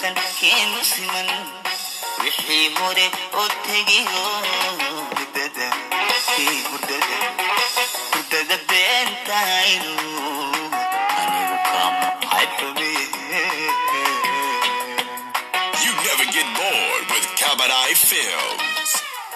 dhaqankeenu siman wixii hore oo tegiyo hurdada ii hurdada hurdada beentaynu anigu kama xadxumiye You never get bored with Kabadai Films.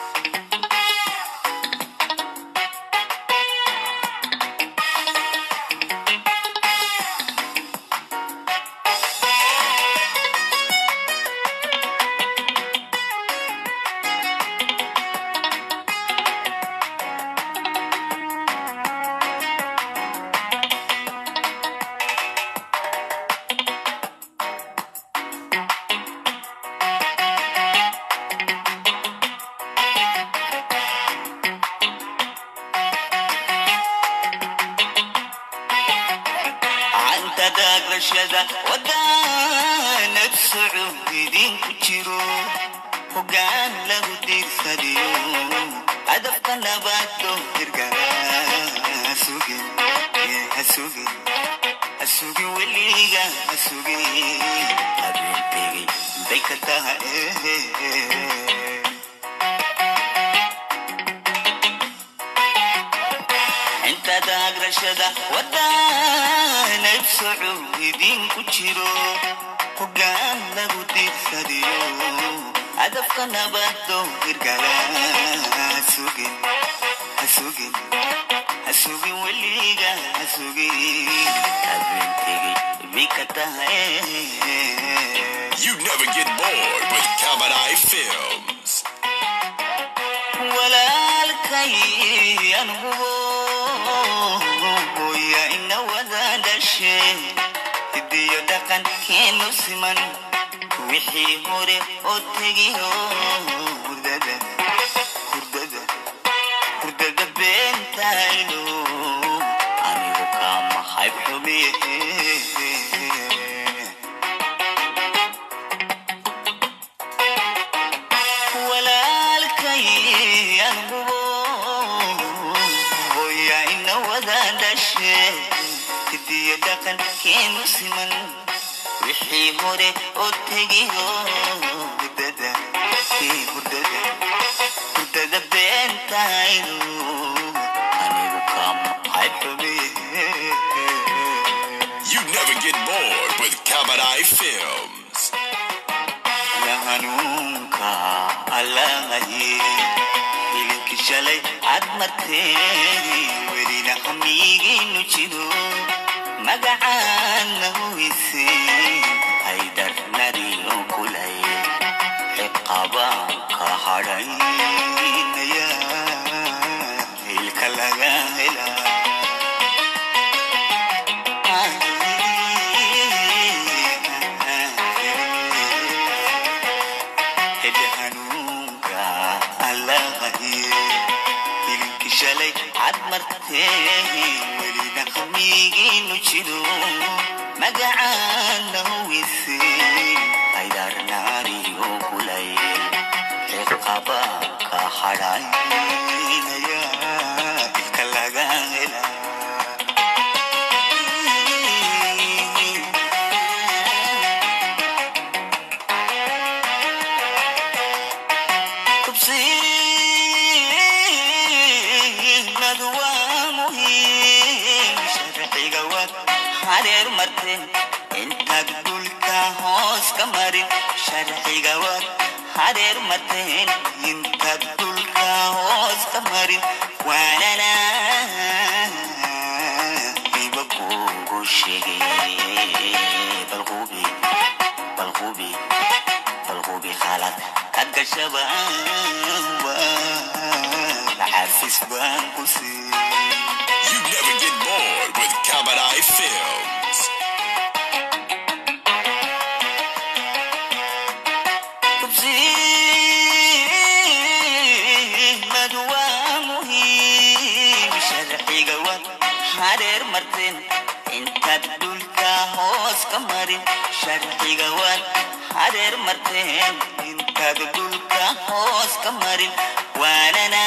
canta daagrashada wadaanad soco idinku jiro hogaan lagu diirsadiyo hadafka nabaado hirgala hasugin ee hasugin hasugin weliga hasugin habeen tegey bay ka tahay inta daagrashada wadaanad soco idinku jiro hogaan lagu diirsadiyo hadafka nabado hirgala hasugin hasugin hasugin weliga hasugin habeen tegey bay ka tahay You never get bored with Kabadai Films. walaalkay angubo hooya ina wada dhashe hidiyo dhaqankeenu siman wixii hore oo tegiyo hurdada hurdada hurdada beentayno anigu kama hayb xumiye walaalkay angubo hooya ina wada dhashe hidiyo dhaqankeenu siman wixii hore oo tegiyo hurdada ii hurdada hurdada beentaynu anigu kama hayb xumiye You never get bored with Kabadai Films. la hanuunka allahaye hilinki shalay cad martee welina hamigiinu jiro magacaana huwise haydar nariyo kulay ciqabaanka hadhaynaya hilka laga helaa hede hanuunka allahaye hilinki shalay cad martee welina hamigiinu jiro magacaana huwise haydar naariyo kulay ciqabaanka hadhaynaya ilka laga helaa tubsiinadu waa muhiim sharciga waad hareer marteen intaad dhulka hoos ka marin sharciga waad hareer marteen intaad dhulka hoos ka marin waanana iba kugu sheegay balqubi balqubi balqubi khalad kad gashaba xafis baan ku sii You never get bored with Kabadai Films. tubsiinadu waa muhiim sharciga waad hareer marteen intaad dhulka hoos ka marin sharciga waad hareer marteen intaad dhulka hoos ka marin waanana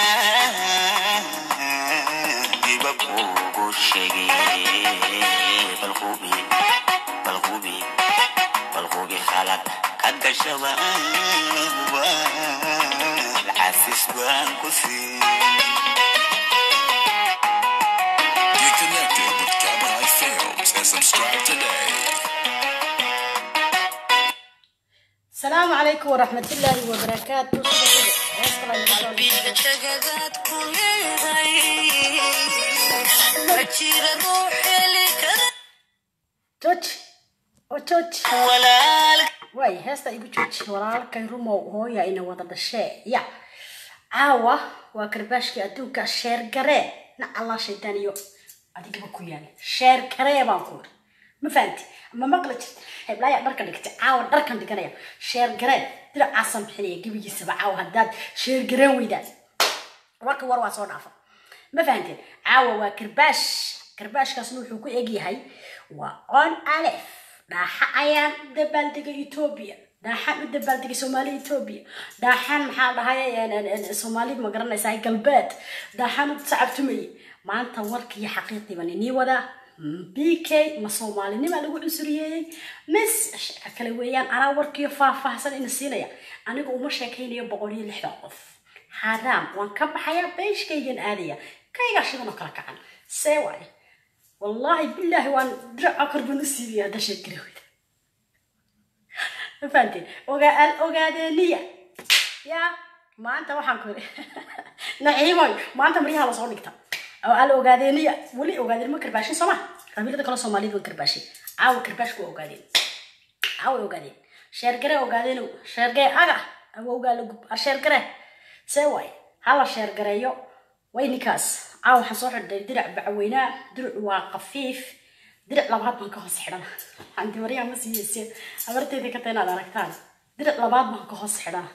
iba kugu sheegay balqubi balqubi balqubi khalad dhimashada waan cafis baan ku siin Get connected with Cabaret Films and subscribe today. السلام عليكم ورحمة الله وبركاته qalbiga jagadaad ku leeday ma jira ruux heli kara جوج وجوج walaal واي هستا يقول جوج walaalkay rumow hooya ina wada dhashee ya caawa waa karbaashkii adduunka sheer garee na allah shaydaan iyo adigaba ku yaala sheer garee baan ku iri ma fahanti ma maqli jirta heblaaya dharka dhigtay caawa dharkan dhiganaya sheer garee diracaasan bixinaya gebigiisaba caawa haddaad sheer gareen weydaan warka war waa soo dhaafa ma fahanteen caawa waa karbaash karbaashkaasna wuxuu ku egyahay waa on alef dhaaxa ayaan dabaaldegay etoobiya dhaaxaan u dabaaldegay soomaali etoobiya dhaaxaan maxaa dhahay soomaali ma garanaysaa galbeed dhaaxaan u sacabtumayay maanta warkiiyo xaqiiqii baan inii wadaa b k ma soomaalinima lagu cusuriyeeyey mis sheeka kale weeyaan anaa warkiiyo faahfaahsan ina siinaya aniga uma sheekaynayo boqol iyo lixdan qof xaaraam waan ka baxayaa beeshkaygan aadaya kaygaa shidan oo kala kacan see waaye wallaahi bilaahi waan diraca korban u siibaya hadda sheekari weyda ma fahanteen ogaa al ogaadeeniya yaa maanta waxaan ku iri naciimoy maanta maryaha lasoo dhigta oo al ogaadeeniya weli ogaadeen ma karbaashin sooma qabiilada kale soomaaliyad waan karbaashin caawa karbaashku waa ogaadeen caawa ogaadeen sheergare ogaadeenow sheergee aga awowgaa la gub ar sheergare see waay hala sheergareeyo way ninkaas caawa waxaan soo xidhay dirac bacweynaa diracu waa qafiif dirac labaad baan ka hoos xidhana anti maryaha ma siiyeyse habarteedii ka ta inaad aragtaan dirac labaad baan ka hoos xidhana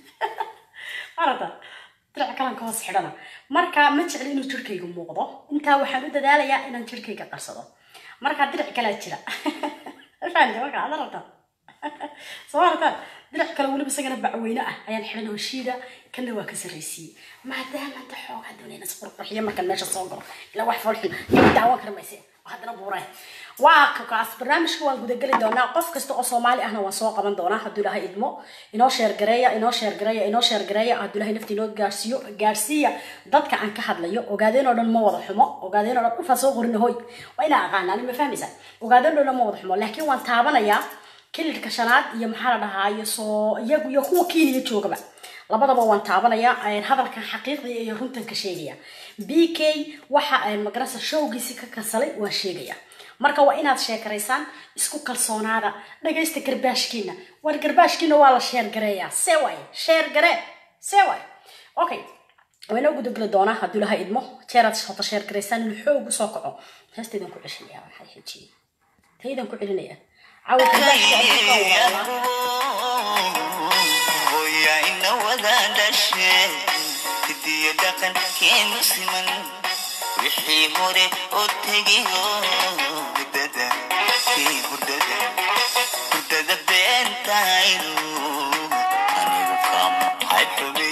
aragta dirac kalan ka hoos xidhana marka ma jecli inuu jirkayga muuqdo intaa waxaan u dadaalayaa inaan jirkayga qarsado marka dirac kalaa jira fahamte marka aad aragtaan soo aragtaan dirac kale weliba isagana bacweyne ah ayaan xidhan oo shiida kana waa ka sarraysiiyey maadaama anta xoogaa doonayna isqurqurxiyo markaan meesha soo galo ilaa wax foolxun iyo daawan kara mayse haddana buureen waa kaas barnaamijka waan gudageli doonaa qof kasta oo soomaali ahna waan soo qaban doonaa hadduu ilahay idmo inoo sheergareeya inoo sheergareeya inoo sheergareeya hadduu ilahay nafti inoo gaarsiiyo gaarsiiya dadka aan ka hadlayo ogaadeen oo dhan ma wada xumo ogaadeen oo dhan ufaa soo qorina hoy waa inaa aqaanaan ma fahmaysaa ogaadeen oo dhan ma wada xumo laakiin waan taabanayaa kililka shanaad iyo maxaa la dhahaa iyo soo iyagu iyo kuwa keniya joogaba labadaba waan taabanayaa hadalkan xaqiiqdiya iyo runtan ka sheegaya b k waxa magarasa showgiisi ka kansalay waan sheegaya marka waa inaad sheekaraysaan isku kalsoonaada dhagaysta garbaashkiina war garbaashkiina waa la sheergareeyaa see waaye sheergaree see waaye okay waynoo gudageli doonaa hadduu laha idmo jeeraad hota sheergaraysaan inuu xoog usoo kaco heestaydan ku ceshanaya waxay xijiyey taydan ku celinaya cawa garbaashka adduunka waa hooya ina wada dhashe hidiyo dhaqankeenu siman wixii hore oo tegiyo hurdada kii hurdada hurdada beentaynu anigu kama hayxume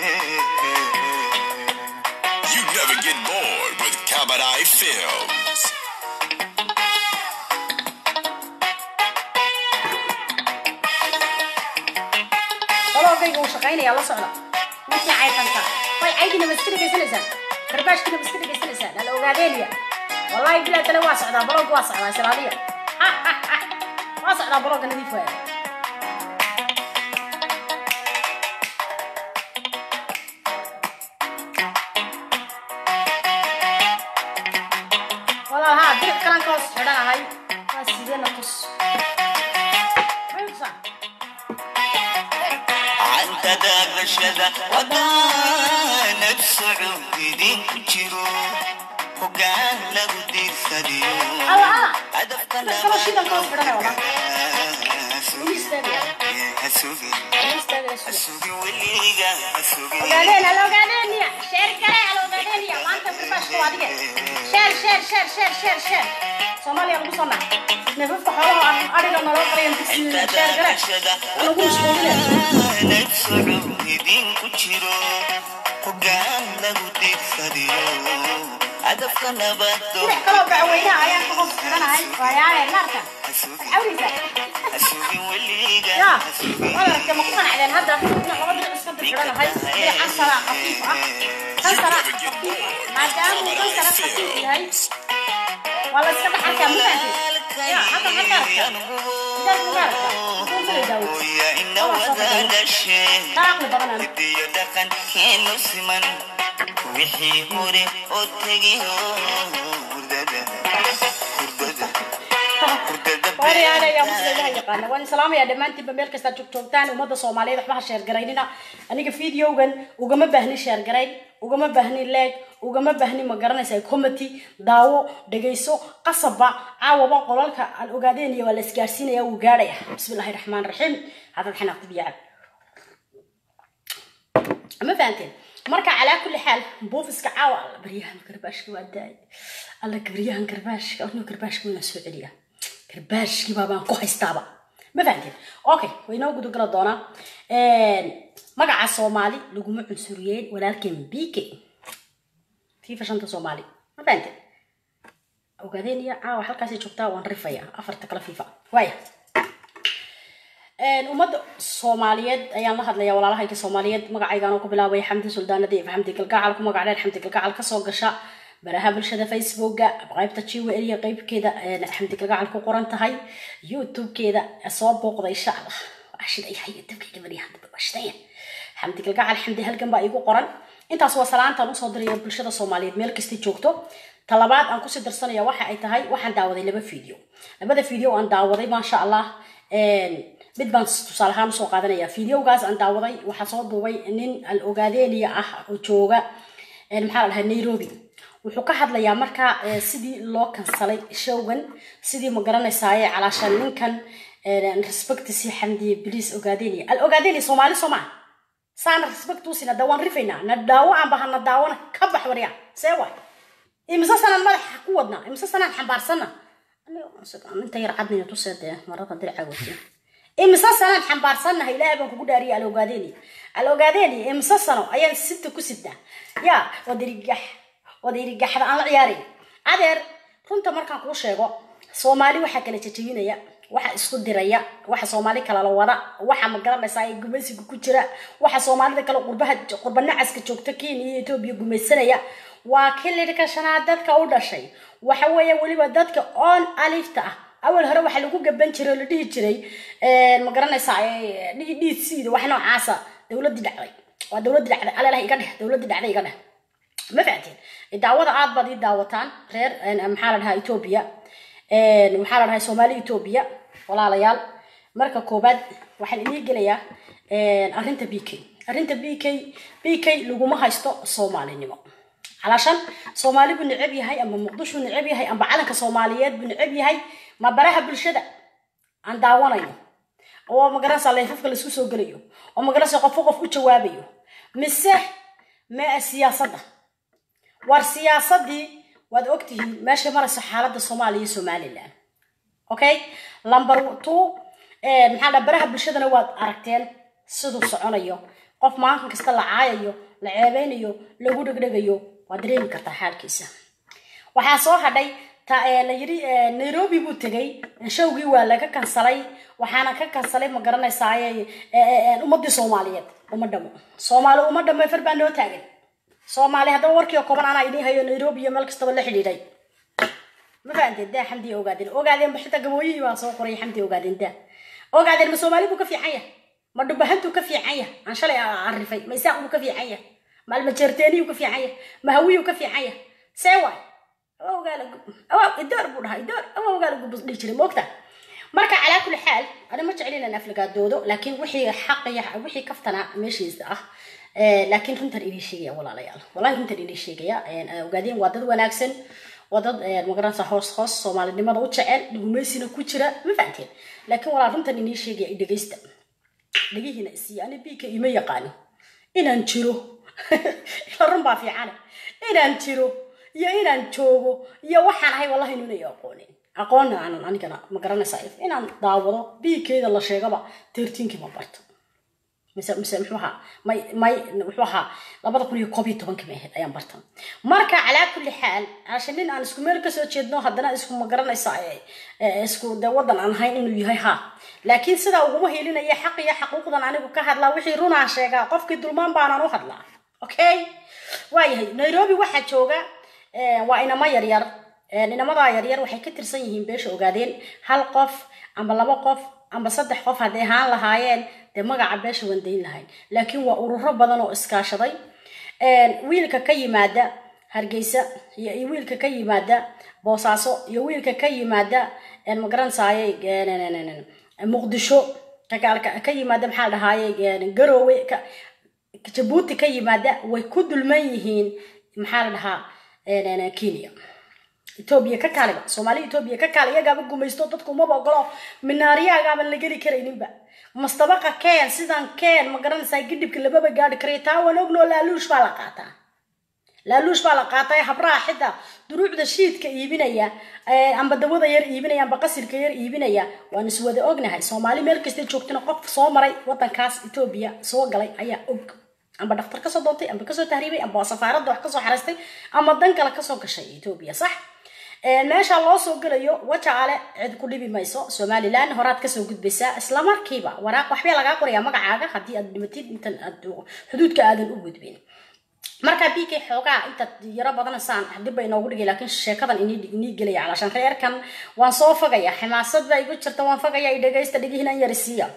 You never get bored with Cabaret Films. walaalkayga uu shaqaynaya la socda markii caytanka way caydina ma iska dhegaysanaysaa karbaashkina ma iska dhegaysanaysaa nala ogaadeeniya wallahi bilaa tale waa socdaa balooga waa socdaa islaaliya waa socdaa balooga nadiif waaya walaal haa diric kalan ka hoos xidhanahay waa sideena tus mayusaa عنك داغشدا ودانك سعودين كجرو وقال له دي سديو الله الله هدف كان كما شيء كان كوس بدنا والله سوقي istaagaya سوقي istaagaya suuqa سوقي واللي سوقي ogaadeen hal ogaadeeniya sheer kale hal ogaadeeniya maanta karbaashka waa adige sheer sheer sheer sheer sheer sheer soomaaliya lagu soo nac neefafka xoolaha aan adhiga naloo qarayan digsiina sheer kale lagu mashquulinaya نك سعودين كجرو وقال له دي سديو hadafka nabadoon dinac kaloo bacweynaha ayaan ka hoos xidhanahay waayaale naarka hasugin cawrisa hasugin weliga ya hasugin wadarka ma ku qanacdeen hadda dinac laba dinac iska dirxidhanahay dinacan saraa khafiif ah kan saraa khafiif ah maadaama kan sara khafiif yahay waa la iska dhex arkaa mutaanti ya halkan halka arkaa midaad mugaarka muxuu kala daaway hooya ina wada dhasheen dhaaqli badanaan hidiyo dhaqankeenu siman wixii hore oo tegiyo hurdada hurdada hurdada waariyaana ayaa musla ilaha yaqaana waan salaamayaa dhammaantiinba meel kasta joog joogtaan ummadda soomaaliyeed waxba ha sheergaraynina aniga videogan ugama baahnin sheergarayn ugama baahnin leeg ugama baahnin ma garanaysa comity daawo dhegayso qasabba caawaba qolalka aan ogaadeenaya waa la isgaarsiinaya wuu gaadhaya bismillahi raxmaan raxiim hadad xanaaqti biyacad ma fahanteen marka calaa kulli xaal buufiska caawa alla baryahan garbaashka waa daay alla baryahan garbaashka anuu garbaashka waynaa soo celiya garbaashkii baabaan ku haystaaba ma fahanteen okay waynoo gudogala doonaa magaca soomaali laguma cunsuriyeen walaalkeen bk fifa shanta soomaali ma fahanteen ogaadeen iyo caawa halkaasay joogtaa waan rifaya afarta kale fifa waaya ummadda soomaaliyeed ayaan la hadlaya walaalahayga soomaaliyeed magacaygaan ku bilaabay xamdi suldaanada iyo xamdi galgacal ku magac dheer xamdi galgacal kasoo gasha baraha bulshada facebooka qaybta jiwel iyo qaybkeeda xamdi galgacal ku qoran tahay youtube-keeda soo booqda insha allah waa shidaya youtube-keyga baryahan dambe waa shidaya xamdi galgacal xamdi halgan baa igu qoran intaas waa salaantaan usoo diraya bulshada soomaaliyeed meel kasta joogto talabaad aan kusii darsanaya waxa ay tahay waxaan daawaday laba video labada video aan daawaday maasha allah mid baan tusaale ahaan usoo qaadanaya videogaas aan daawaday waxaa soo duubay nin al ogaadeniya ah oo jooga maxaa la dhahay nairobi wuxuu ka hadlayaa markaa sidii loo kansalay showgan sidii ma garanaysaaye calaashaan ninkan respectisi xamdiye bliis ogaadeniya al ogaadeniya soomaali soo maa saana respect usina da waan rifaynaa na daawo aan bahana daawona ka bax warya see waay imise sanaan madaxa ku wadnaa imise sanaan xambaarsana inta yar cadnaya tuseedee marada dirca wati imise sanaan xambaarsannahay ilaahay baan kugu dhaariya al ogaadeni al ogaadeni imise sano ayaan sinta ku sidnaa ya wadirigax wadirigaxda aan la ciyaarin adeer runta markaan kuu sheego soomaali waxaa kala jajabinaya waxa isku diraya waxa soomaali kala la wada waxa ma garanaysaa ee gumaysiga ku jira waxa soomaalida kale qurbaha qurba nacaska joogta kenya iyo etoobiya gumaysanaya waa kilirka shanaad dadka u dhashay waxa weeye weliba dadka on alifta ah awal hore waxaa lagu gaban jiray oo la dhihi jiray ma garanaysaa dhiidsiida wax noocaasa dowladii dhacday waa dowladii dhacday alalaha iga dheh dowladii dhacday iga dheh ma fahanteen daawada aad baad ii daawataan reer maxaa la dhahaa etoobiya maxaa la dhahay soomaali etoobiya walaalayaal marka koobaad waxaan inii gelayaa arrinta b k arrinta b k b k laguma haysto soomaalinimo علشان سومالي بن نعب يهي أما مقدش بن نعب يهي أما علنك سوماليات بن نعب يهي ما براها بالشدة عن داوانا oo magaranaysa leefafka laisku soo gelayo oo magaranaysa qofo qof u jawaabayo mise mee siyaasadda war siyaasaddii waad ogtihiin meeshay marayso xaaladda soomaaliya iyo somaliland okay number two maxaa dha baraha bulshadana waad aragteen siduu soconayo qof maalinkan kasta la caayayo la ceebeynayo lagu dhegdhegayo waad dareemi kartaa xaalkiisa waxaa soo hadhay la yiri nairobi buu tegay showgii waa laga kansalay waxaana ka kansalay ma garanaysaaye ummadii soomaaliyeed uma dhamo soomaali uma dhamo far baa noo taagan soomaali haddaba warkii oo kooban anaa idin hayo nairobi iyo meel kastaba la xidhiidhay ma fahanteen daa xamdi ogaadeen ogaadeen ba xitaa gabooyihii baa soo qoray xamdi ogaadeen daa ogaadeen ma soomaali buu ka fiican yahay ma dhubahantuu ka fiican yahay aan shalay aan rifay ma isaaq buu ka fiican yahay ma almajeerteeniyuu ka fiican yahay ma hawiyuu ka fiican yahay see waay idoor buu dhahaa idoor awowgaala gubus dhihi jiray moogta marka calaa kulli xaal ani ma jeclin inaan aflagaadoodo laakiin wixii xaqaya wixii kaftana meeshiisa ah laakiin runtan idin sheegaya walaalayaal wallahi runtan idin sheegaya ogaadeen waa dad wanaagsan waa dad magaranaysa hoos hoos soomaalinimada u jecel dhugumeysina ku jira ma fahanteen laakiin walaa runtan idin sheegaya dhegeysta dhegihiina isiiya ani biika ima yaqaano inaan jiro ila run baa fiicane inaan jiro iyo inaan joogo iyo waxaan ahay wallahi inunay aqoonin aqoonna aanan anigana ma garanaysaa inaan daawado biikeeda la sheegaba tertiinkii ma barto mise mise muxuu ahaa may may muxuu ahaa labada kun iyo koob iyo tobanka may ahayd ayaan bartan marka calaa kulli xaal cashe nin aan isku meel kasoo jeedno haddana isku ma garanaysa ee, ee, isku de wadan aan ahayn inuu yahay ha laakiin sidaa uguma helinaya xaq iyo xaquuqdan anigu ka hadlaa wixii runaan sheegaa qofkii dulmaan baanaan u hadlaa okay waayahay nairobi waxaa jooga ee, waa inamo yaryar Ee, inamadaa yaryar waxay ka tirsan yihiin beesha ogaadeen hal qof amba laba qof amba saddex qof hadday ahaan lahaayeen dee magaca beesha waan dayn lahayn laakiin waa ururo badan oo iskaashaday Een, wiilka ka yimaada hargeysa iyo iyo wiilka ka yimaada boosaaso iyo wiilka ka yimaada een, ma garanaysaayey een, een, een, een, muqdisho ka ka- ka yimaada maxaa la dhahaaye een, garoowe ka jabuuti ka yimaada way ku dulman yihiin maxaa la dhahaa een, een, kenya etoobiya ka kaaliba soomaali etoobiya ka kaali iyagaaba gumaysto dadku umaba ogolo minaariyagaaban la geli karayninba mastabaqa keen sidan keen ma garanaysaa gidhibka lababa gaadhi karay taa waan ognoo laaluush baa la qaataa laaluush baa la qaatay habraha xita duruucda shiidka iibinaya ee, amba dawada yar iibinaya amba qasirka yar iibinaya waan iswada ognahay soomaali meel kasta joogtana qof soo maray wadankaas etoobiya soo galay ayaa og amba dhaktar kasoo doontay amba kasoo tahriibay amba safaaradda wax kasoo xaraystay ama dan kale kasoo gashay etoobiya sax Ee, meesha loo soo gelayo wajaale cid ku dhibi mayso somalilan horaad kasoo gudbaysaa isla markiiba waraaq waxbaa lagaa qorayaa magacaaga haddii aad dhimatid intan aad xuduudka aadan u gudbin marka bk xoogaa intaad yaro badanaysaan dib bay inoogu dhigay laakiin sheekadan inii inii gelaya calaashan reerkan waan soo fogaya ximaasad baa igu jirta waan fogaya i dhegaysta dhigihinan yarisiiya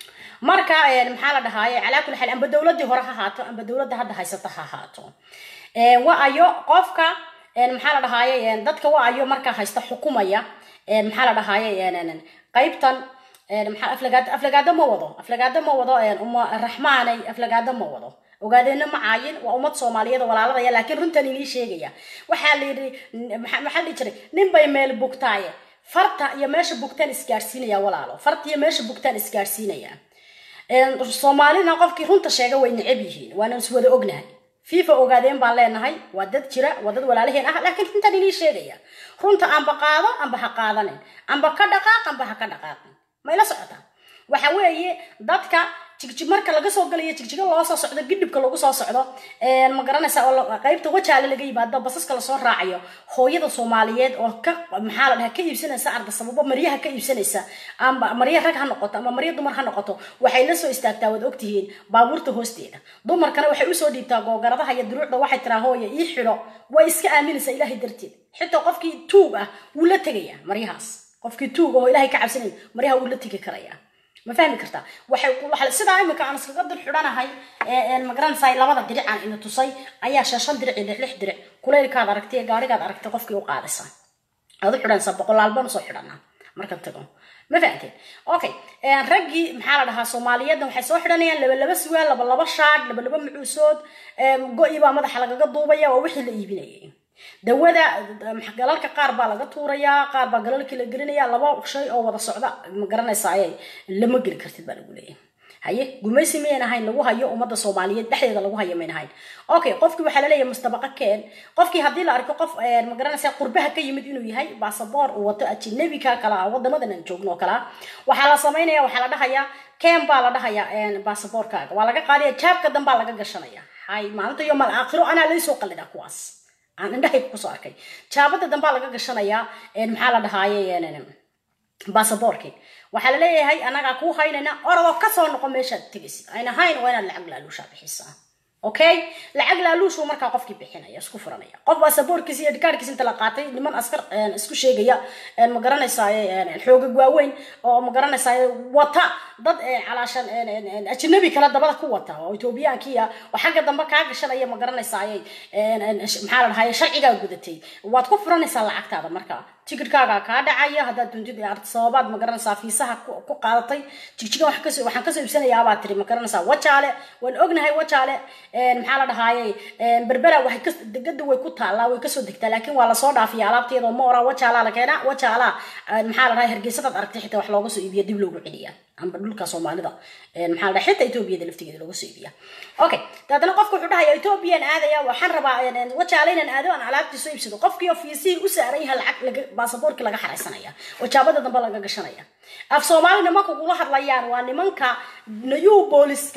marka een, maxaa la dhahaaye calaa kulli xaal amba dowladii hore ha haato amba dowladda hadda haysata ha haato Een, wa ayo qofka een, maxaa la dhahaaye een, dadka wa ayo markaa haysta xukumaya een, maxaa la dhahaaye een, een, een, qaybtan een, maxaa aflagaado aflagaado ma wado aflagaado ma wado een, uma raxmaanay aflagaado ma wado ogaadeena ma caayin waa ummad soomaaliyeed oo walaaladaya laakiin runtan inii sheegaya waxaa la yidhi maxaa maxaa la dhihi jiray nin bay meel bugtaaye farta iyo meesha bugtaan isgaarsiinaya walaalo farta iyo meesha bugtaan isgaarsiinaya Een, soomaalina qofkii runta sheega way neceb yihiin waana iswada ognahay fifa ogaadeen baan leenahay waa dad jira waa dad walaalaheen ah laakiin runtan inii sheegaya runta amba qaado amba ha qaadanin amba ka dhaqaaq amba ha ka dhaqaaqin ma ila socotaa waxa weeye dadka jigjig marka laga soo galayo jigjiga loo soo socdo gidhibka lagu soo socdo een, ma garanaysa oo la- qaybta wajaale laga yimaado basaska lasoo raacayo hooyada soomaaliyeed oo ka maxaa la dhaha ka iibsanaysa arda sababo maryaha ka iibsanaysa amba marya rag ha noqoto ama marya dumar ha noqoto waxay la soo istaagtaa waad ogtihiin baabuurta hoosteeda dumarkana waxay usoo dhiibtaa googaradaha iyo duruucda waxay tiraa hooya ii xidho way iska aaminaysaa ilaahay darteed xitaa qofkii tuug ah wuu la tegayaa maryahaas qofkii tuug ah oo ilaahay ka cabsanayn maryaha wuu la tegi karayaa ma fahmi kartaa waxay waxa sidaa imika aan iskaga dul xidhanahay ee ee magaranaysaa labada diric aan ina tusay ayaa shan shan diric iyo lix lix diric kuleylkaad aragtay ee gaarigaad aragtay qofkii u qaadaysa aad u xidhanaysaa boqolaal baan usoo xidhanaa markaan tago ma fahanteen okay een, raggii maxaa la dhahaa soomaaliyeedna waxay soo xidhanayaan laba laba siwaal laba laba shaadh laba laba macuusood een, go-i baa madaxa lagaga duubaya waa wixii la iibinayay dawada max- galalka qaar baa laga tuurayaa qaar baa galalkii la gelinaya laba shay oo wada socda ma garanaysa ayay lama geli kartid baa lagu leeyahay haye gumaysi mayan ahayn lagu hayo ummadda soomaaliyeed dhexdeeda lagu hayo mayn ahayn okay qofkii waxaa laleeyahay mustabaqa keen qofkii haddii la arko qof een, ma garanaysa qurbaha ka yimid inuu yahay baasaboor uu wato ajinabika kala ah wadamadan aan joogno oo kala ah waxaa la samaynaya waxaa la dhahayaa keen baa la dhahayaa een, baasaboorkaaga waa laga qaadaya jaabka dan baa laga gashanaya hay maalinta iyo mal aakhiro anaa laysoo qallidaa kuwaas aan indhahayga kusoo arkay jaabada dambaa laga gashanayaa een, maxaa la dhahaaye een, baasaboorkii waxaa la leeyahay anagaa kuu haynayna orodoo kasoo noqo meeshaad tegaysid ayna hayn waa inaad lacag laaluushaa bixisaa okay lacag laaluushuu markaa qofkii bixinaya isku furanaya qof baasaboorkiisa iyo dhikaarkiisa inta la qaatay niman askar een, isku sheegaya een, ma garanaysaay xoogag waaweyn oo ma garanaysaay wata dad ee, calaashan een, een, een, ajnabi kale dabada ku wata oo ethoobiyaankiya oo xagga dambe kaa gashanaya ma garanaysaay een, een, sh- maxaa la dhahaye sharcigaa gudatay waad ku furanaysaa lacagtaada marka tikidhkaaga kaa dhacaya haddaad doontid ee arti sababaad ma garanaysaa fiisaha ku ku qaadatay jigjiga waxaan kasoo waxaan kasoo iibsanayaa baa tiri ma garanaysaa wajaale waan ognahay wajaale een, maxaa la dhahaaye een, berbera waxay kas degada way ku taallaa way kasoo degtaa laakiin waa lasoo dhaafiya alaabteeda ma ora wajaalaa la keenaa wajaalaa een, maxaa la dhahay hargeysadaad aragtay xitaa wax looga soo iibiya dib loogu celiyaa amba dhulka soomaalida een, maxaa la dhahay xitaa etoobiyada laftigeeda looga soo iibiya okay daadana qofka wuxuu dhahaya etoobiyaan aadaya waxaan rabaa een, een, wajaale inaan aado aan alaabtii soo iibsado qofkii oo fiisihii u saaran yahay lacag laga baasaboorkii laga xaraysanaya oo jaabada dambe laga gashanaya af soomaali nimanka kula hadlayaan waa nimanka new booliska ah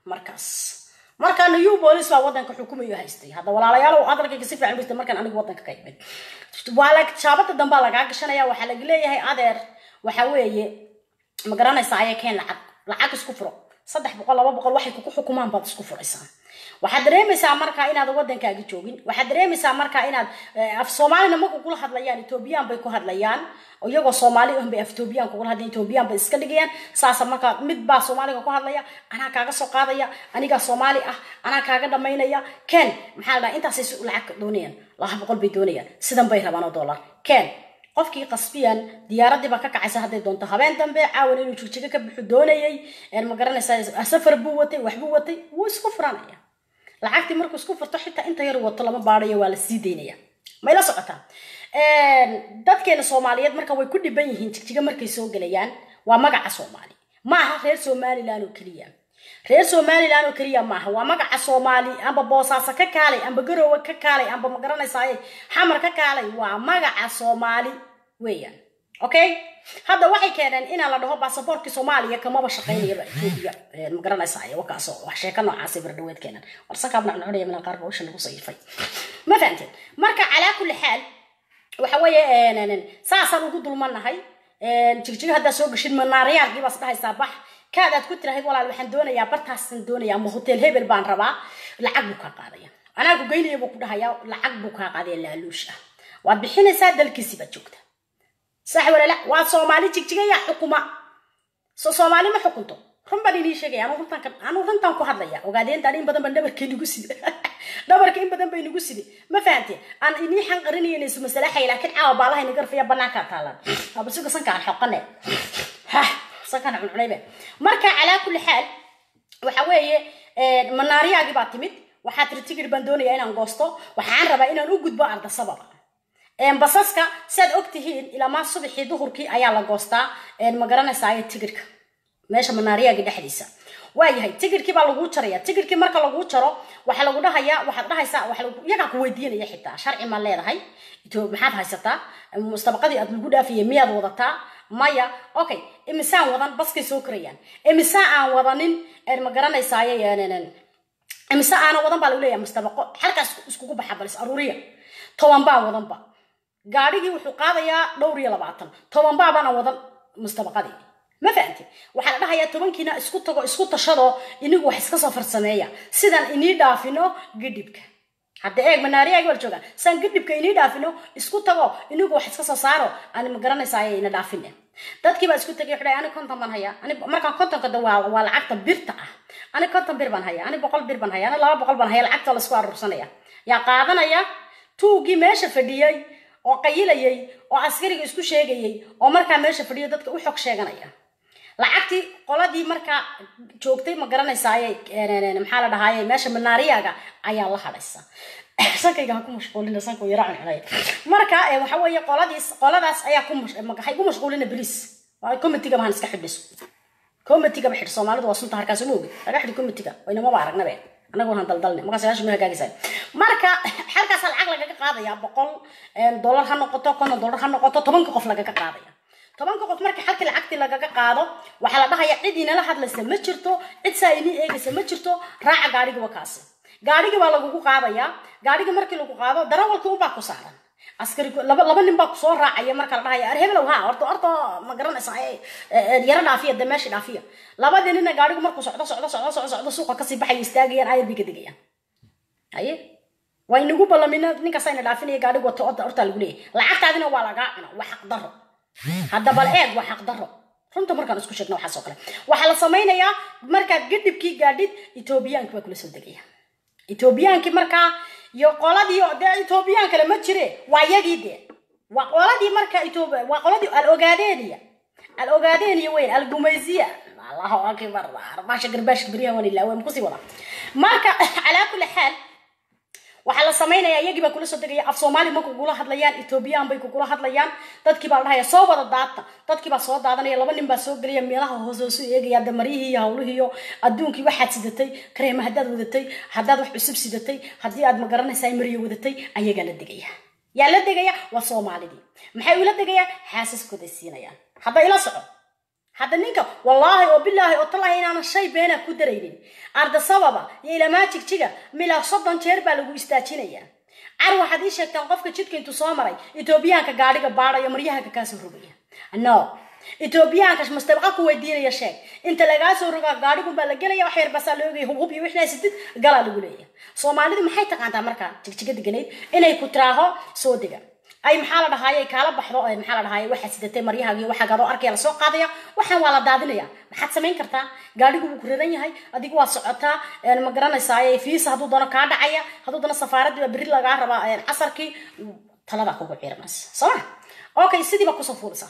markaas marka new bolis baa wadanka xukumayo haystay hadda walaalayaal hadalkayga si fiican bistay markaan anigu wadanka ka imid waa la shaabada dambaa lagaa gashanaya waxaa laga leeyahay adeer waxa weeye ma garanaysaa ayay keen lacag lacag isku furo saddex boqol laba boqol waxay kugu xukumaan baad isku furaysaa waxaad dareemaysaa markaa inaad wadankaaga joogin waxaad dareemaysaa markaa inaad af soomaalina marku kula hadlayaan etoobiyaan bay ku hadlayaan iyagoo soomaali un bay af etoobiyaan kugula hadlayan etoobiyaan bay iska dhigayaan saasa markaa mid baa soomaaliga ku hadlaya anaa kaaga soo qaadaya anigaa soomaali ah anaa kaaga dhamaynaya ken maxaa la dhaha intaasay lacag doonayaan laba boqol bay doonayaan sidan bay rabaan oo dollar ken qofkii qasbiyan diyaaradii baa ka kacaysa hadday doonto habeen dambe caawan inuu jigjigo ka buxu doonayay ma garanaysaa safar buu watay waxbuu watay wuu isku furanaya lacagtii markuu isku furto xitaa inta yar wato lama baadayo waa la sii daynaya mayla socotaa dadkeena soomaaliyeed marka way ku dhiban yihiin jigjiga markay soo gelayaan waa magaca soomaali ma aha reer somalilan oo keliya reer somalilan oo keliya maaha waa magaca soomaali amba boosaaso ka kaalay amba garowe ka kaalay amba ma garanaysaay xamar ka kaalay waa magaca soomaali weeyaan okay hadda waxay keeneen inaan la dhaho baasaboorkii soomaaliya kamaba shaqaynayaba etoobiya ma garanaysaay wakaaso wax sheeka noocaasay bardhaweed keenan warsankaab nacnacunaya min qaar bawsha lagu sayifay ma fahamteen marka calaa kulli xaal waxa weeye saasaan ugu dulmanahay jigjiga haddaa soo gashid manaariyaalkii baas dhahaysaa bax kaad aad ku tirahayd walaal waxaan doonayaa bartaasaan doonaya ama hotel hebel baan rabaa lacag buu kaa qaadaya anaa ku geynaya buu ku dhahaya lacag buu kaa qaadaya laaluush ah waad bixinaysaa dalkiisii baad joogta sax walala waa soomaali jigjiga yaa xukuma so soomaali ma xukunto run baan inii sheegaya anu runtan anu runtan ku hadlaya ogaadeenta in badan baan dhabarkii nagu sida dhabarka in badan bay nagu sidi ma fahamteen aan inii xanqarinayna isu masalaxay laakiin caawa baalaha inaga rafaya banaankaa taalan abasuga sankaan xoqane ha sankaan cuncunaybe marka calaa kulli xaal waxa weeye manaariyaagii baa timid waxaa tiri tigir baan doonaya inaan goosto waxaan rabaa inaan u gudbo ardasababa basaska siaad og tihiin ilaamaa subaxii duhurkii ayaa la goostaa ma garanaysaa tigirka meesha manaariyaagii dhexdiisa waayahay tigirkii baa laguu jaraya tigirkii marka laguu jaro waxaa lagu dhahayaa waxaad dhahaysaa iyagaa ku weydiinaya xitaa sharci ma leedahay maxaad haysataa mustabaqadii aad lagu dhaafayay miyaad wadataa maya okay imisaan wadan baskay soo korayaan imise aan wadanin ma garanaysaaye imise aana wadan baa lagu leeyahay mustabaqo halkaas iskugu baxa balis aruuriya toban baa wadanba gaadhigii wuxuu qaadayaa dhowr iyo labaatan toban baabana wadan mustabaqadii ma fahamti waxaa la dhahayaa tobankiina isku tago isku tashado inigu wax iska soo farsameeya sidaan inii dhaafino gidhibka hadda eeg manaariyaagi wal joogaan sidaan gidhibka inii dhaafino isku tago inigu wax iska soo saaro ani ma garanaysaa ina dhaafine dadkii baa isku tagay wuxuu ani konton baan hayaa ani markaan kontonka da waa waa lacagta birta ah ani konton bir baan hayaa ani boqol bir baan hayaa ani laba boqol baan hayaa lacagta la isku aruursanaya yaa qaadanaya tuugii meesha fadhiyey oo qayilayay oo askariga isku sheegayay oo markaa meesha fadhiyo dadka u xog sheeganaya lacagtii qoladii markaa joogtay ma garanaysaaye maxaa la dhahaaye meesha manaariyaaga ayaa la hadhaysa sankayga ha ku mashquulina sanku yara cuncunay marka waxa weeye qoladiis qoladaas ayaa ku hay ku mashquulina beliis comitiga bahan iska xidhiso comitigaba xidh soomaalidu waa sunta harkaas uma ogi laga xidhi comitiga waynamaba aragnabe anagoo han daldalne markaas ilaashu ma hagaagaysa marka halkaas lacag lagaga qaadaya boqol dollar ha noqoto konton dollar ha noqoto tobanka qof lagaga qaadaya tobanka qof marka halkii lacagtii lagaga qaado waxaa la dhahaya cid inala hadlaysa ma jirto cid saa inii eegaysa ma jirto raaca gaadhigiiba kaasi gaadhigii baa lagugu qaadaya gaadhigii markii lagu qaado darawalkii unbaa ku saaran askari laba laba nin baa kusoo raacaya marka la dhahaya arhebelow ha horta horta ma garanaysa yaro dhaafiya de meeshii dhaafiya labadii nina gaadhigu markuu socdo socdo socdo socdo socdo suuqa kasii baxaya istaagayaan ayar bay ka degayaan haye waa inagu ballamina ninkaas ayna dhaafinaya gaadhigu wato hortaa lagu leeyahay lacagtaadina waa lagaa cuna waa xaq daro hadda bal eeg waa xaq daro runta markaan isku sheegna waxaas oo kale waxaa la samaynayaa markaad gadhibkii gaadhid etoobiyaanki baa kula soo degaya etoobiyaankii markaa iyo qoladii dee etoobiyaan kale ma jire waa yagii dee waa qoladii marka etoobiya waa qoladii al ogaadeniya al ogaadeniya weyn al gumaysiya allahu akbar arbasha garbaashka beryaha waan ilaa waan kusii wada marka calaa kulli xaal waxaa la samaynayaa iyagii baa kula soo degaya af soomaali ma kugula hadlayaan etoobiyaan bay kugula hadlayaan dadkii baa la dhahaya soo wada daata dadkii baa soo daadanaya laba nin baa soo gelaya meelaha hoos hoosu eegaya damarihii iyo hawlihii iyo adduunkii waxaad sidatay kareema haddaad wadatay haddaad wax cusub sidatay haddii aad magaranaysaa mariyo wadatay ayagaa la degaya yaa la degaya waa soomaalidii maxay ula degayaan xaasaskooday siinayaan hadda ila soco hadda ninka wallaahi oo bilaahi oo talaahi inaanan shay beena ku daraynin arda sababa iyo ilamaa jigjiga milaa soddon jeer baa lagu istaajinayaa car waxaad ii sheegtaan qofka jidka intuu soo maray etoobiyaanka gaadhiga baadhayo maryahanka kaasoo rogaya no etoobiyaanka mustabqa ku weydiinaya sheeg inta lagaa soo rogaa gaadhigun la gelaya wax yar basaa la ogaya hubhub iyo wixnaa sidid galaa lagu leeyahay soomaalidu maxay taqaantaa markaa jigjiga deganayd inay ku tiraaho soo dega ay maxaa la dhahaye kaala baxdo ay maxaa la dhahaye waxaad sidatay maryahaagii waxaa gaadoo arkaya lasoo qaadaya waxaan waa la daadinaya maxaad samayn kartaa gaadhigu wuu ku raran yahay adigu waad socotaa ma garanaysaa fiisa hadduu doono kaa dhacaya hadduu doono safaaradii baa berri lagaa rabaa casarkii taladaa kugu ciiranaysa sooma okay sidiiba kusoo fuulisa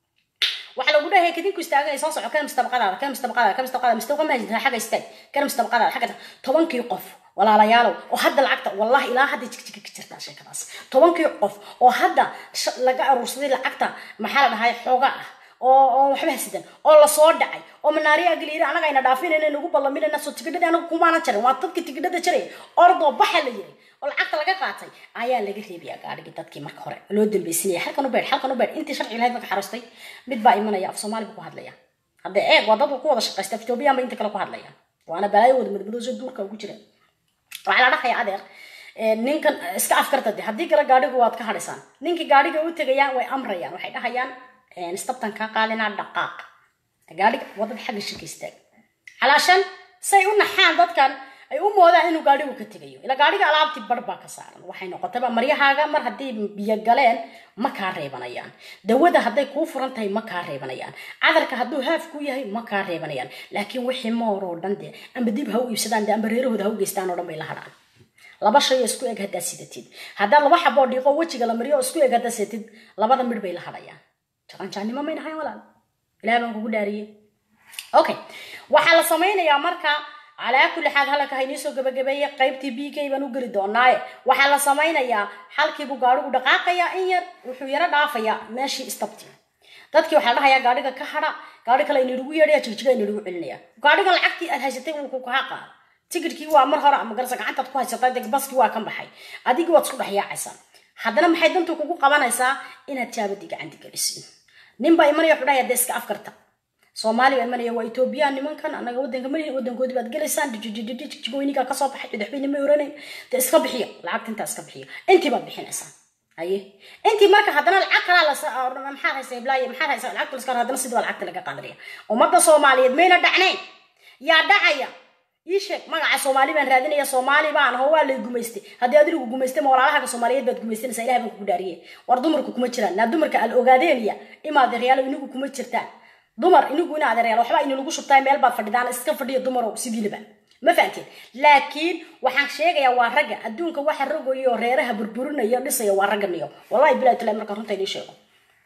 waxaa lagu dhahay kadinku istaaganay soo soco kana mustabaqadaada kana mustabaqadaada kana mustabaqadaada mustabaqa ma haysataa xagga istaag kana mustabaqadaada xagga tobankii qof walaalayaalow oo hadda lacagta wallahi ilaa hadda jigjiga ka jirtaa sheekadaas tobankii qof oo hadda laga aruursaday lacagta maxaa la dhahay xooga ah oo oo waxba hasidan oo lasoo dhacay oo manaariya agaliiri anaga ayna dhaafinayna nagu ballaminayna soo tigidhadii anagu kumaanan jarin waa dadka tigidhada jaray ordoo baxa la yiri oo lacagta laga qaatay ayaa laga reebaya gaadhigii dadkii marka hore loo dambeysinaya halkan u beer halkan u beer intii sharci lahayd marka xarustay mid baa imanaya af soomaali buu ku hadlaya hadda eeg waa dad ku wada shaqaysta ethoobiyan ba inta kale ku hadlaya waana balaayo wada madmadooso duurka ugu jira waxaa la dhahaya adeer ninkan iska afkarta de haddii kale gaadhigu waad ka hadhaysaan ninkii gaadhiga u tegayaan way amrayaan waxay dhahayaan istabtan kaa qaadinaa dhaqaaq gaadhiga wadada xagga shirka istaag calaashan say u naxaan dadkan ay u moodaan inuu gaadhigu ka tegayo ila gaadhiga alaabtii bar baa ka saaran waxay noqotayba maryahaaga mar haddii biyo galeen ma kaa reebanayaan dawada hadday kuu furan tahay ma kaa reebanayaan cadarka hadduu haaf ku yahay ma kaa reebanayaan laakiin wixii moor oo dhan de amba dib ha u iibsadaan de amba reerahooda ha u geystaan oo dhan bay la hadhaan laba shay oo isku eg haddaad sidatid haddaad laba xaboo dhiiqo wejiga la mariyo oo isku eg haddaad sidatid labada midh bay la hadhayaan jaqanjaannimo may nahayn walaal ilaah baan kugu dhaariyey okay waxaa la samaynayaa marka calaa kulli xaal halaka haynii soo gabagabeeye qaybtii b k baan u geli doonaaye waxaa la samaynayaa xalkiibuu gaadhigu dhaqaaqayaa in yar wuxuu yaro dhaafayaa meeshii istabti dadkii waxaa la dhahayaa gaadhiga ka hadha gaadhi kale inagu yeedhaya jigjiga inagu celinaya gaadhiga lacagtii aad haysatay wuu ku kaa qaada tigidhkii waa mar hore ama garasa gacantaad ku haysatay deg baskii waa kan baxay adigii waad isku dhex yaacaysaa haddana maxay dantu kugu qabanaysaa inaad jaabadii gacanti gelisin nin baa imanaya wuxuu dhahaya dee iska afkarta soomaali baa imanaya waa etoobiyaan nimankan anaga wadanka malihin wadankoodii baad gelaysaan jigooynigaa kasoo baxay cidaxbayna ma oranayn dee iska bixiya lacagta intaa iska bixiya intii baad bixinaysaa haye intii marka haddana lacag kalaa la maxaad haysa iblaaye maxaad haysa lacagta laska haddana sidii baa lacagta laga qaadanaya ummadda soomaaliyeed mayna dhacnayn yaa dhacaya ii sheeg magaca soomaali baan raadinaya soomaali baan aho waa lay gumaystay haddii adigu gumaystay ma walaalahaga soomaaliyeed baad gumaysanaysaa ilahay baan kugu dhaariyey war dumarku kuma jiraan naa dumarka al ogaadeeniya imaadeeryaalo inigu kuma jirtaan dumar inigu ina adeeryaal waxba ina lagu shubtaa meel baad fadhidaan iska fadhiya dumarow sidiilaba ma fahanteen laakiin waxaan sheegayaa waa ragga adduunka waxa rogayo oo reeraha burburinaya dhisaya waa ragga niyo wallahi bilahi tala marka runta inii sheego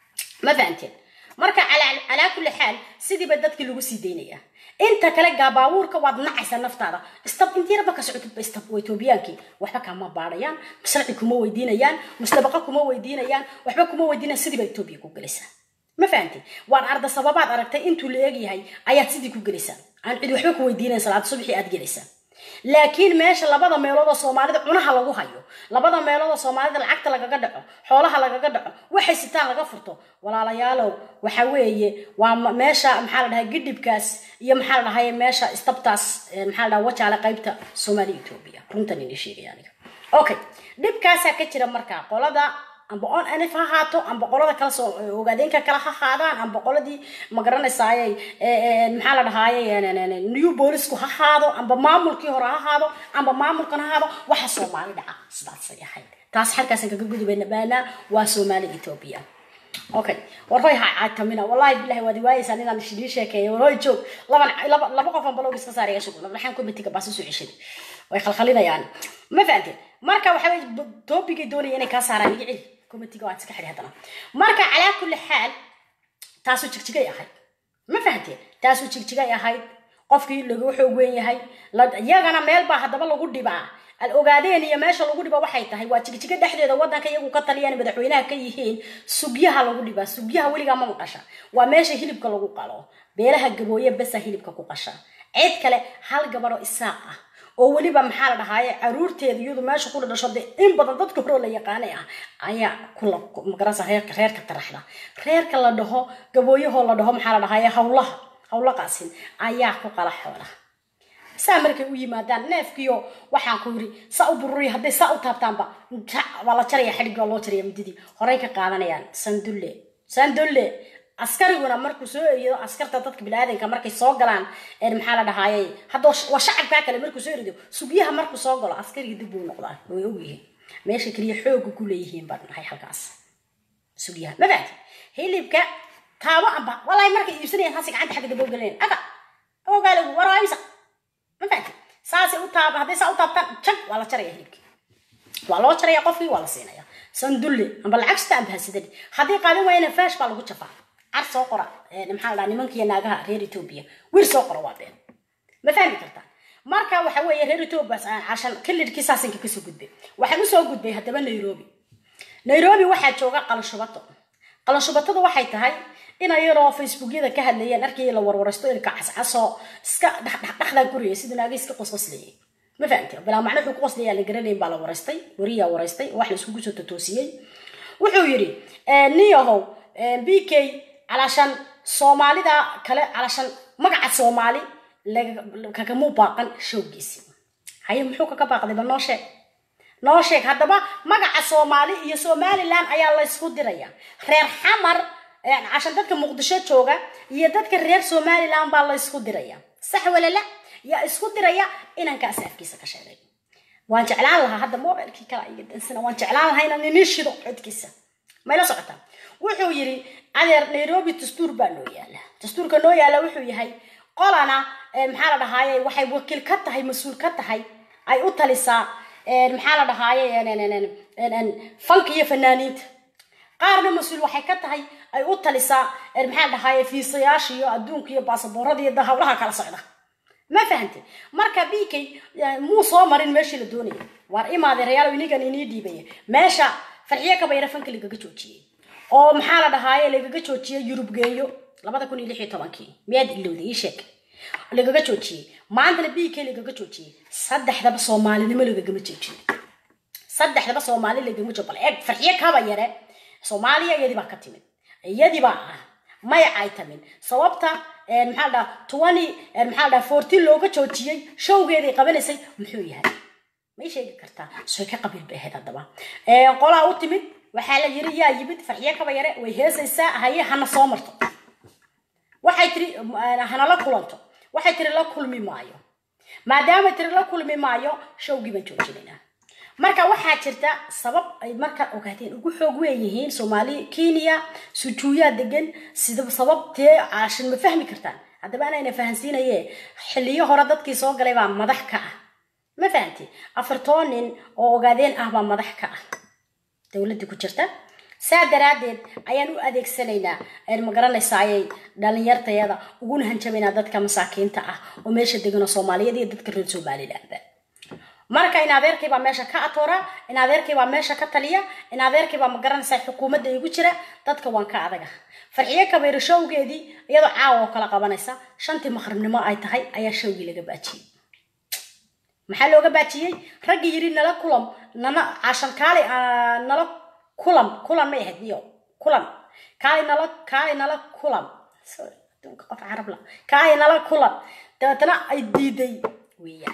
ma fahanteen marka calaa kulli xaal sidiiba dadkii lagu sii daynaya inta kale gaabaabuurka waad nacaysaa naftaada istab intii yarba ka socotidba istab waa etoobiyaankii waxba kama baadhayaan sharci kuma weydiinayaan mustabaqa kuma weydiinayaan waxba kuma weydiinayaan sidiiba etoobiya ku gelaysaa ma fahanteen waan arda sababaad aragtay intuu la eegyahay ayaad sidii ku gelaysaa aan cid waxba ku weydiinayn salaad subaxii aad gelaysaa laakiin meesha labada meelood oo soomaalida cunaha lagu hayo labada meelood oo soomaalida lacagta lagaga dhaco xoolaha lagaga dhaco waxay sitaan laga furto walaalayaalow waxa weeye waa meesha maxaa la dhahay gidhibkaas iyo maxaa la dhahay meesha istabtaas maxaa la dhahay wajaale qaybta soomaaliya etoobiya runtan ini sheegaya aniga okay dhibkaasaa ka jira markaa qolada amba on anif ha haato amba qolada kala soo ogaadeenka kale ha haadaan amba qoladii ma garanaysaaye maxaa la dhahaaye new boolisku ha haado amba maamulkii hore ha haado amba maamulkan ha haado waxa soomaali dhaca sidaasay ahayd taas halkaasaan kaga gudubayna baanaa waa soomaali etoobiya okay warhoy ha caatamina wallahi bilahi waad waayeysaan inaan ishidii sheekeeyo warhoy joog laban laba laba qofan balog iska saaraya shugul waxaan komitiga baasi soo ceshaday way khalkhalinayaan ma fahanteen marka waxa weye toobigay doonaya inay kaa saaraan iga celi komitiga waan iska xidhi haddana marka calaa kulli xaal taasuu jigjigay ahayd ma fahanteen taasuu jigjigay ahayd qofkii lagu xoog weyn yahay iyagana meel baa haddaba lagu dhibaa al ogaadeen iyo meesha lagu dhibo waxay tahay waa jigjiga dhexdeeda wadanka iyagu ka taliyaan madaxweynaha ka yihiin sugyaha lagu dhibaa sugyaha weligaa ma maqasha waa meesha hilibka lagu qalo beelaha gabooye besa hilibka ku qasha cid kale hal gabadho isaaq ah oo weliba maxaa la dhahaaye caruurteeda iyadu meesha ku dhasho dee in badan dadka hore oo la yaqaanay ah ayaa kula magarasa reerka reerka taraxda reerka la dhaho gabooyahoo la dhaho maxaa la dhahaaye hawlaha hawla qaasin ayaa ku qala xoolaha saa markay u yimaadaan neefkiyo waxaan ku yiri saa u bururiya hadday saa u taabtaanba jac waa la jaraya xadhigga loo jaraya mididii horey ka qaadanayaan sandulle sandulle askariguna markuu soo eriyo askarta dadka biniaadanka markay soo galaan een maxaa la dhahaaye hadda waa shacabkaa kale markuu soo eriyo sugiyaha markuu soo galo askariga dib buu noqdaa way ogyihiin meesha keliya xooga ku leeyihiin baan nahay halkaas sugiyaha ma fahanti hilibka taabo amba walahi markay iibsanayaan hasi gacanta xagga dabo galeen aga ogaalagu waraaysa ma fahanti saasay u taab hadday saa u taabtaan jag waa la jaraya hilibkii waa loo jaraya qofkii waa la siinaya sandulle amba lacagsta amba hasidani haddii qaadan waayana faash baa lagu jafaa car soo qora maxaa la dhaha nimankiiyo naagaha reer etoobiya wir soo qora waa been ma fahmi kartaa marka waxa weeye reer etoobiya cashan kilidhkii saasinka kasoo gudbay waxaan usoo gudbay haddaba nairobi nairobi waxaa jooga qalashubato qalashubatada waxay tahay in ayadoo facebookyada ka hadlayeen arkii la warwaraysto ilka cascasoo iska dhexdhexdhexdaa guraya siduu naaga iska qosqoslayay ma fahamti bilaa macno wuxuu ku qoslayaa la garanayn baa la waraystay wariyaa waraystay wax la iskugu soo totoosiyey wuxuu yidhi niyahow b k calashan soomaalida kale calashan magaca soomaali kagamuu baaqan showgiisi haye muxuu kaga baaqday ba noo sheeg noo sheeg haddaba magaca soomaali iyo somalilan ayaa la ysku diraya reer xamar cashan dadka muqdisho jooga iyo dadka reer somalilan baa la ysku diraya sax walala yaa isku diraya inankaas afkiisa ka sheegay waan jeclaan lahaa hadda mobilkii kala iga dansana waan jeclaan lahaa inaan inii shido codkiisa mayla socotaa wuxuu yidhi adeer nairobi dastuur baa noo yaala dastuurka noo yaala wuxuu yahay qolana maxaa la dhahaaye waxay wakiil ka tahay mas-uul ka tahay ay u talisaa maxaa la dhahaaye fanka iyo fanaaniinta qaarna mas-uul waxay ka tahay ay u talisaa maxaa la dhahaaye fiisayaasha iyo adduunka iyo baasaboorada iyo hawlaha kala socda ma fahante marka bikay muu soo marin meeshii la doonaya waar imaade reyaal inigan inii dhiibaya meesha farxiyo kabayra fanka lagaga joojiyey oo maxaa la dhahaaye lagaga joojiyey yurub geeyo labada kun iyo lix iyo tobankii miyaad ilowday ii sheeg lagaga joojiyey maantana b k lagaga joojiyey saddexdaba soomaalinimo lagagama joojiyey saddexdaba soomaali lagama joogo bal eeg farxiyo kaba yare soomaaliya iyadii baa ka timid iyadii baa ah maya ay tamin sababta maxaa la dhaha twenty maxaa la dhaha fourteen looga joojiyey showgeeday qabanaysay muxuu yahay may sheegi kartaa soy ka qabiil bay ahayd haddaba qolaa u timid waxaa la yiri yaa yimid farxiyo kaba yare way heesaysaa haye hana soo marto waxay tiri hanala kulanto waxay tiri la kulmi maayo maadaama tiri la kulmi maayo showgii baan joojinaynaa marka waxaa jirta sabab ay marka ogaadeen ugu xoog weeyihiin soomaali kenya sujuuyaa degan sida sababtee caashin ma fahmi kartaan haddaba anayna fahansiinaye xiliyo hore dadkii soo galay baa madax ka ah ma fahanti afartoo nin oo ogaadeen ah baa madax ka ah dowladii ku jirta saa daraaddeed ayaan u adeegsanaynaa ma garanaysaayay dhalinyartayada uguna hanjabaynaa dadka masaakiinta ah oo meesha degan oo soomaaliyeed iyo dadka reer somalilandba marka in adeerkay baa meesha ka atoora in adeerkay baa meesha ka taliya in adeerkay baa ma garanaysaa xukuumadda igu jira dadka waan ka adaga farxiyo kabayro showgeedii iyadoo caawa oo kala qabanaysa shantii maqribnimo ay tahay ayaa showgii laga baajiyey maxaa looga baajiyey raggi yiri nala kulam nana cashan kaali nala kulam kulan may ahayd iyo kulan kaali nala kaali nala kulam sorry adduunka qof carab la kaali nala kulan dabeetana ay diiday weeyaan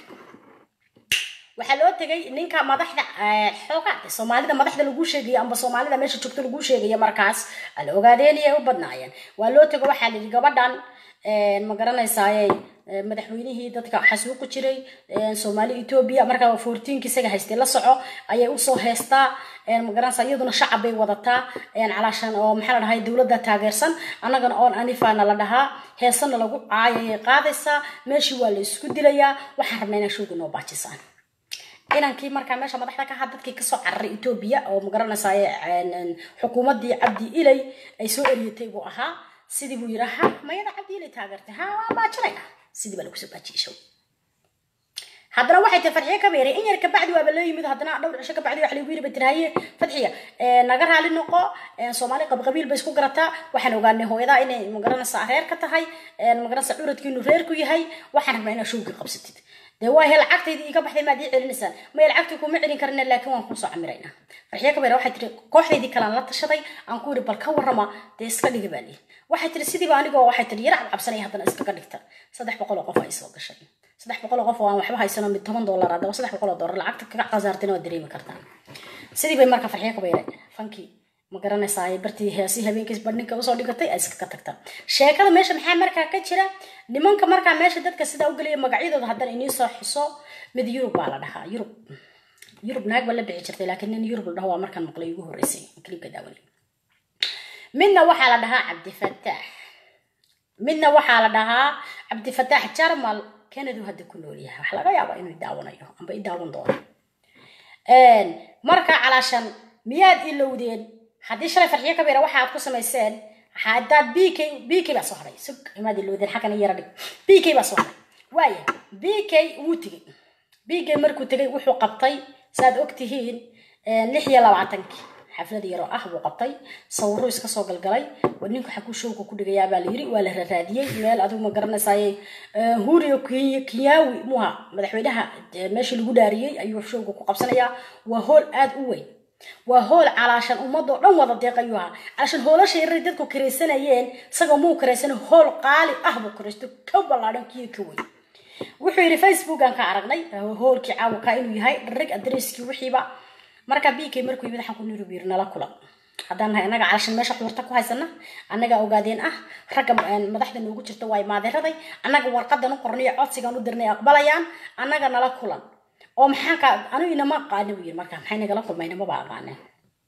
waxaa loo tegay ninka madaxda xoogaa soomaalida madaxda lagu sheegaya amba soomaalida meesha joogta lagu sheegaya markaas ala ogaadeen iyay u badnaayeen waa loo tego waxaa la yidhi gabadhan ma garanaysaaye madaxweynihii dadka xasuuqi jiray soomaali etoobiya markaa fourteenki isaga haystay la soco ayay usoo heestaa magaranaysa iyaduna shacab bay wadataa calaashan oo maxaa la dhahay dowladda taageersan annagana oon anifana la dhahaa heesana lagu caayayay qaadaysaa meeshii waa la isku dilayaa waxaan rabnaa inaa showga noo baajisaan inankii markaa meesha madaxda ka ahaa dadkii kasoo cararay etoobiya oo magaranaysaay xukuumaddii cabdi ilay ay soo eriyatay buu ahaa sidii buu yidhi ha mayada cabdi ilay taageertay ha waa baajinayna sidii baa lagu soo baajiyey show haddana waxay tahay fadxiya ka beeray in yar kabacdi waaba loo yimid haddana dhowr cisho kabacdi waxa lagu yiri batirhaye fadxiya naga raali noqo soomaali qabqabiil bay isku garataa waxaan ogaanay hooyadaa inay magaranaysa reer ka tahay magaranaysa curadkiinu reer ku yahay waxaan rabnaa inaad showgii qabsatid dee waa he lacagtaydi iga baxday maad ii celinaysaan maya lacagtii kuma celin karina laakiin waan kusoo camiraynaa farxiyo kabeer waxay tiri kooxdaydii kalaan la tashaday aan ku yiri bal ka warrama dee iska dhiga baa lihi waxay tiri sidiiba anigoo waxay tiri yara cabcabsanaya haddana iskaga dhigta saddex boqol oo qof ay soo gashay saddex boqol oo qof oo aan waxba haysano mid toban dollar haddaba saddex boqol oo dollar lacagta kaga khasaartina waad dareemi kartaan sidii bay marka farxiyo kabeere fankii ma garanaysaa bartii heesii habeenkiis badhinka usoo dhigatay ay iskaga tagta sheekada meesha maxaa markaa ka jira nimanka markaa meesha dadka sidaa u gelaya magacyadooda haddana inii soo xuso mid yurub baa la dhahaa yurub yurub naag baa la bixi jirtay laakiin nin yurub la dhaho waa markaan maqlay ugu horreysay kliibka daawanay midna waxaa la dhahaa cabdifataax midna waxaa la dhahaa cabdifataax jarmal kanadu hadda ku nool yahay wax laga yaabaa inuu daawanayo amba i daawan doono marka calaashan miyaad ilowdeen haddii shalay farxiyo kabeera waxa aad ku samayseen haddaad b k b k baa soo haray sug imaad ilowdeen xaggan yara dhig b k baa soo haray waaya b k wuu tegey b k markuu tegey wuxuu qabtay saaad og tihiin lix iyo labaatankii xaflad yaroo ah buu qabtay sawiruu iska soo galgalay ninku xaguu showga ku dhigayaa baa la yiri waa la raraadiyey meel adigu ma garanaysaay huriyo kinyawi muha madaxweynaha meeshii lagu dhaariyey ayuu showga ku qabsanayaa waa hool aad u weyn waa hool calaashan ummadoo dhan wada deeq ayuu ahaa calaashan hoolasha yaray dadku karaysanayeen isagoo muu karaysana hool qaali ah buu karaysto ka ballaadhan kiyo ka weyn wuxuu yidhi facebookan ka aragnay hoolkii caawaka inuu yahay dharrig adreskii wixiiba marka b k markuu yimid waxaan ku niri yiri nala kulan haddaan nahay annaga calashan meesha quurta ku haysana annaga ogaadeen ah ragga madaxda noogu jirta waa maadeeraday annaga warqadan u qornay codsigan u dirnay aqbalayaan annaga nala kulan oo maxaan ka anigu inama aqaani buu yiri marka maxay nagala kulmayna maba aqaaneen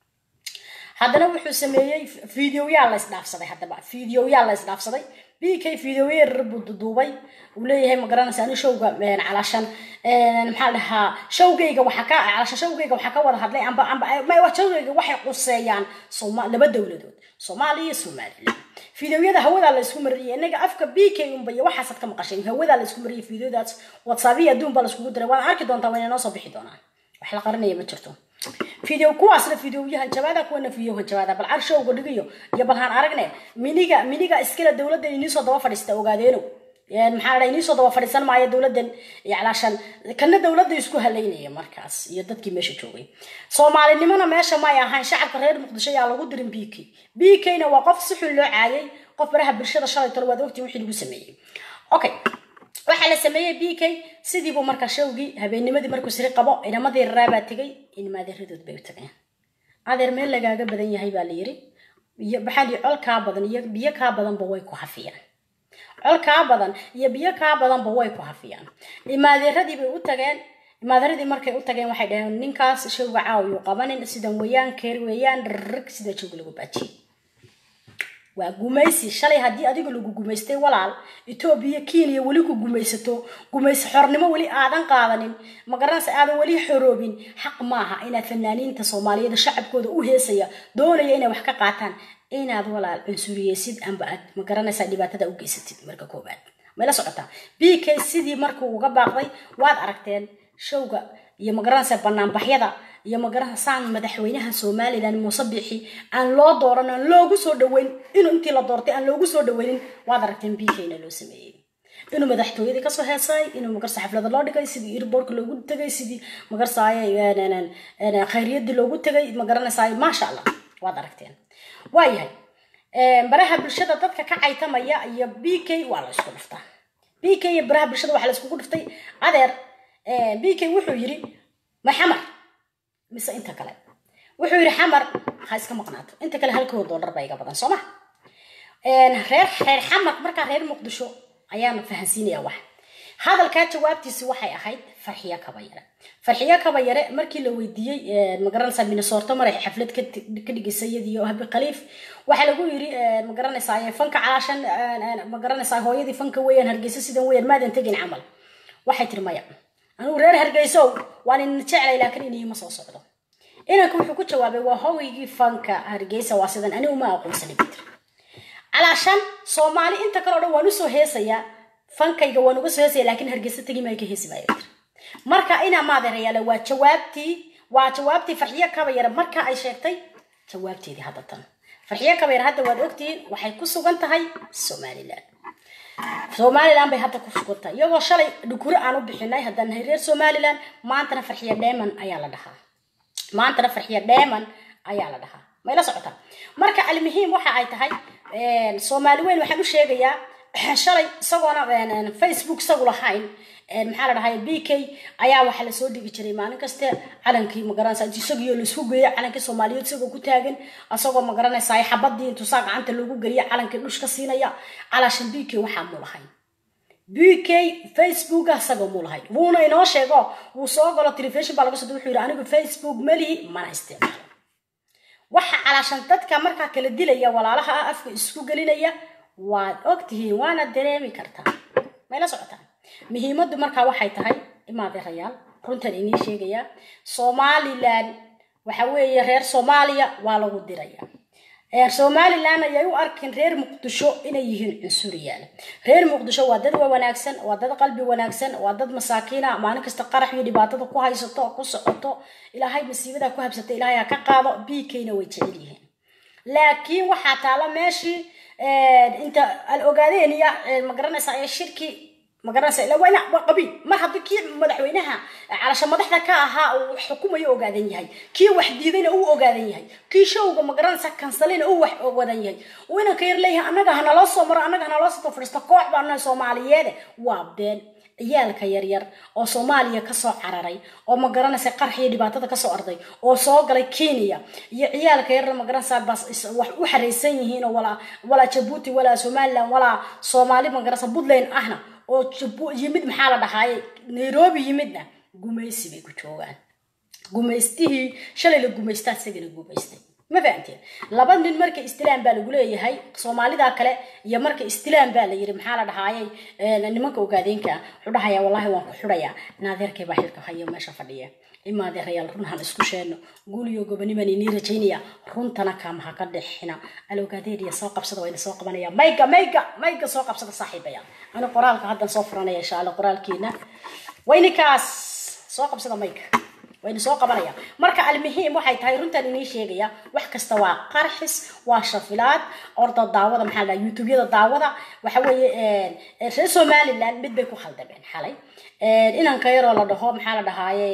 haddana wuxuu sameeyey fideoyaal la isdhaafsaday haddaba fideoyaal la isdhaafsaday b k fideoyeer buu duduubay uu leeyahay ma garanaysa ani showga calaashan maxaa dhahaa showgayga waxaa ka calaashan showgayga waxaa ka wada hadlay amba amba showgayga waxay quseeyaan sooma laba dowladood soomaaliya iyo somaliland fideoyada hawadaa la isku mariyay inaga afka b k unba iyo waxaasaad ka maqashay hawadaa la isku mariyay fideodaas whatsappiya adduun baa la iskugu diray waad arki doontaa waa inay noo soo bixi doonaan wax la qarinaya ma jirto video kuwaasna videoyahan jawaada kuwana videohan jawaada bal car showga dhigiyo iyo bal haan aragne miniga miniga iskale dowladdan iniisoo daba fadhiista ogaadeeno maxaa la iniisoo daba fadhiisan maayo dowladdan calaashan kana dowladda isku halaynaya markaas iyo dadkii meesha joogay soomaalinimona meesha may ahayn shacabka reer muqdisho yaa lagu dirin b k b k na waa qof si xun loo caayay qof baraha bulshada shalay tolo waad ogtiin wixii lagu sameeyey okay waxaa la sameeyey b k sidiibuu marka showgii habeennimadii markuu siri qabo inamadii raraabaa tegay inmaadeeradood bay u tageen adeer meel lagaaga badan yahay baa la yiri iyo maxaa lii col kaa badan iyo biyo kaa badanba way ku hafiyaan col kaa badan iyo biyo kaa badanba way ku hafiyaan imaadeeradii bay u tageen imaadeeradii markay u tageen waxay dhaheen ninkaas showga caawiyuu qabanin sidan weeyaan keer weeyaan rrg sida showga lagu baajiyey waa gumaysi shalay haddii adiga lagu gumaystay walaal etoobiya kenya weli ku gumaysato gumaysi xornimo weli aadan qaadanin magaranaysa aadan weli xoroobin xaq maaha inaad fanaaniinta soomaaliyeed shacabkooda u heesaya doonaya inay wax ka qaataan inaad walaal cunsuriyeysid amba aad magaranaysaa dhibaatada u geysatid marka koobaad mayla socotaa b k sidii markuu uga baaqday waad aragteen showga iyo magaranaysa banaanbaxyada iyo magaranasaan madaxweynaha somalilan muuse bixi aan loo dooran aan loogu soo dhaweyn inuu intii la doortay aan loogu soo dhaweynin waad aragteen b k na loo sameeyey inuu madaxtooyadii kasoo heesay inuu magarsa xaflada loo dhigay sidii airbortka loogu tegay sidii magarsaay khayriyadii loogu tegay magaranaysaay maasha allah waad aragteen waayahay baraha bulshada dadka ka caytamaya iyo b k waa la isku dhuftaa b k iyo baraha bulshada waxaa la iskugu dhuftay adeer b k wuxuu yiri maxamar mise inta kale wuxuu yidhi xamar ha iska maqnaato inta kale halkoo doolar baa iga badan soo ma reer reer xamar markaa reer muqdisho ayaana fahansiinaya wax hadalkaa jawaabtiisi waxay ahayd farxiyo kabayare farxiyo kabayare markii la weydiiyey magaranaysaa minnesota maray xaflad ka dhigisay iyadiyo habi khaliif waxaa lagu yiri magaranaysaa fanka calaashan magaranaysaa hooyadii fanka weeyaan hargeysa sidan weeyaan maadan tegin camal waxay tiri maya anugu reer hargeysow waan ina jeclay laakiin inayima soo socdo inanka wuxuu ku jawaabay waa hawigii fanka hargeysa waa sidan anigu ma aqoonsani bitr calaashan soomaali inta kale o dhan waan usoo heesayaa fankayga waan uga soo heesaya laakiin hargeysa tegi maayo ka heesi maayo bitr marka inaa maadeerayaale waa jawaabtii waa jawaabtii farxiyo kabayare marka ay sheegtay jawaabteedii hadda tan farxiyo kabayare hadda waad ogtihiin waxay ku sugan tahay somaliland somaliland bay hadda ku sugantahay iyagoo shalay dhukuro aan u bixinay haddaan nahay reer somaliland maantana farxiya dheeman ayaa la dhahaa maantana farxiya dheeman ayaa la dhahaa may la socotaa marka almuhiim waxa ay tahay soomaali weyn waxaan u sheegayaa shalay isagoona facebook isagu lahayn maxaa la dhahay b k ayaa waxaa lasoo dhigi jiray maalin kaste calankii magaranaysa isagio laisku geeyo calankii soomaaliyeed isagoo ku taagan isagoo magaranaysa xabadii intuusaa gacanta loogu geliya calankii dhush ka siinaya calaashan b k waxaa muu lahayn b k facebooka isagoo muu lahayn wuuna inoo sheego wuu soo galo telefishon baa laga soo wuxuu yidhi anigu facebook malihi mana isticmaalo waxa calaashan dadka markaa kala dilaya walaalaha ah afka isku gelinaya waad ogtihiin waana dareemi kartaa may la socotaan muhiimaddu markaa waxay tahay imaadeerayaal runtan inii sheegayaa somalilan waxa weeye reer soomaaliya waa lagu diraya somalilan ayay u arkin reer muqdisho inay yihiin cunsuriyaal reer muqdisho waa dad wanaagsan waa dad qalbi wanaagsan waa dad masaakiina maalin kasta qarax iyo dhibaatada ku haysato ku socoto ilaahay masiibada ku habsata ilaahay ha ka qaado b kna way jecel yihiin laakiin waxaa taala meeshii inta al ogaadeen iyo magaranaysa ee shirki magaranaysa ila waa ina waa qabiil mar haddii kii madaxweynaha calasha madaxda ka ahaa uu xukumayo ogaadan yahay kii wax diidayna uu ogaadan yahay kii showga magaranaysa kansalina uu wax ogadan yahay uu inanka yar leeyahay annaga hanaloo soo maro annaga hanaloo soo fadhiisto koox baa nahay soomaaliyeede waa been ciyaalka yaryar oo soomaaliya kasoo cararay oo magaranaysa qarx iyo dhibaatada kasoo arday oo soo galay kenya iyo ciyaalka yaryar magaranaysa bas wax u xaraysan yihiin oo walaa walaa jabuuti walaa somaliland walaa soomaali magaranaysa puntland ahna oo yimid maxaa la dhahaaye nairobi yimidna gumaysi bay ku joogaan gumaystihii shalay la gumaystaa isagana gumaystay ma fahamteen laba nin marka istilaan baa lagu leeyahay soomaalida kale iyo marka istilaan baa la yiri maxaa la dhahaayay nimanka ogaadeenka wuxuu dhahayaa wallahi waan ku xidhayaa naadeerkay baa xilka hayo meesha fadhiya imaadeerayaal run han isku sheeno guuliyo goboniman inii rajaynaya runtana kaama ha ka dhexina alogaadeediya soo qabsada wayna soo qabanaya mayga mayga mayga soo qabsada saaxiibaya ani qoraalka haddan soo furanaya insha alla qoraalkeena waynikaas soo qabsada mayga wayna soo qabanaya marka almuhiim waxay tahay runtan inii sheegaya wax kasta waa qarxis waa shafilaad orda daawada maxaa la youtubeyada daawada waxa weeye reer somaliland mid bay ku khaldameen xalay inanka yaroo la dhaho maxaa la dhahaaye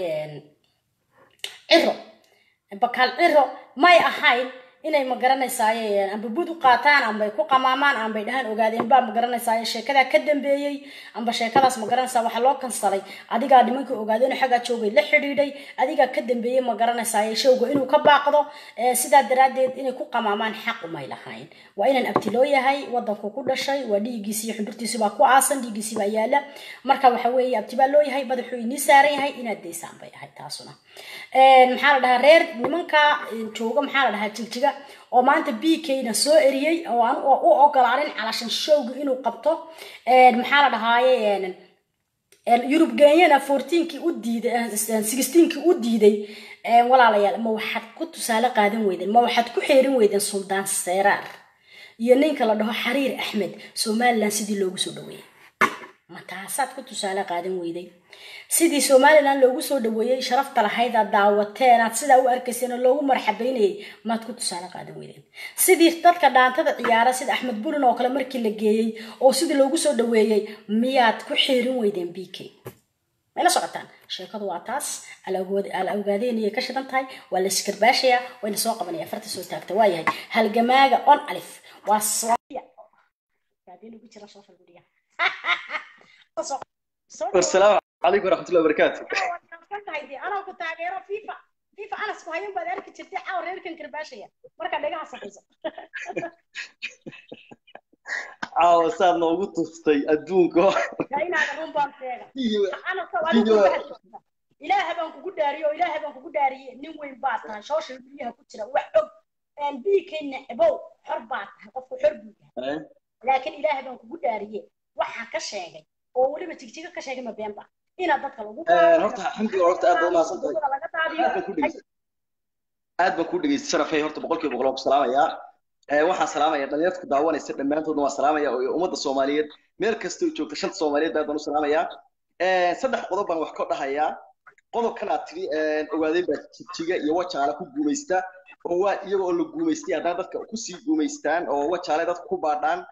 ciro bakaal ciro may ahayn inay magaranaysaay amba bud u qaataan ambay ku qamaamaan ambay dhahaan ogaadeen baa magaranaysaay sheekadaa ka dambeeyey amba sheekadaas magaranaysaa waxaa loo kansalay adigaa nimankii ogaadeen xaggaa joogay la xidhiidhay adigaa ka dambeeyey magaranaysaay showga inuu ka baaqdo sidaa daraaddeed inay ku qamaamaan xaq umay lahayn waa inaan abti loo yahay wadanku ku dhashay waa dhiiggiisi iyo xundurtiisi baa ku aasan dhiiggiisi baa yaala marka waxa weeye abti baa loo yahay madaxuu inii saaran yahay inaad daysaan bay ahayd taasuna maxaa la dhahaa reer nimanka jooga maxaa la dhahaa jigjiga oo maanta b kna soo eriyey oo aan u ogolaanin calashan showga inuu qabto maxaa la dhahaaye yurub genyana fourteenkii u diiday sixteenkii u diiday walaalayaal ma waxaad ku tusaale qaadan weydeen ma waxaad ku xeerin weydeen suldaan seeraar iyo ninka la dhaho xariir axmed somaliland sidii loogu soo dhaweeyey ma taasaad ku tusaale qaadan weyday sidii somaliland loogu soo dhaweeyey sharafta lahayd aad daawateen aad sidaa u arkayseen oo loogu marxabaynayay maad ku tusaale qaadan weydeen sidii dadka dhaantada ciyaara sida axmed burin oo kale markii la geeyey oo sidii loogu soo dhaweeyey miyaad ku xiirin weydeen b k mayla socotaan sheekadu waa taas ala ogaadeenayay ka shidan tahay waa la iskarbaashaya wayna soo qabanaya farta soo taagta waayahay halgamaaga on alif waa والسلام عليكم ورحمة الله وبركاته anoo ku taageero fifa fifa anas ku hayan baad arki jirtay caawa reerkan karbaashaya markaa dhagaha saxayso caawa saad noogu tustay adduunka inaada run baan sheega iyo anaska adigu ilaaha baan kugu dhaariye oo ilaaha baan kugu dhaariye nin weyn baa tahay social mediaha ku jira wax og biikayna ebow xor baa tahay qofku xor buu yahay laakiin ilaaha baan kugu dhaariye waxaa ka sheegay oo weliba jigjiga ka sheegay ma been ba inaad dadka lagu horta alxamdulilah horta aad baad umahadsan tahay laga daadiyo aad baan ku dhegeystay aad baan ku dhegeystay sharafay horta boqolkiiba boqol waan ku salaamayaa waxaan salaamaya dhalinyarta ku daawanaysa dhammaantoodna waan salaamaya oo ummadda soomaaliyeed meel kastoo joogta shanta soomaaliyeed aad baan u salaamayaa saddex qodob baan wax ka dhahayaa qodobkan aad tiri ogaadeen baa jigjiga iyo wajaale ku guumaysta oo waa iyaga oo la guumaystay haddana dadka kusii guumaystaan oo wajaale dadka ku baadhaan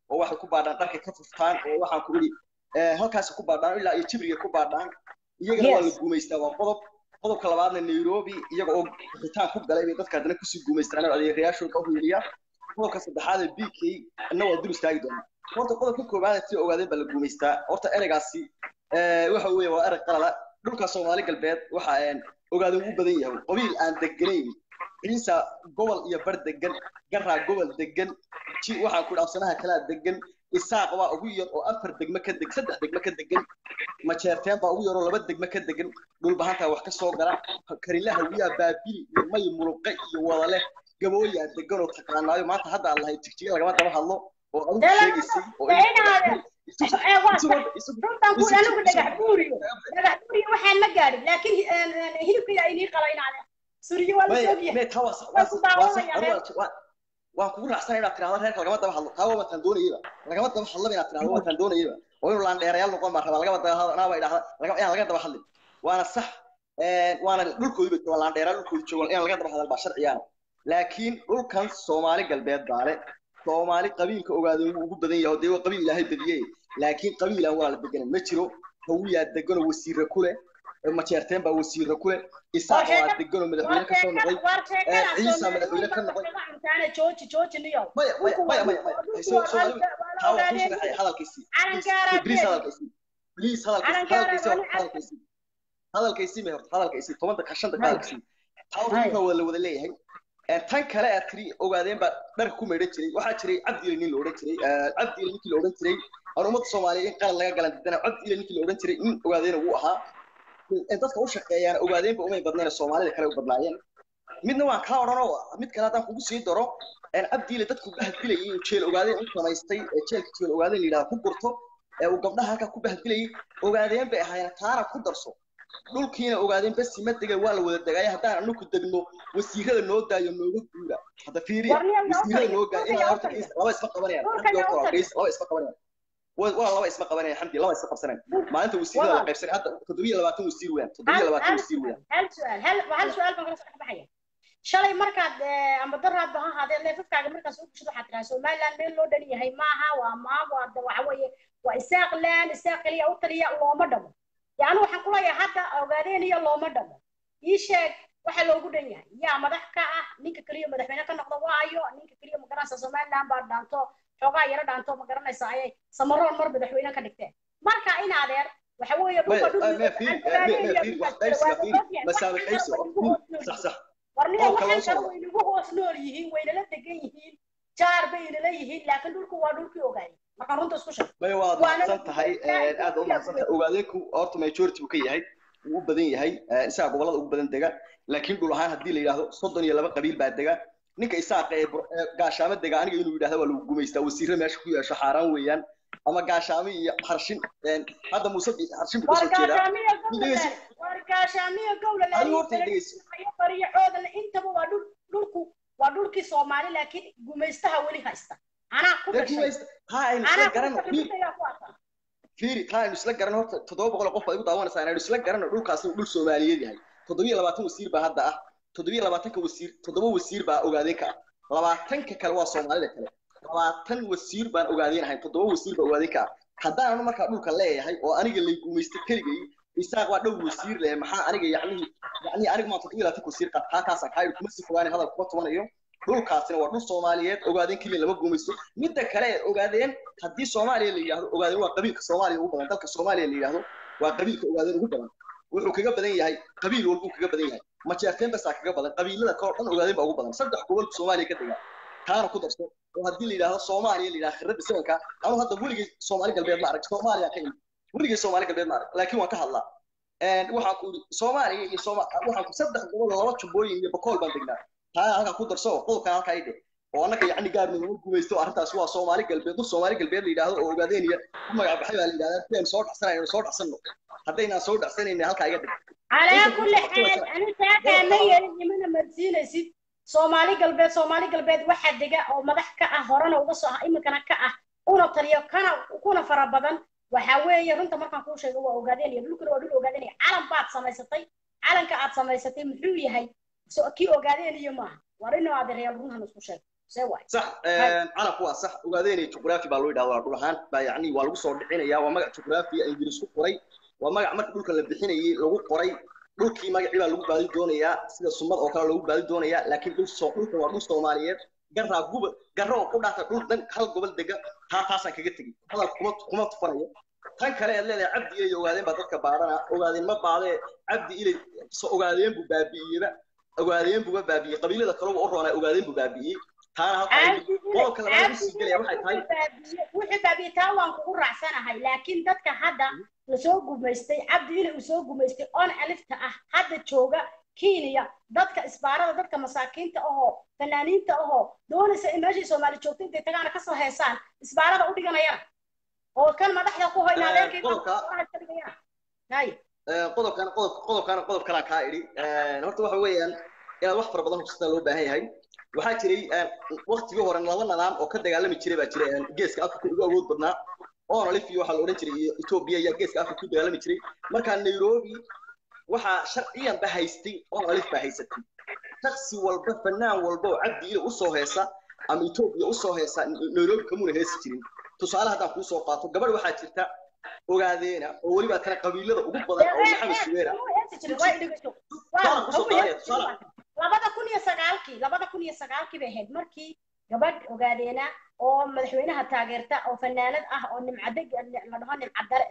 oo waxay ku baadhaan dharkay ka fuftaan oo waxaan ku idhi halkaasi ku baadhaan ilaa iyo jibriga ku baadhaan iyagana waa la Yes. guumaystaa waa qodob qodobka labaadna nairobi iyaga oo bixitaan ku galay bay dadka haddana kusii guumaystaan oo adeerayaashooda u hiiliya qodobka saddexaad ee b k na waa dul istaagi doonaa horta qodobka koowaad sida ogaadeen baa la guumaystaa horta ereygaasi eh, waxa weeye waa erey qalala dhulka soomaali galbeed waxa een, ogaadeen u badan yahay qabiil aan deganayn ciisa gobol iyo bar degan garaa gobol degan ji waxaan ku dhaafsanaha kalaa degan isaaq baa ugu yar oo afar degme ka deg saddex degme ka degan majeerteen baa ugu yaroo laba degme ka degan dhulbahantaa wax ka soo gala karilaha wiyaa baabili iyo may muluqe iyo wadale gabooyaa degan oo taqaanaayo maanta hadda aan lahay jigjiga lagama daba hadlo oo adigu Dee lama- sheegaysay oo dee inaade- ee, waa sax. isugu runtan ku anigu dhagax buuriyo dhagax buuriyo waxaan ma gaadhin laakiin een, een, hilibka yaa inii qalaynaade suriyo waa la may soogyahay may taa waa Waa ku daawanaya, waa reer. waa waan kugu raacsanay inaad tiraahdo reerka lagama daba hadlo taa waa mataan doonayaba lagama daba hadlaba inaad tiraahdo waa mataan doonayaba oo inuu laandheerayaal noqon baa rabaa lagama daba hadlo anaa baa idhahda laga inaan laga daba hadlin waana sax een, waana dhulkoodi ba joogaan laandheerayaal dhulkoodi joogaan inaan laga daba hadal baa sharciyaana laakiin dhulkan soomaali galbeed baale soomaali qabiilka ogaadeen wuu ugu badan yahay dee waa qabiil ilaahay badiyey laakiin qabiilaan waa la deganan ma jiro hawiyaa deganoo wasiire ku leh majeerteen baa wasiire ku leh isaaq waa deganoo madaxweyne ka soo noqday ciisa madaxweyne ka noqday jooji jooji niyo maya maya maya maya maya soo soo taa waa ku sharaxay hadalkiisii please hadalkiisii please hadalkiisii hadalkiisii hadalkiisii hadalkiisii ma horta hadalkiisii tobanka ka shanta hadalkiisii taa horta waa la wada leeyahay Ee, tan kale aad tiri ogaadeen baa dharka ku meedhan jiray waxaa jiray cabdiile nin la odhan jiray ee, cabdiile ninkii la odhan jiray aan ummadda soomaaliya in qalad laga galan dadana cabdiile ninkii la odhan jiray nin ogaadeena wuu ahaa Ee, dadka u shaqeeyaan ogaadeenba umay badnayn soomaalida kale u badnaayeen midna waan kaa odhanoo mid kale haddaan kugu sii daro een, cabdiile dadku bahdilayay uu jeel ogaadeen u samaystay ee jeelka jeel ogaadeen la yidhahda ku gurto ee uu gabdhaha halkaa ku bahdilayay ogaadeen bay ahaayeen taana ku darso dhulkiina ogaadeen basi ma degan waa la wada degaya haddaan anaku degno wasiirada noo daayo nooga guura hadda fiiriya Warniya yaa wasiirada utaliya, noo gaa dhulka ilaa yaa horta utaliya. laba isma qabanayaan Dhulka xamdi yaa oo kale utaliya. gees laba isma qabanayaan waa waa laba isma qabanayaan xamdi laba isma qabsanayaan maalinta wasiirada la Walaal. qaybsanay hadda toddobiyo labaatan wasiir weeyaan toddobiyo hal labaatan hal wasiir weeyaan hal su'aal hal hal su'aal baan kala soo dhex baxaya shalay markaad eh, amba daraad ba ha ahaadee leefafkaaga markaad soo geshid waxaad tiraa somaliland meel loo dhan yahay maaha waa maa waa da- waxa weeye waa isaaq laan isaaq keliya u taliya looma dhamo yani waxaan ku leeyahay hadda ogaadeen iyo looma dhamo ii sheeg waxa loogu dhan yahay yaa madax ka ah ninka keliya madaxweyne ka noqda waayo ninka keliya magaranaysa somaliland baa dhaanto xoogaa yaro dhaanto ma garanaysa ayay samaroon mar madaxweyne ka dhigteen marka in adeer waxa weeye maya dhulka maya fiiri maya fiiri wax qaybsiga fiiri masaame qaybsiga fiiri sax sax warnida oo kale waxaan oo kale way nagu hoos nool yihiin waynala degan yihiin jaar baynala yihiin laakiin dhulku waa dhulkii ogaayay markaan runta isku sheeg maya waad Waana mahadsan tahay la- aad u mahadsan tahay ogaadeenku horta majority buu ka yahay wuu u badan yahay ee, isaga gobolada ugu badan dega laakiin dhul ahaan haddii la yidhaahdo soddon iyo laba qabiil baa dega ninka isaaqa ee bur- ee gaashaamo dega aniga inuu yidhahdo waa lagu gumaystaa wasiirre meesha ku yeesho xaaraan weeyaan ama gaashaamo iyo harshin een, hadda muuse bi- harshin buu kasoo jeedaa wargaashaamiya Dhegeysi. gowlalaale wargaashaamiya gowlalaale Adigu horta dhegeysi. bariyo xoogale intaba waa dhul dhulku waa dhulkii soomaali laakiin gumaystaha weli haysta anaa ku dee dhashay gumaysta taa aynu isla anaa ku garanno dhashay fiiri dhulkaygaa ku arkaa fiiri taa aynu isla garanno horta toddoba boqol oo qof baad igu daawanaysaa inaynu isla garanno dhulkaasi uu dhul soomaaliyeed yahay toddobiyo labaatan wasiir baa hadda ah toddobiyo labaatanka wasiir toddoba wasiir baa ogaadeen ka ah labaatanka kale waa soomaalida kale labaatan wasiir baan ogaadeen ahayn toddoba wasiir baa ogaadeen ka ah haddaan anu markaa dhulka leeyahay oo aniga lay guumaysta keligay isaaq waa dhow wasiir leh maxaa aniga yacnihii yacnihii aniga maa toddobiyo labaatanka wasiir qaad taa kaasaan kaa kuma si fogaani hadal kuma tumanayo dhulkaasina waa dhul soomaaliyeed ogaadeen keliya lama guumaysto midda kale ee ogaadeen haddii soomaaliya la yidhaahdo ogaadeen waa qabiilka soomaaliya ugu badan dalka soomaaliya la yidhaahdo waa qabiilka ogaadeen ugu badan wuxuu kaga badan yahay qabiil walbuu kaga badan yahay majeerteen basaa kaga badan qabiilada kale oo dhan ogaadeen baa ugu badan saddex gobol soomaaliya ka degaa taana ku darso oo haddii la yidhaahdo soomaaliya la yidhahdo khirada sabanka anuu hadda weligay soomaali galbeed ma arag soomaaliya ka imid weligay soomaali galbeed ma arag laakiin waan ka hadlaa Een, waxaan ku yidhi soomaaliya iyo sooma waxaan ku saddex gobol oo laba jubbooyin iyo bakool baan degnaa taa halkaa ku darso oo qodobkan halkaa idhe oo annaka yacni gaar naguma gumaysto arrintaas waa soomaali galbeed dul soomaali galbeed la yidhaahdo oo ogaadeen iyo ku magac baxay baa la yidhahdaa si aynu soo dhacsanayno soo dhacsanno haddaynaan soo dhacsanayna halkaa iga dhig calaa kulli xaal ani taakaa ma yeelin imana marsiinaysid soomaali galbeed soomaali galbeed waxaa dega oo madax ka ah horena uga soo iminkana ka ah una taliyo kana kuna fara badan waxaa weeye runta markaan kuu sheego waa ogaadeenaya dhulkuna waa dhul ogaadeenaya calan baad samaysatay calanka aad samaysatay muxuu yahay so kii ogaadeenaya maaha war inuu adeeryaal runhan isku sheeg see waay صح انا كوا صح ogaadeen juqraafi baa loo yidhahdaa dhul ahaan baa yacni waa lagu soo dhicinaya waa magac juqraafi ay ingiriis ku qoray waa magac marka dhulka la bixinayay lagu qoray dhulkii magacii baa lagu baadi doonayaa sida sumad oo kale lagu baadi doonayaa laakiin dhul soo dhulka waa dhul soomaaliyeed garaa gubal garra oo ku dhaata dhul dhan hal gobol dega taa taasaan kaga tegey hadal kuma kuma tufanayo tan kale aad leedahay cabdi ilay ogaadeen baa dadka baadhana ogaadeen ma baadee cabdi ilay so ogaadeen buu baabi'iyeyba ogaadeen buuba baabi'iyey qabiilada kaleba u roonaa ogaadeen buu baabi'iyey taana halka ay qodobka labaad u sii gelaya waxay tahay wixii baabiitaa waan kugu raacsanahay laakiin dadka hadda lasoo gumaystay cabdi ile uu soo gumaystay oon alifta ah hadda jooga kenya dadka isbaarada dadka masaakiinta ahoo fanaaniinta ahoo doonaysa in meeshii soomaali joogta intay tagaana kasoo heesaan isbaarada u dhiganayana oo kan madaxda ku hoyna adeerkay qodobkan qodob qodobkan qodob kalaan kaa idhi horta waxa weeyaan inaad wax fara badan hubsataa loo baahan yahay waxaa jiray waktigii hore laba nidaam oo ka dagaalami jiray baa jiray geeska afrika ugu awood badnaa oona lif iyo waxaa la odhan jiray iyo etoobiya ayaa geeska afrika ku dagaalami jiray markaa nairobi waxaa sharciyan ba haystay oona lif baa haysatay shaksi walba fanaan walba oo cabdi ile usoo heesa ama etoobiya usoo heesa nairobi kamuna heesi jirin tusaale haddaan kuu soo qaato gabadh waxaa jirta ogaadeena oo weliba tana qabiilada ugu badan oo maxamed suweera labada kun iyo sagaalkii labada kun iyo sagaalkii bay ahayd markii gabadh ogaadeena oo madaxweynaha taageerta oo fanaanad ah oo nimcadeg la dhaho nimcadare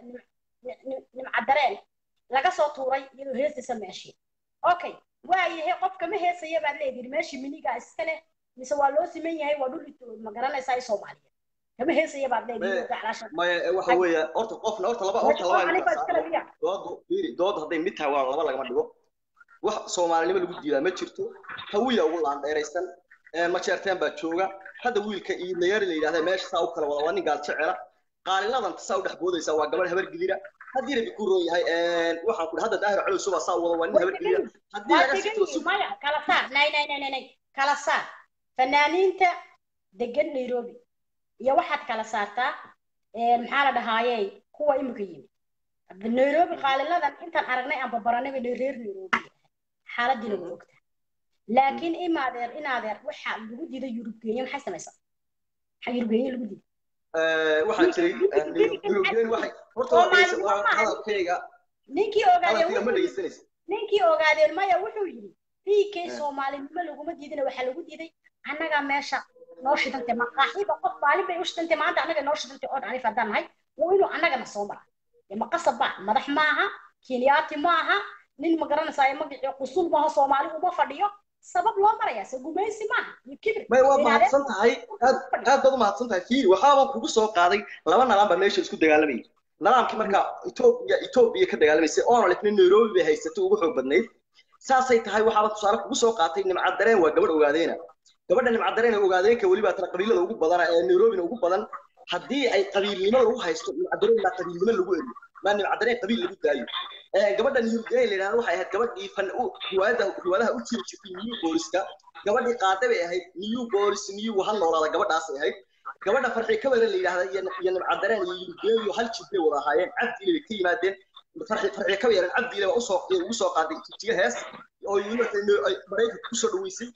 nimcadareen laga soo tuuray iyadoo heesaysa meeshii okay waayahay qofka ma heesaya baad leedihi meeshii miniga iska leh mise waa loo siman yahay waa dhul ma garanaysaa soomaaliyeed kama heesaya baad leedihi maya waxa weeye horta qofna horta laba horta laba dood fiiri dood hadday mid tahay waa laba lagama dhigo wax soomaalinimo lagu diidaa ma jirto hawiya ugu laandheeraysan majeerteen baa jooga hadda wiilka iyo layari la yidhahda meesha saa u kala wada waa nin gaal jecela qaaliladan saa u dhex boodaysa waa gabadh habar gidira haddii rabi ku roon yahay waxaan ku hadda daahir calow suba saa wada waa nin habar gidira haddii laga sito maya kala saar nay nay nay nay kala saar fanaaniinta degan nairobi iyo waxaad kala saartaa maxaa la dhahaaye kuwa imika yimid nairobi qaaliladan intaan aragnay aan babaranayba reer nairobi xaaladiina way ogtaa laakiin imaadeer inaadeer waxa lagu diiday yurubgeenya maxay samaysaa maxaa yurubgeenya lagu diiday waxaa jiray yurubgeen waxay horta hadalkayga ninkii ogaadeen ma dhegeysanaysa ninkii ogaadeen maya wuxuu yidhi dhiigkay soomaalinimo laguma diidina waxaa lagu diiday annagaa meesha noo shidantay maqaaxiba qof maalin bay u shidantay maanta annaga noo shidantay oo dhanif haddaan nahay waa inuu annagana soo mara ma qasab ba madax maaha kenyaati maaha nin ma garanaysaa magacii qusul maaha soomaali uma fadhiyo sabab loo maraya se gumaysi maaha iyo kibir may waad mahadsan tahay aad aad baad u mahadsan tahay fiiri waxaabaan kugu soo qaaday laba nidaam baa meesha isku dagaalamayay nidaamkii marka etoobiya etoobiya ka dagaalamaysay oona lifna nairobi bay haysatay ugu xoog badnayd saasay tahay waxaaba tusaale kugu soo qaatay nimcadareen waa gabadh ogaadeena gabadha nimcadareen ogaadeenka weliba tana qabiilada ugu badan ee nairobina ugu badan haddii ay qabiilnimo lagu haysto nimcadareen baa qabiilnimo lagu eriyo maa nimcadareen qabiil lagu daayo gabadha niyurgeen la yidhahdo waxay ahayd gabadhii fan riwaayada riwaadaha u jiri jirtay new booliska gabadhii qaade bay ahayd new boolis new ha noolaada gabadhaasay ahayd gabadha farxi kabare la yidhahda iyo nimcadareen iyo yurgeen iyo hal jib bay wada ahaayeen cabdiile bay ka yimaadeen farxi farxi kabayaren cabdiile baa usoo ugu soo qaaday jiga hees oo maraykanka kusoo dhaweysay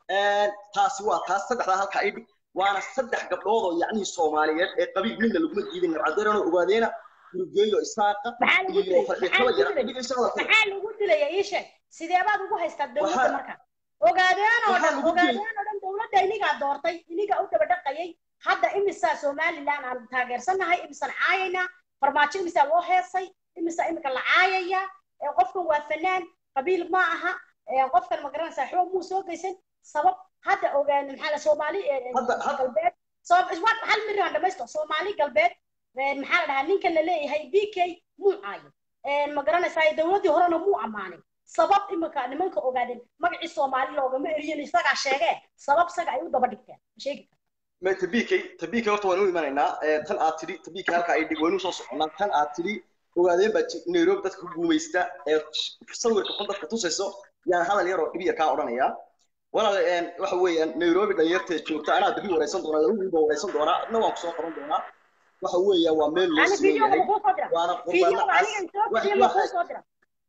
taasi waa taas saddexdaa halka ay dhig waana saddex gabdhood oo yacnihii soomaaliyeed ee qabiil midna laguma diidin nimcadareenoo ogaadeena yurgeeyo isaaqa iyo farxi kaba yara maxaa lagu dilaya ii sheeg sidee baad ugu haystaa dowladda marka ogaadeen oo dhan ogaadeen oo dhan dowladda inigaa doortay inigaa u daba dhaqayay hadda imisaa somaliland aan taageersanahay imisaan caayaynaa farmaajo imisaa loo heesay imisaa imika la caayaya qofkan waa fanaan qabiil ma aha qofkan ma garanaysaa xoog muu soo geysan sabab hadda ogaan maxaa la soomaali galbeed hal miraan dhamaysto soomaali galbeed maxaa la dhahaa ninkan la leeyahay b k muu caayo ma garanaysaa dowladdii horena muu ammaanin sabab imika nimanka ogaadeen magacii soomaali loogama eriyin isagaa sheegee sabab isaga ay u daba dhigteen sheegi ma tabikay tabikay horta waan u imanaynaa tan aad tidhi tabikay halka ay dhig waynu soo soconnaa tan aad tidhi ogaadeen baa nairobi dadka ku guumaysta ee sawirka xun dadka tusayso yaan hadal yar oo dhib yar kaa odhanayaa walaal waxa weeyaan nairobi dhalinyarteed joogta anaa dabi waraysan doonaa laba wiil baa waraysan doonaa adna waan kusoo qaban doonaa waxa weeya waa meel loo siman yahay waana qurbana cas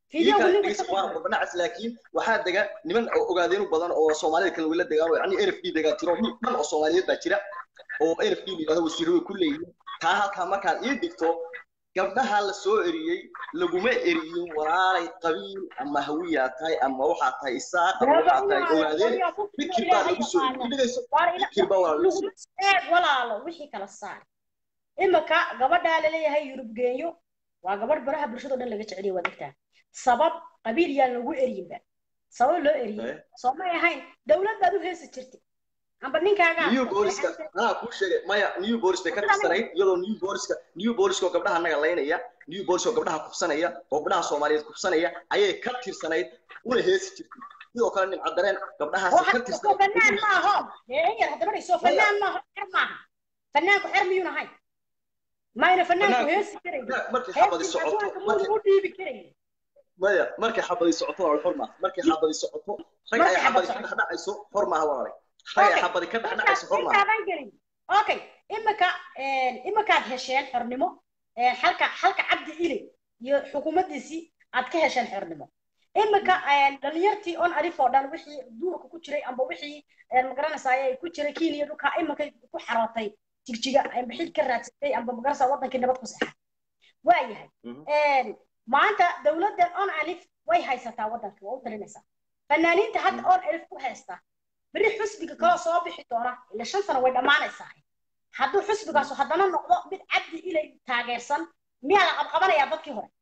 fiidiyowga iyaga ninka dhegeysa ka waa muuqda qurbanacas laakiin waxaa dega niman oo ogaadeenu badan oo soomaalida kale wila degaan oo yacni n f d degaan tiro nin dhan oo soomaaliyeed baa jira oo n f d yidhahdo wasiiro way ku leeyihiin taa halkaa markaad ii dhigto gabdhaha la soo eriyey laguma eriyin walaalay qabiil ama hawiyaa tahay ama waxaa tahay isaaq ama waxaa tahay ogaadeen fikir baa lagu soo dhigayso fikir baa waa lagu soo eeg walaalo wixii kala saar imika gabadhaa laleeyahay yurub geenyo waa gabadh baraha bulshado dhan laga jeceliya waad ogtaa sabab qabiil yaan lagu eriyinba sabab loo eriyey Eh. soo may ahayn dowlad baad u heesi jirtay amba ninkaagaa new booliska anaa kuu sheegay maya new bolis bay ka tirsanayd iyadoo new boliska new boliska oo gabdhaha naga laynaya new bolis oo gabdhaha kufsanaya oo gabdhaha soomaaliyeed kufsanaya ayay ka tirsanayd una heesi jirtay sidoo kale nin cadareen gabdhahaasi ka waxaa soo fanaan tirsanayd maaho dee yar hadda badhay soo fanaan maaho xer maaha fanaanku xer miyuun ahayn mayna fanaanku Fanaanku- heesi karayn markay xabadi heestii socoto adduunka markay muu u dhiibi karayn maya markay xabadi socoto waa xor maaha markay xabadi socoto rag ay Markay xabadi xabad ka dhexdhacayso xor maaha walaalay rag ay Okay. xabadi ka dhexdhacayso xor maaha intaadan gelin okay imika imikaad hesheen xornimo een, halka halka cabdi ile iyo xukuumaddiisii aad ka hesheen xornimo imika een, dhalinyartii on alif oo dhan wixii duurka ku jiray amba wixii een, magaranaysaay ku jiray kenya dhulka imika ku xarootay jigjiga amba xil ka raadsatay amba magaranaysaa wadankii nabad ku seexay waa yahay Mhm. een, maanta dowladdan on alif way haysataa waddanka waa u talinaysaa fanaaniinta hadda on alif ku haysta beri xusbiga kaloo soo bixi doona ila shan sano way dhammaanaysaa hadduu xusbigaasu haddana noqdo mid cabdi ilay taageersan miyaa la qabqabanayaa dadkii hore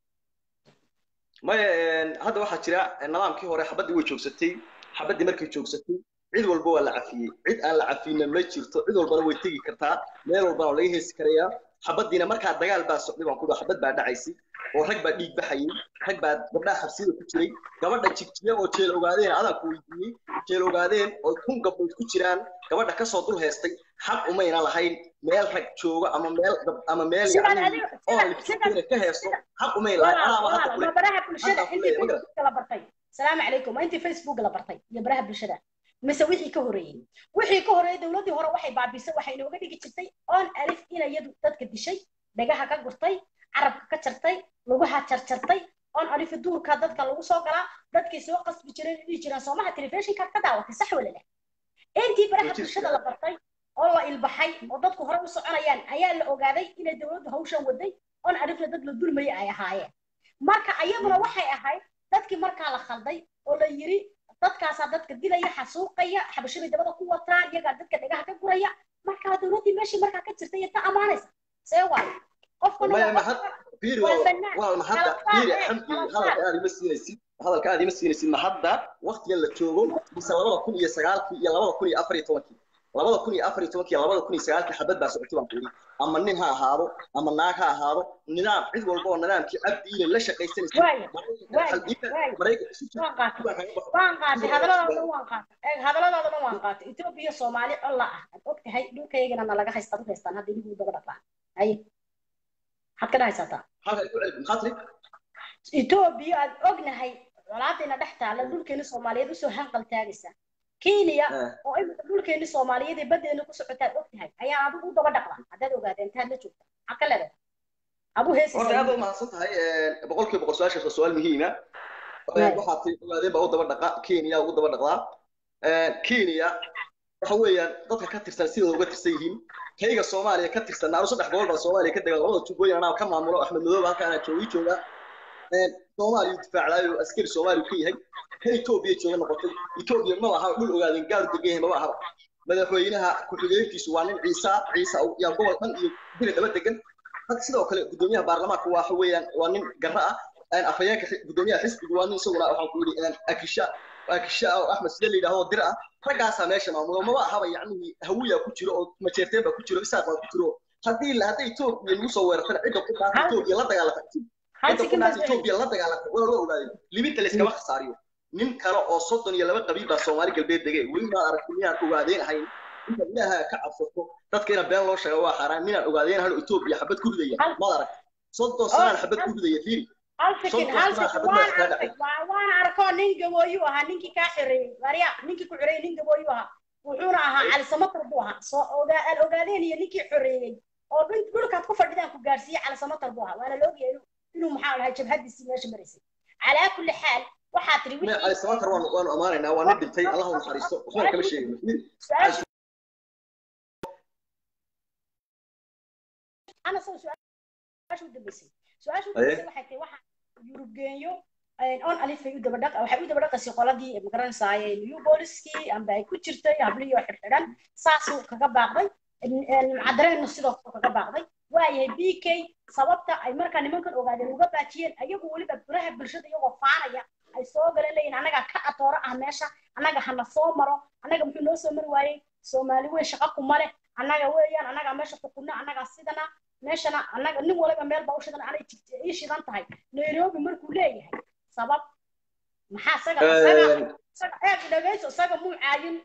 maya een, hadda waxaa jira een, nidaamkii hore xabaddii way joogsatay xabaddii markay joogsatay cid walba waa la cafiyey cid aan la cafiyna ma jirto cid walbana way tegi kartaa meel walbana waa laga heesi karayaa xabaddiina markaa dagaal baa socday baan ku dhaho xabad baa dhacaysay oo rag baa dhiig baxayay rag baa gabdhaha xabsiyada ku jiray gabadha jigjiya oo jeel ogaadeen adaan ku weydiiyey jeel ogaadeen oo kun gabdhood ku jiraan gabadha kasoo dul heestay xaq umayna lahayn meel rag joogo ama meel gab- ama meel Sidaan yacni adiga- oo sida- liftiina sida- ka heesto xaq umayna lahayn walaal anaaba hadda walaal kule ma baraha bulshada hadda intii kule, ma facebook la bartay salaamu calaykum waa intii facebook la bartay iyo baraha bulshada mise wixii ka horeeyey wixii ka horeeyey dowladdii hore waxay baabisay waxay inooga dhigi jirtay on alif inay iyadu dadka dishay dhagaha ka gurtay carabka ka jartay lugaha jarjartay on alif duurka dadka lagu soo galaa dadkay soo qasbi jireen dhihi jireen soomaha telefishinkaad ka daawatay sax wala leh intii baraha Wajis- bulshada la bartay oo la ilbaxay oo dadku hore u soconayaan ayaa la ogaaday inay dowladdu hawshan waday on alifna dad la dulmayay ay ahaayeen marka ayaduna waxay ahayd dadkii markaa la khalday oo la yiri dadkaasaa dadka dilaya xasuuqaya xabashabay dabada ku wataan iyagaa dadka dhagaha ka guraya markaa dowladdii meeshii markaa ka jirtay iyo ta amaanaysa see waayo qofkuna maya waa ma qof- had fiiri waa waa fannaan. waa ma hadda Kala saar, fiiri eh, xamdi kala hadalka saar. aad ima siinaysid hadalka aad ima siinaysid ma hadda waqtigan la joogo mise labada kun iyo sagaalkii iyo labada kun iyo afar iyo tobankii labada kun iyo afar iyo tobankii iyo labada kun iyo sagaalkii xabad baa socotay baan kuuri ama nin ha ahaado ama naag ha ahaado nidaam cid walba oo nidaamkii cabdi ile la shaqaysanaysa Waayo, waayo, waayo. maraykan isu jira waan qaatay baa kaga baxo waan qaatay hadalladooda dhan waan qaatay eeg hadalladooda dhan waan qaatay etoobiya soomaali colla ah aad og tahay dhulkaygana nalaga haysta u haystaan hadda inigu daba dhaqaan haye maxaad ka dhahaysataa halka ay ku celin maxaa tiri etoobiya aad ognahay colaadayna dhex taalla dhulkeeni soomaaliyeed usoo hanqal taagaysa kenya Eh. oo imika dhulkeeni soomaaliyeed ee badeena ku socotaad og tahay ayaa adigu u daba dhaqla haddaad ogaadeen intaad la joogta maxaad ka leedahay abu horta aad heesisa u mahadsan tahay boqolkiiba boqol su-aashaas waa su-aal muhiima Right. waxaa tii ogaadeen baa u daba dhaqa kenya ugu daba dhaqdaa kenya waxa weeyaan dadka ka tirsan sidooda uga tirsan yihiin kayga soomaaliya ka tirsan anu saddex gobol baa soomaaliya ka degan labada jubbooyin anaa ka maamulo axmed madoob halka anaa joogii joogaa soomaaliya difaaclaayo askari soomaaliya ka yahay kan etoobiya jooga noqotay etoobiya ma laha dhul ogaadeen gaar degan yahay maba ahaba madaxweynaha ku-xigeenkiisu waa nin ciisa ciisa yaa gobol dhan iyo biri daba degan had sidoo kale gudoomiyaha baarlamaanka waxa weeyaan waa nin garra ah afhayeenka gudoomiyaha xisbiga waa nin isaguna waxaan ku yidhi akisha akisha oo axmed sida la yidhahdo dir ah raggaasaa meesha maamulo maba ahaba yacnihii hawiya ku jiro oo majeerteen baa ku jiro isaaq baa ku jiro haddii la hadday etoobiya nagu soo weerartana cidda ku dhaafta etoobiya la dagaalanta cidda ku dhaafta etoobiya la dagaalanta waa loo ogaaday libinta layskama khasaariyo nin kale oo soddon iyo laba qabiil baa soomaali galbeed degay weli maad aragti miyaan ogaadeen ahayn inta ilaaha ka cabsato dadka inaan been loo sheego waa xaaraan minaan ogaadeen hano etoobiya xabad ku ridaya maad arag soddon sanaan xabad ku ridaya fiiri halfikin halfikin waan arkay waan arkoo nin gabooyu ahaa ninkii kaa xoreeyey marya ninkii ku xoreeyey nin gabooyu ahaa wuxuuna ahaa cali samatar buu ahaa soo ogaa aan ogaadeen iyo ninkii xoreeyey oo dhulkaad ku fadhidaan ku gaarsiiyey cali samatar buu ahaa waana la ogyahay inuu maxaa lahay jabhadiisii meesha maraysay calaa kulli xaal waxaa tiri Me- wixii cali samatar waan waanu amaanaynaa waa nin dhintay allah u naxariisto waxbana kama sheegin Nin- su-aasha ana soo su-aasha u dambeysay su-aasha u dambeysay waxay tahay waxa yurub geenyo on alifay u daba dhaqa waxay u daba dhaqaysay qoladii magaranaysaay new booliskii amba ay ku jirtay hablihii oo xidhxidhan saasuu kaga baaqday cadareennu sidoo kale kaga baaqday waayahay b k sababta ay markaa nimankan ogaadeen uga baajiyeen ayagu weliba biraha bulshada iyagoo faanaya ay soo galeen leeyihin annaga ka atooro ah meesha annaga hana soo maro annaga muxuu noo soo mari waayey soomaali weyn shaqa kuma leh annaga weeyaan annaga meesha xukunna annaga sidana meeshana annaga nin waliba meel baa u shidan anay jig- ii shidan tahay nairobi markuu leeyahay sabab maxaa isaga isaga isaga eeg dhegayso isaga muu caayin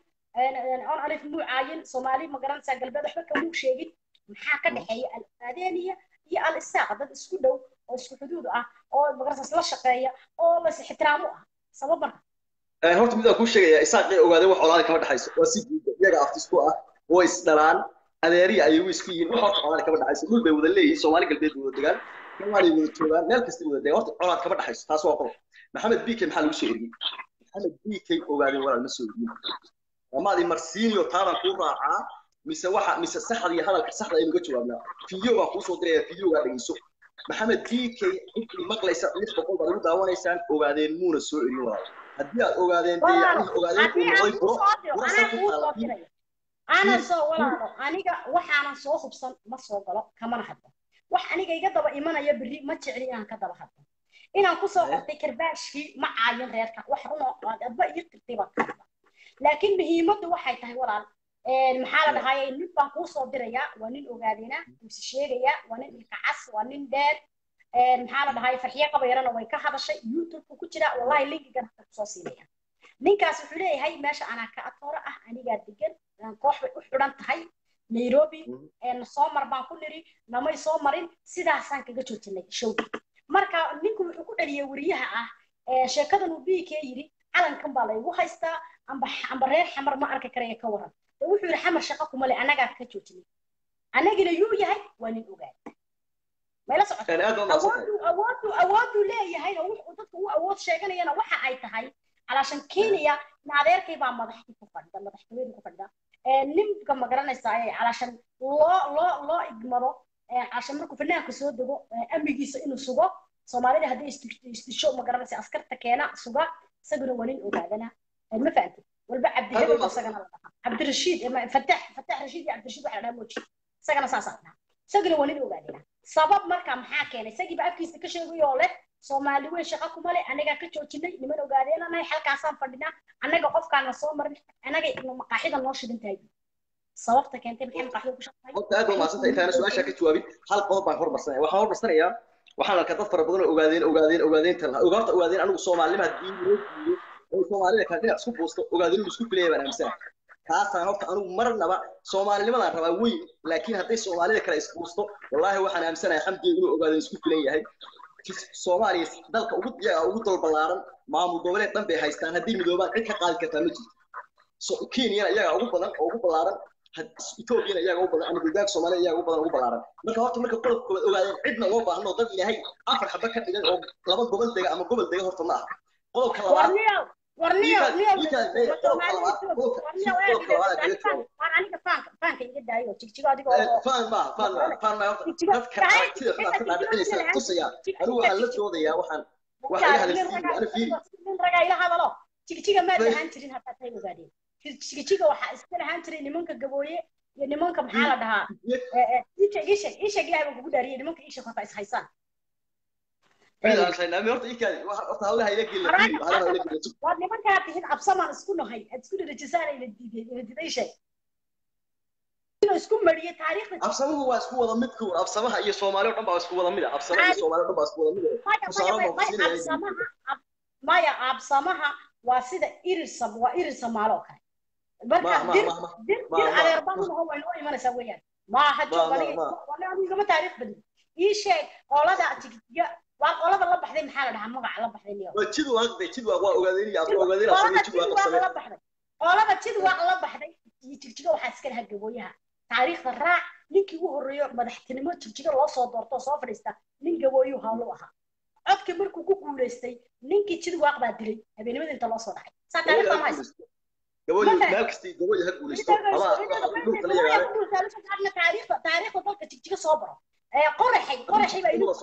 on alif muu caayin soomaali ma garanaysaa galbeed waxba kamuu sheegin maxaa ka dhexeeya al adeeniya iyo al isaaq dad isku dhow oo isku xuduud ah oo magaranaysaa isla shaqeeya oo las ixtiraamo ah sabab marka Een, horta midaan kuu sheegaya isaaqay ogaadeen wax olaada kama dhexayso waa si guuda iyaga aftis ku ah oo isdhalaan adeeriya ayagu isku yihiin wax horta olaada kama dhexayso dhul bay wada leeyihiin soomaali galbeed bay wada degaan soomaaliya wada joogaan meel kasta wada degaan horta olaad kama dhexayso taas waa qodob maxamed b k maxaa lagu soo eriyey maxamed b k ogaadeen walaal ma soo eriyin amaadii marsiiniyo taadan kuu raacaa mise waxa mise saxda iyo hadalka saxda aynu uga jawaabnaa fiideo baan kuu soo diraya fiideogaa dhegeyso maxamed b k intii maqlaysa lix boqol baad ugu daawanaysaan ogaadeen muuna soo erin walaal haddii aad ogaadeen dee yacni ogaadeen haddii uu aan noqday kuu buro soo diro buro anaa san ku kuu taala soo diraya ana soo walaalo aniga waxaanan soo hubsan ma soo galo kamana hadlo wax aniga iga daba imanaya berri ma jecli inaan ka daba hadlo inaan kusoo qortay karbaashkii ma caayin reerka wax runo adba ii qirtay baan ka hadla laakiin muhiimaddu waxay tahay walaal maxaa la dhahaye nin baan kuu soo dirayaa waa nin ogaadina mise sheegaya waa nin ilka cas waa nin dheer maxaa la dhahaye farxiye qabayarana way ka hadashay youtube ku jira wallahi linkigan haka kusoo siinaya ninkaas wuxuu leeyahay meesha anaa ka atooro ah anigaa degan koox bay u xidhan tahay nairobi soo mar baan ku niri namay soo marin sidaasaan kaga joojinay showgi marka ninku wuxuu ku dhaliyay weriyaha ah sheekadan uu b k yidhi calankan baa laygu haystaa amba amba reer xamar ma arki karaya ka waran de wuxuu yidhi xamar shaqa kuma le annagaa ka joojinay annagina yuu yahay waa nin ogaad mayla socota awooduu awooduu awooduu leeyahay oo wuxuu dadku u awood sheeganayana waxa ay tahay calaashan kenya in adeerkay baa madaxdii ku fadhida madaxtooyadii ku fadhida ninka ma garanaysaa calaashan loo loo loo igmado calaashan markuu fanaanka soo dego amnigiisa inuu sugo soomaalida hadday isdisho ma garanaysa askarta keena suga isaguna waa nin ogaadana ma fahantay walba cabdihebel isagana la dhahaa cabdirashiid fatax fatax rashiid iyo cabdirashiid waxa la dhahaa moji isagana saasaa la dhahaa isaguna waa nin ogaadana sabab marka maxaa keenay isagiiba afkiisa ka sheegayoo leh soomaali weyn shaqa kuma leh anagaa ka joojinay niman ogaadeenanahay halkaasaan fadhinaa annaga qofkaana soo marin annaga maqaaxida noo shidan tahay sababta keentay maxay maqaaxida ku shaqtahay horta aad baa mahadsantay intaana su-aashaa ka jawaabin hal qodob baan hormarsanaya waxaan hormarsanayaa waxaan arkaa dad fara badan oo ogaadeen ogaadeen ogaadeen tan lahaa horta ogaadeen anigu soomaalinima haddii loo diido oo soomaalida kale dhinac isku buusto ogaadeen inuu isku filaya baan aaminsanahay taasaan horta anigu marnaba soomaalinimadaan rabaa weyn laakiin hadday soomaalida kale isbuusto wallaahi waxaan aaminsanahay xamdiga inuu ogaadeen isku filan yahay soomaaliya dalka ugu iyaga ugu dal ballaaran maamul goboleed dhan bay haystaan haddii midoobaan cid ka qaadi kartaa ma jirto kenyana iyaga ugu badan oo ugu ballaaran ethoobiana iyaga ugu badan ama buldaanka soomaaliya iyaga ugu badan ugu ballaaran marka horta marka qodobka koowaad ogaadeen cidna uma baahno dad ilaahay afar xaba ka dhigan oo laba gobol dega ama gobol dega horta ma aha qodobka labaad warniyo aniga faanka faanka iga daayo jigjigo adigoo faan maaha faan maaha faan maaha horta dadka aragtida xunaad ka dhaadhicinaysa tusaya anigu waxaan la doodayaa waxaan waxa iga hadalsiiya ana fiiri nin ragaa ila hadalo jigjiga maad lahaan jirin haddaad tay ogaadeen jigjiga waxaa iska lahaan jiray nimanka gabooye iyo nimanka maxaa la dhahaa isheg isheg isheg ilahay baan kugu dhaariyay nimanka isheg horta is haysaan waad nimankaa tihid absamaan isku nahay aad isku dhirajisaan la diiday la diiday sheeg inuu isku mariyo taariikhda absamahu waa isku wada mid kuw absamaha iyo soomaali oo dhan baa isku wada mid ah absamaha iyo soomaali oo dhan baa isku wada mid ah maya absamaha waa sida irisam waa irir samaalo kale marka dir dir dir adeerban laho way noo imanaysaa weeyaan maaha joog anigama taariikh badin ii sheeg qolada jigjiga waa qolada la baxday maxaa la dhahaa magaca la baxday niyo waa jid waaqday jid waaq waa ogaadeen iyo abdo ogaadeen qolada jid waaq la baxday qolada jid waaq la baxday jigjiga waxaa iska lahaa gabooyaha taariikhda raac ninkii ugu horreeyo madaxtinimo jigjiga loo soo doorto soo fadhiista nin gabooyuu hawlu ahaa codkii markuu ku guulaystay ninkii jidwaaq baa dilay habeenimada inta loo soo dhacay saa taariikhda ma haysa gabooyi meel kasta gabooyi ha guulaysto ama dhulka la yagaale taariikhda taariikhda dalka jigjiga soo baro qoraxay qoraxay baa inuu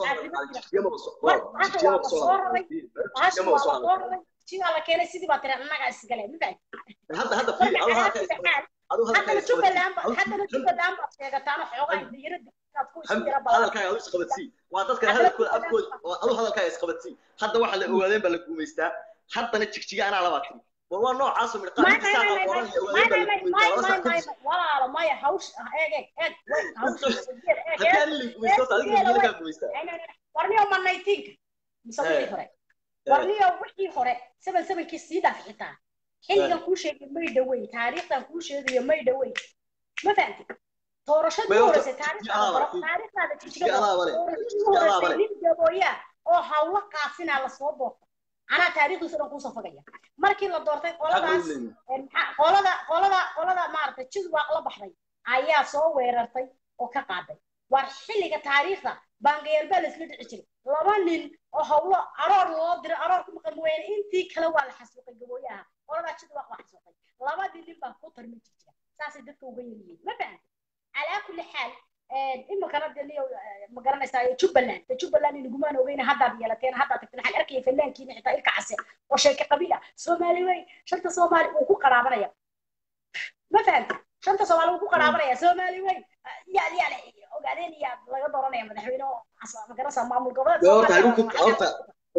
jigaa la keenay sidii baa tiri annaga isgale ma fahamtid hadda hadda fiiri adu halka haddana jubbaland ba haddana jubbaland baad sheegataan xoogaa diyarada inaad ku isu yara badan hadalkaaga adu isqabadsii waa dadkan hadalkooda afkooda adu hadalkaaga isqabadsii hadda waxa la ogaadeen baa la guumaystaa haddana jigjiga anaa labaa tiri war waa noocaas oo midqaan inta saaqa qoran iyo ogaadeen baa la guumaystaa walaalo maya hawsh eeg eeg eeg haddii ani la guumaysto horta adiga miyaa kaa guumaystaa warniyo ma naytiinka mise wixii hore warniyo wixii hore seven sevenkii sii dhaaf xitaa xilligan kuu sheegay may dhaweyn taariikhdan kuu sheegayo may dhaweyn ma fahamtid doorashadii horeysay taariikhdaada jijigadoorashadii horeysay nin gabooyaa oo hawlo qaasinaa lasoo boortay anaa taariikhdiisa dhan kuusoo fogaya markii la doortay qoladaas qolada qolada qolada maaragtay jidwaaq la baxday ayaa soo weerartay oo ka qaaday war xilliga taariikhda baangayaal baa laisla dhici jiray laba nin oo hawlo aroor loo diray aroor ku maqan mooyaane intii kale waa la xasuuqay gabooyaha qoladaa jidwaaq waa xasuuqay labadii nin baa ku tarmi jirjira saasay dadka uga yaryihiin ma fahamta calaa kulli xaal iminkana deniyo ma garanaysaa jubbaland de jubbaland inagumaan ogeyna haddaad yeelateen haddaad tagteen waxaan arkaya fanaankiina xitaa ilka case oo sheeke qabiil ah soomaali wey shanta soomaali uu ku qaraabanaya ma fahamta shanta soomaali uu ku qaraabanaya soomaali wey yaal yaal ogaadeen iyaa laga dooranaya madaxweyne oo ma garanaysaa maamul goboleed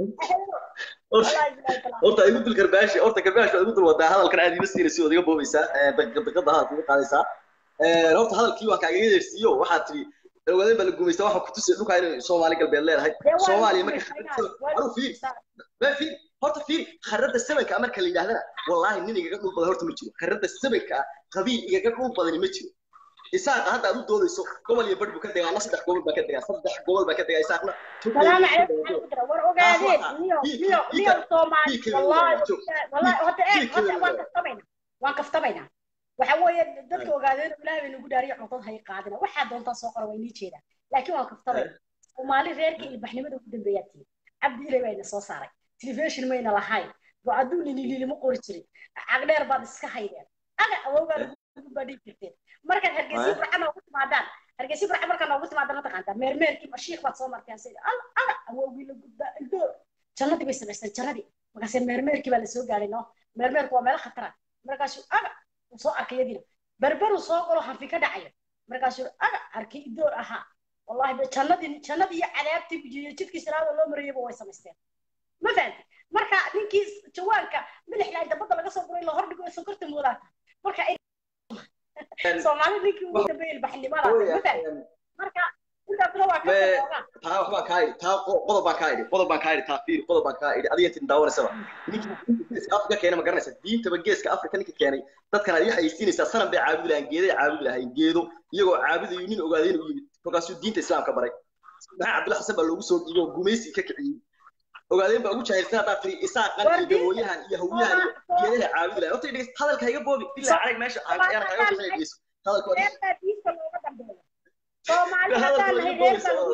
horta igu dul garbaashi horta garbaashi waa igu dul wadaa hadalkan aad ima siinaysa ood iga boobaysaa daqada hadalka iga qaadaysaa horta hadalkii waa kaaga yeersiiyo waxaad tiri ogaadeen baa la guumaystaa waxaa kutusay dhulkaa inay soomaali galbeed leedahay soomaaliya marka fiir ma fiir horta fiir kharada sebenka marka la yidhahdana wallaahi nin igaga dhul badan horta ma jiro kharada sebenka qabiil igaga dhul badani ma jiro isaaqa hadda aad u doodayso gobol iyo badh buu ka degaa ana saddex gobol baa ka degaa saddex gobol baa ka degaa isaaqna salaam calaykum war ogaadeen niyo niyo niyo soomaali wallahi wallahi hada eeg hada waan kaftamayna waan kaftamayna waxa weeye dadka ogaadeen ilaahay bay nagu dhaariyo codad hay qaadina waxaa doontaa soo qora way nii jeedaan laakiin waan kaftamayna soomaali reerka ilbaxnimada ugu dambeeyaa tihi cabdi ilay bayna soo saaray telefishin mayna lahayn go-aduu ninililima qori jirin cagdheer baad iska haydeen aga awowgaa baa dhigi jirteen markaad hargeysi burca noogu timaadaan hargeysi burca markaa noogu timaadaan ma taqaantaa meermeerkii mashiikh baad soo marteen sida al aga awowgii la gudbaa ildoor jannadii bay samaysteen jannadii markaase meermeerkii baa lasoo gaadhay no meermeerku waa meelo khatara markaasuu aga uu soo arkay yadiina berberuu soo galo hanfi ka dhacayo markaasuu aga arkay idoor ahaa wallahi jannadii jannadii iyo cadaabtii iyo jidkii siraada loo marayayba way samaysteen ma fahamtid marka ninkii jawaanka milixlaa inta badda laga soo guray la hordhigo sonkorta moodaata marka soomaali ninkii ugu dambeeyay ilbaxnimada marka intaasna waa ka taa waxbaan kaa idhi taa qodob baan kaa idhi qodob baan kaa idhi taa fiiri qodob baan kaa idhi adiga intin daawanaysaba ninkii geeska afrika keenay ma garanaysa diintaba geeska afrika ninka keenay dadkan adiga haysiinaysaa sanan bay caabudi lahayn geeday caabudi lahayn geedo iyagoo caabudayo nin ogaadeen u yimid kolkaasuu diinta islaamka baray maxaa cabdilla xasan baa loogu soo dhiibo gumaysi ka kiciyey ogaadeen baa ugu jahilsan haddaad tiri isaaqan iyo gabooyahan iyo hawyahan iyo geedaha caabudi lahayn horta dhegeyst hadalka iga boobi ilaa arag meesha ayaan kaaga bixinay dhegeyso hadalka Soomaali haddaan nahay reer baa lagu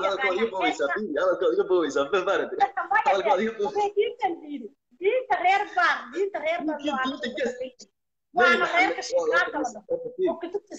yaqaanaa diinta reer baan diinta reer baan waana reerka shiikaaka la dhaho oo kutubta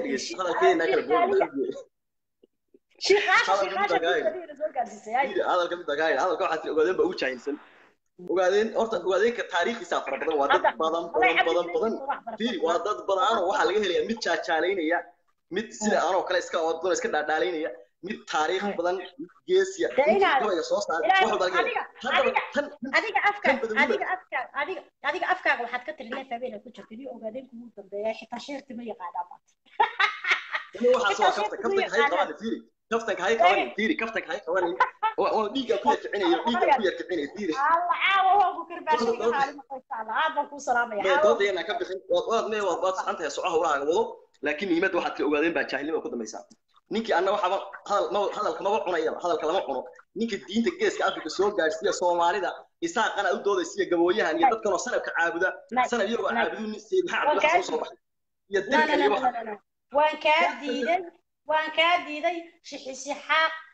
hadalka mid dagaa hadalka waxaa tiri ogaadeen baa ugu jahilsan ogaadeen horta ogaadeenka taariikhiisa fara badan waa dad badan badan badan badan fiiri waa dad badan oo waxaa laga helayaa mid jaajaalaynaya mid sida anoo kale iska oodgoon iska dhaadhaalaynaya mid taariikh badan geesiya gabayga soo saaray wax walba laga adiga afkaaga adiga afkaaga adiga adiga afkaaga waxaad ka tiri neef habeen ku jirta nin ogaadeen kugu dambeeya xitaa sheerti ma yaqaanaa baad waxaas waa kaftan kaftanka hay qaban fiiri kaftanka hay qaban fiiri kaftanka hay qaban oo dhiigga ku yarkicinayo dhiigga ku yarkicinayo fiiri alla caawa waa ku karbaashay xaalima qoysaala aad baan kuu salaamaya mee doodayana ka bixin waad waad mee waad waad saxan tahay socaha walaaga wado laakiin niimada waxaad ka ogaadeen baa jaahilnimo ku dambaysaa ninkii anna waxaba hadal ma hadalka maba cunayaba hadalka lama cuno ninka diinta geeska afrika soo gaadhsiiya soomaalida isaaqana u doodaysiya gabooyahan iyo dadkanoo sanabka caabuda sanab iyagoo caabudu nin sayid maxaa cabdilla xasan soo baxay iyo dilka iyo waxa waan kaa diiday waan kaa diiday shixisixaaq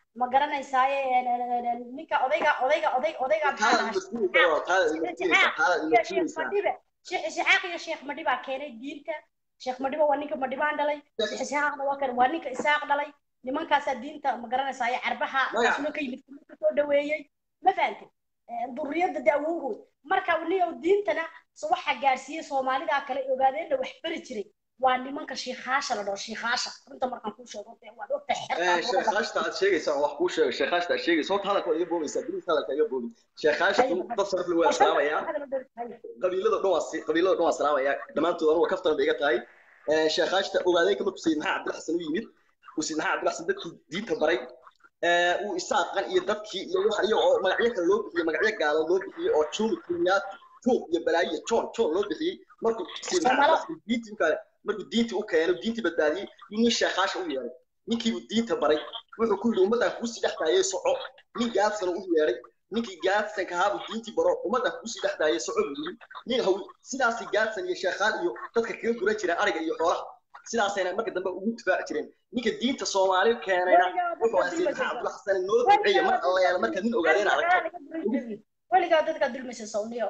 ma garanaysaaye ninka odayga odayga oday odayga maxaa taada lahaa mas'uulka waa taada ilmasiinaysa taada iyo sheekh ilmasiinaysa madhibe sheekh isxaaq iyo sheekh madhibaa keenay diinta sheekh madhibe waa ninka madhibaan dhalay sheekh isxaaqna waa kan waa ninka isaaq dhalay nimankaasaa diinta ma garanaysaa carbaha Magac. aslo ka yimid ka soo dhaweeyey ma fahantay duriyada daawowgood marka niyow diintana so waxa gaarsiiyey soomaalida kale ogaadeenna wax bari jiray waa nimanka shiikhaasha la dhaho shiikhaasha runta markaan kuu sheego dee waad ogta Eh, sheekhaashta aad sheegaysaa wax kuu sheego sheekhaashta aad sheegaysa horta hadalka waa iga boogaysaa bilis hadalka iga boogin sheekhaashtu dad sharaf le waa salaamayaa qabiilada dhan waa si- qabiilada dhan waa salaamayaa dhammaantood anugu kaftan bay iga tahay Eh, sheekhaashta ogaadeenka markuu sayid maxamed cabdilxasan u yimid uu sayid maxamed cabdilxasan dadkii diinta baray Eh, uu isaaqan iyo dadkii iyo wax iyo oo magacyo kale loo bixiyey magacyo gaalo loo bixiyey oo juumi kenyaat juum iyo balaayo iyo joon joon loo bixiyey markuu sayid maxamed cabdilxasan diintii u kale markuu diintii u keenay diintii badbaadiyey yuu nin sheekhaasha u yeeray ninkiibuu diinta baray wuxuu ku yidhi ummaddan kuusii dhex daayay soco nin gaadsan u yeedhay ninkii gaadsanka ahaabuu diintii baro ummaddan kuusii dhex daayay soco buu yidhi nin haw sidaasii gaadsan iyo sheekhaan iyo dadka kaga guran jireen ariga iyo xoolaha sidaasayna marka dambe ugu difaaci jireen ninka diinta soomaali keenayna wuxuu ahaa sayid maxamed cabdulxasan noo duceeya mar alla yaala marka nin ogaadeen aragto weligaa dadka dulmaysa sawniyo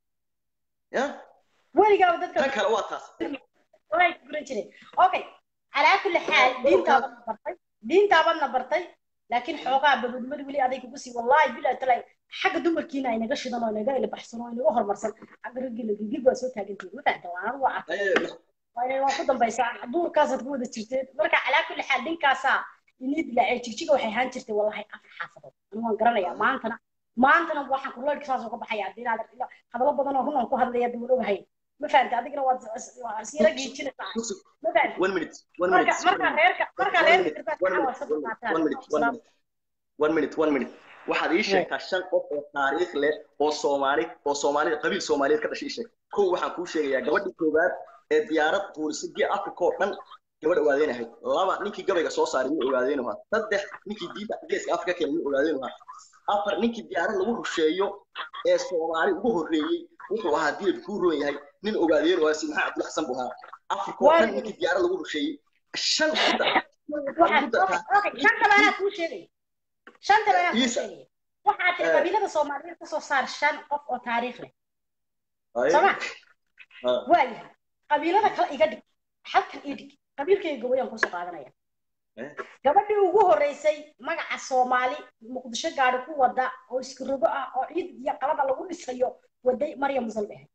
ya weligaa dadka tan kale waa taas way guran jireen okay calaa kulli xaal diintaabadna bartay diintaabadna bartay laakiin xoogaa babadnimada weli aday kugu sii wallahi bilaa talay xagga dumarkiina ay naga shidan oo naga ilbaxsan oo inaga horumarsan xagga raggina gigib waa soo taagantihin ma fahamta waan anigu waa arkay Eh, waa inay waa ku dambaysaa duurkaasaad ku wada jirteen marka calaa kulli xaal dhinkaasaa inii dilaacay jigjiga waxay ahaan jirtay wallahi afar xaafadood anigu waan garanayaa maantana maantana waxaan kurleedka saas uga baxaya haddii inaad hadallo badan oo run aan ku hadlaya dawal ogahay ma fahamta adigana waad siira giijinaysaa ma fahamta one minute one marka minute marka reerka marka one reerka minute, kirbaad one waxaa minute, waa saddex one minute, one minute, one minute, one minute. waxaad ii sheegtaa shan qof oo taariikh leh oo soomaali oo soomaalida qabiil soomaaliyeed ka dhashay ii sheeg kow waxaan kuu sheegayaa gabadhii koowaad ee diyaarad tuurisay gee africa oo dhan gabadh ogaadeen ahayd laba ninkii gabayga soo saaray nin ogaadeen ahaa saddex ninkii diinta geeska africa keenay nin ogaadeen ahaa afar ninkii diyaarad lagu rusheeyo ee soomaali ugu horreeyey wuxuu ahaa dilad kuu roon yahay nin ogaadeen waa si maxaa cabdul xasan buu ahaa africa oo dhan ninkii diyaarad lagu rusheeyey shan shanta baanaa kuu sheegay shanta baanaa kuu Isa. sheegay waxaa tiri Eh. qabiilada soomaaliyeed kasoo saar shan qof oo taariikh leh Ay. Sama. Ah. waayahay qabiilada kale iga dhig halkan ii dhig qabiilkayga gabadhan kusoo qaadanaya Eh. gabadhii ugu horreysay magaca soomaali muqdisho gaadhi ku wada oo iskirogo ah oo ciid iyo qalada lagu dhisayo waday maryam musalbe ahayd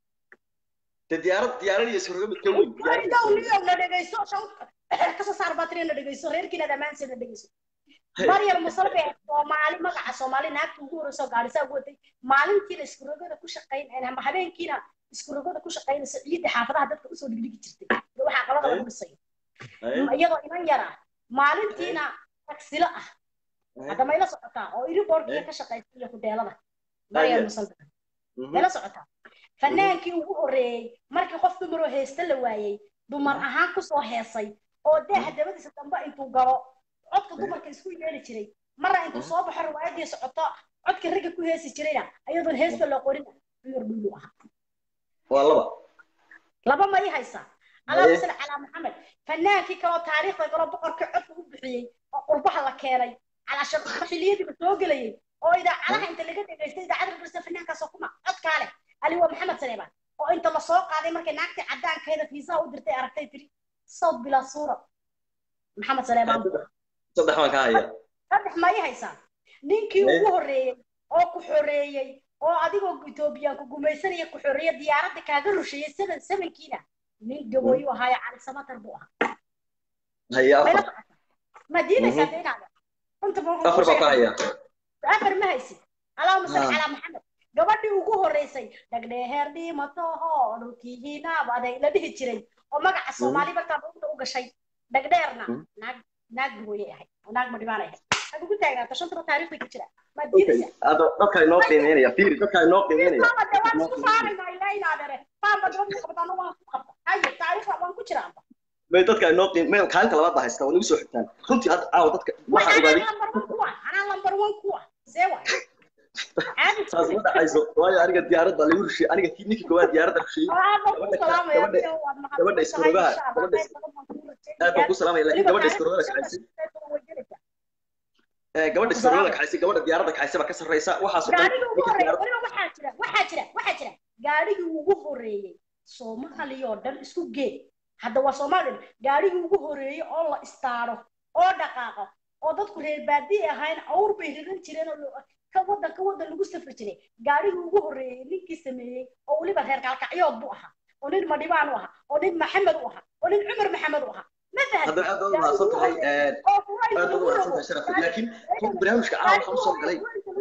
de diyaarad diyaarad iyo isroga mid ka weyn diyaarad iyo Weligaa isroga. uniyow na dhegeyso shan kasoo saar baatiri na dhegeyso reerkiina dhammaanteed na dhegeyso Hey. maryam musalbe soomaali magaca soomaali naagta ugu horreysoo gaadhisaa ugu waday maalintiina iskurogada ku shaqayn ama habeenkiina iskurogada ku shaqaynaysa ciidda xaafadaha dadka usoo dhigdhigi jirtay iyo waxaa qalada lagu dhisayo Ay. iyadoo inan yara maalintiina tagsilo ah Ay. hadda mayla socotaa oo iriboorkiya Eh. ka shaqaysa iyo kudeelada Aye. maryam musalbe Mhm. mayla socotaa fanaankii ugu horreeyey markii qof dumaroo heesta la waayey dumar ahaan kusoo heesay oo daaha dabadiisa dambe intuu galo codka dumarka isku yeeli jiray marna intuu soo baxo riwaayadii socoto codka ragga ku heesi jirayna ayadoon heesta loo qorina cumar dhuulu ahaa waa laba laba ma ii haysaa Aye. allahuma salli calaa maxamed fanaankii kaloo taariikhda galoo boqorkii codka u bixiyey oo qurbaha la keenay calaasha xilliyadiiba soo gelayay oo idaacadaha inta laga dhegaystay idaacada garsa fanaankaasoo kuma codkaa leh ali waa maxamed saleebaan oo inta la soo qaaday markay naagtii caddaankeeda fiisaha u dirtay aragtay tiri sawd bilaa suura maxamed saleebaan saddex baan ka haya saddex ma ii haysaa ninkii Aye. ugu horreeyey oo ku xoreeyey oo adigoo etoobiyaan ku gumaysanaya ku xoreeya diyaaradda kaaga rusheeyey seven sevenkiina nin gabooyu ahaayo cali samatar buu ahaa haya mayla afar socota ma diidaysaa de inaada runta ma wuxuu afar kuu baan ka sheegay haya afar ma haysid allahuma salli Ah. calaa maxamed gabadhii ugu horreysay dhagdheeheer dhiimatoho dhulkiihiinaabaday la dhihi jiray oo magaca soomaali markaa dhulta u gashay dhagdheerna Mm. naag naag gabooye ahayd oo naag madhibaanay ahayd had ugu taagnaato shantaba taariikhda ku jira ma okay diidaysaa hadda dadka inoo qiimeynaya fiiri dadka inoo qiimeynaya Isma de waan isku saaraynaa ilaa inaadere faanba dabadii qabtaana waan ku qabta haye taariikhda waan ku jiraanba may dadka inoo qiimeyn kaalinta labaad baa haysta waa nagu soo xigtaan runtii hadda caawa dadka waxaa anaa ogaaday lambar one kuwa anaa lambar one kuwa see waay caadi saas ma dhacayso waayo aniga diyaaradda lagu rusheeyey aniga kii ninkii koowaad diyaaradda rusheeyey gabadha- gabadha iskorogaha, gabadha is- aad baan ku salaamaya laakiin gabadha iskorogaha kacaysay Eh, gabadha sarooda kaxaysa gabadha diyaaradda kaxaysa baa ka sarreysa waxaas oo dhan gaadhigii ugu ninka horreeyay diyaaradda weliba waxaa jira waxaa jira waxaa jira gaadhigii ugu horreeyey soomaaliya oo dhan isku gee hadda waa soomaaliya oo dhan gaadhigii ugu horreeyey oo la istaaro oo dhaqaaqo oo dadku reer baadiye ahayn awr bay riran jireen oo lo- ka wadan ka wadan lagu safri jiray gaadhigii ugu horreeyey ninkii sameeyey oo weliba reer kalkacyood buu ahaa oo nin madhibaan u ahaa oo nin maxamed u ahaa oo nin cumar maxamed u ahaa ma fahanti hadda aad baad umahadsan tahay Eh, oo furaysa aad baad lagu umahadsan rabo tahay sharaf laakiin runta barnaamijka caawa waxaan usoo galay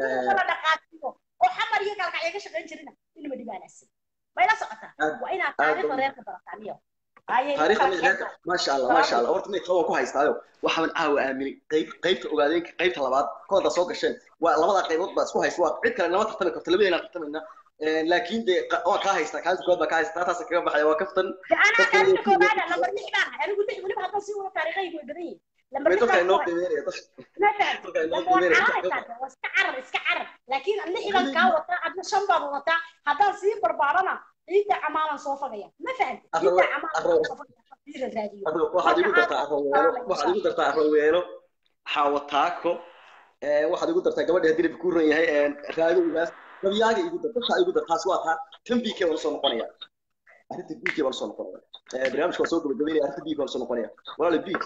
oo xamar iyo kalkacyo ka shaqayn jirina inaba dhibaanaasin mayla socotaa Aad- waa inaad aad taariikhda badan. reerka barataa niyo ayay taariikhda kala mid reerka keentaa. maasha allah maasha allah horta mid qaban ku haystaayo waxaan caawa aaminay qayb qaybta ogaadeenka qaybta labaad kooda soo gasheen waa labada qaybood baa isku haysta waa cid kale nama tartami karto labadeena tartamayna Eh, laakiin dee qa- waa kaa haystaa kaalinta koowaad baa kaa haystaa taasa kaga baxaya waa kaftan De anaa dadka kaalinta inay- koobaada lambar lix baan ahay anigu lix weliba haddaan sii wado taariikhaygu way badan yihiin lambar way lix dadka baan inoo ku hay qiimeynaya dadka ma fahanti dadka inoo lama waa qiimeynaya cararaysaa waa iska carar iska carar laakiin lix baan kaa wataa adna shan baad wadataa haddaan sii barbaarana ciidda camaalan soo fagaya ma fahanti Arro- ciidda camaalan arro- soo fagaya fiira raadiyo Hadda waxaad igu dartaa arroweelo waxaad igu dartaa arroweelo xawataako eh, waxaad igu dartaa gabadha haddii nabi kuu ran yahay eh, raado ugaas gabyaaga igu dar dadkaa igu dar taas waa taa tan bk baan usoo noqonaya arrinta bk baan usoo noqonaya Eh, barnaamijka waa soo gabagabeynaya arrinta bk baan usoo noqonaya walaala bk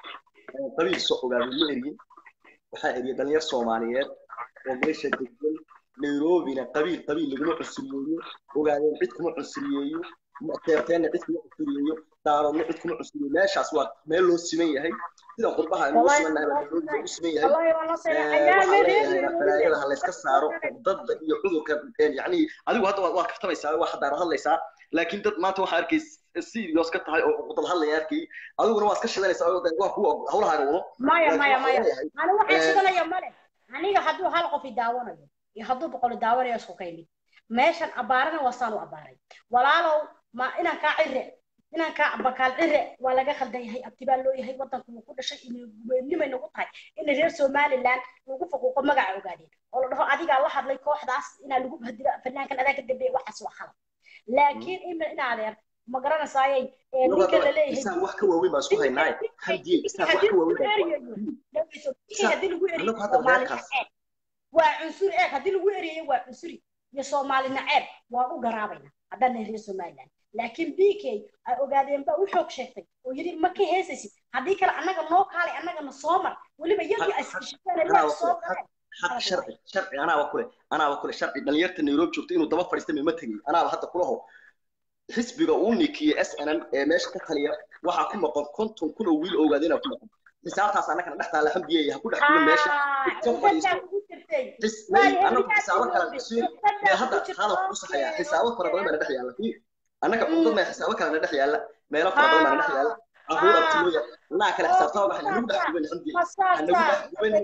qabiil soo ogaaday ma eryin waxaa eriyay dhalinyar soomaaliyeed oo meesha degan nairobina qabiil qabiil laguma cunsuriyeeyo ogaadeen cid kuma cunsuriyeeyo teerteenna cid kuma cunsuriyeeyo daaroodna cid kuma cunsuriyeeyo meeshaas waa meel loo siman yahay sida qurbaha aynu u simannahay baa nairobi loogu siman yahay والله والله Eh, waxaa leeyahay balaayada ha layska saaro dadda iyo cudurka eh, yacni adigu hadda waad- waad kaftamaysaa waa xadaaro hadlaysaa laakiin dad maanta waxaa arkay serious ka tahay oo dad hadlaya arkay adiguna waa iska shidanaysaa oo waa kuwa hawlahaaga wado maya laakiin maya waxaa maya leeyahay ani waxaan Eh, shidanaya male aniga hadduu hal qof i daawanayo iyo hadduu boqol i daawanayo isku ka yimid meeshan abaarana waa saan u abaaray walaalow ma inaan kaa cire inaan kaa bakaal cire waa laga khaldan yahay abtibaa loo yahay wadanku wuu ku dhashay inay nagu tahay in reer somaliland lagu faquuqo magaca ogaadeen oo la dhaho adigaa la hadlay kooxdaas inaa lagu hadilo fanaankan adaa ka dambeeya waxaas waa khalad laakiin ima in adeer ma garanasaayay ee ninka la leeyahay isaan wax ka waaweyn baan isku haynaaye hamdiye isaan wax ka waaweyn baan isku haynaaye haddii lagu eriyo annagu hadda Soomaali reerkaas naceeb waa cunsuri eeg haddii lagu eriyayo waa cunsuri iyo soomaali naceeb waan u garaabayna haddaan nahay reer somaliland laakiin b k ay ogaadeen baa u xoog sheegtay oo yidhi ma ka heesaysid haddii kale annaga noo kaalay annagana soo mar weliba yagii askishikeen leeg soo galeen xaq sharci sharci anaaba kule anaaba kule sharci dhalinyarta nairobi joogta inuu daba fadhiista ma tegay anaaba hadda kulaho xisbiga uu nikiye s n n ee meesha ka taliya waxaa ku maqan konton kun oo wiil ogaadeenaa ku maqan xisaabtaas annagana dhex taalla xamdiye ha ku dhex jiro meesha ka fadhiisto ugu jirtay xis may annagu xisaabo kale cusub ee hadda hadalku ku saxaya xisaabo fara badan baa na dhex yaalla fiir annaga cudad mee xisaabo kale na dhex yaalla meelo fara badan baa na dhex yaalla caruur abtilooya annaga kale xisaabtama baxay hanagu dhex guban xamdiye hanagu dhex guban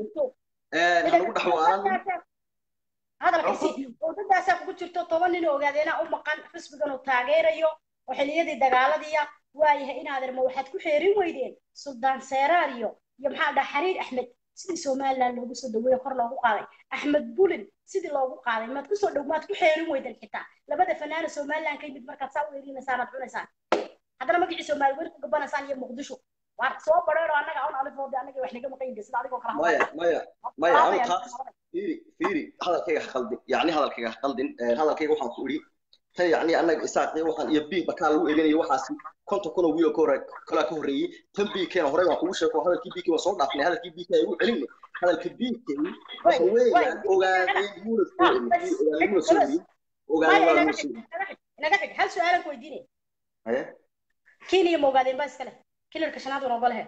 hanagu dhex waalan hadalkaasi wadadaasaa kugu jirto toban nin oo ogaadeena u maqan xisbigan uu taageerayo oo xiliyadii dagaaladiya waayahay inaadeer ma waxaad ku xeerin weydeen suldaan seeraar iyo iyo maxaa dhaha xariir axmed sidii somaliland loogu soo dhaweeye kor loogu qaaday axmed bulin sidii loogu qaaday maad kusoo dhow maad ku xeerin weydeen xitaa labada fanaana somaliland ka yimid markaad saa u eedinaysaan aad cunaysaan haddana magacii soomaali weli ku gabanaysaan iyo muqdisho waa soo badheero annaga un alifoode annaga wax naga maqan yihiin sida adigoo kala maya maya maya anu taas fiiri fiiri hadalkayga ha qaldin yacni hadalkayga ha qaldin hadalkayga waxaan ku idhi tan yacni annaga isaaqi waxaan iyo biig bakaa lagu eeganayo waxaasi konton kun oo wiil oo ka hore kalaa ka horreeyey tan biigkeena horey waan kugu sheeko hadalkii biigkii waan soo dhaafnay hadalkii biigkii ay ugu celinay hadalka biigkay waxa weeyaan ogaadeen muuna soo elin ogaadeen muuna soo elin ogaadeen waa muuna soo elin inaga xig hal su-aalan ku weydiinaya haye kenya ma ogaadeen ba iskale kilarka shanaad waan ogolehe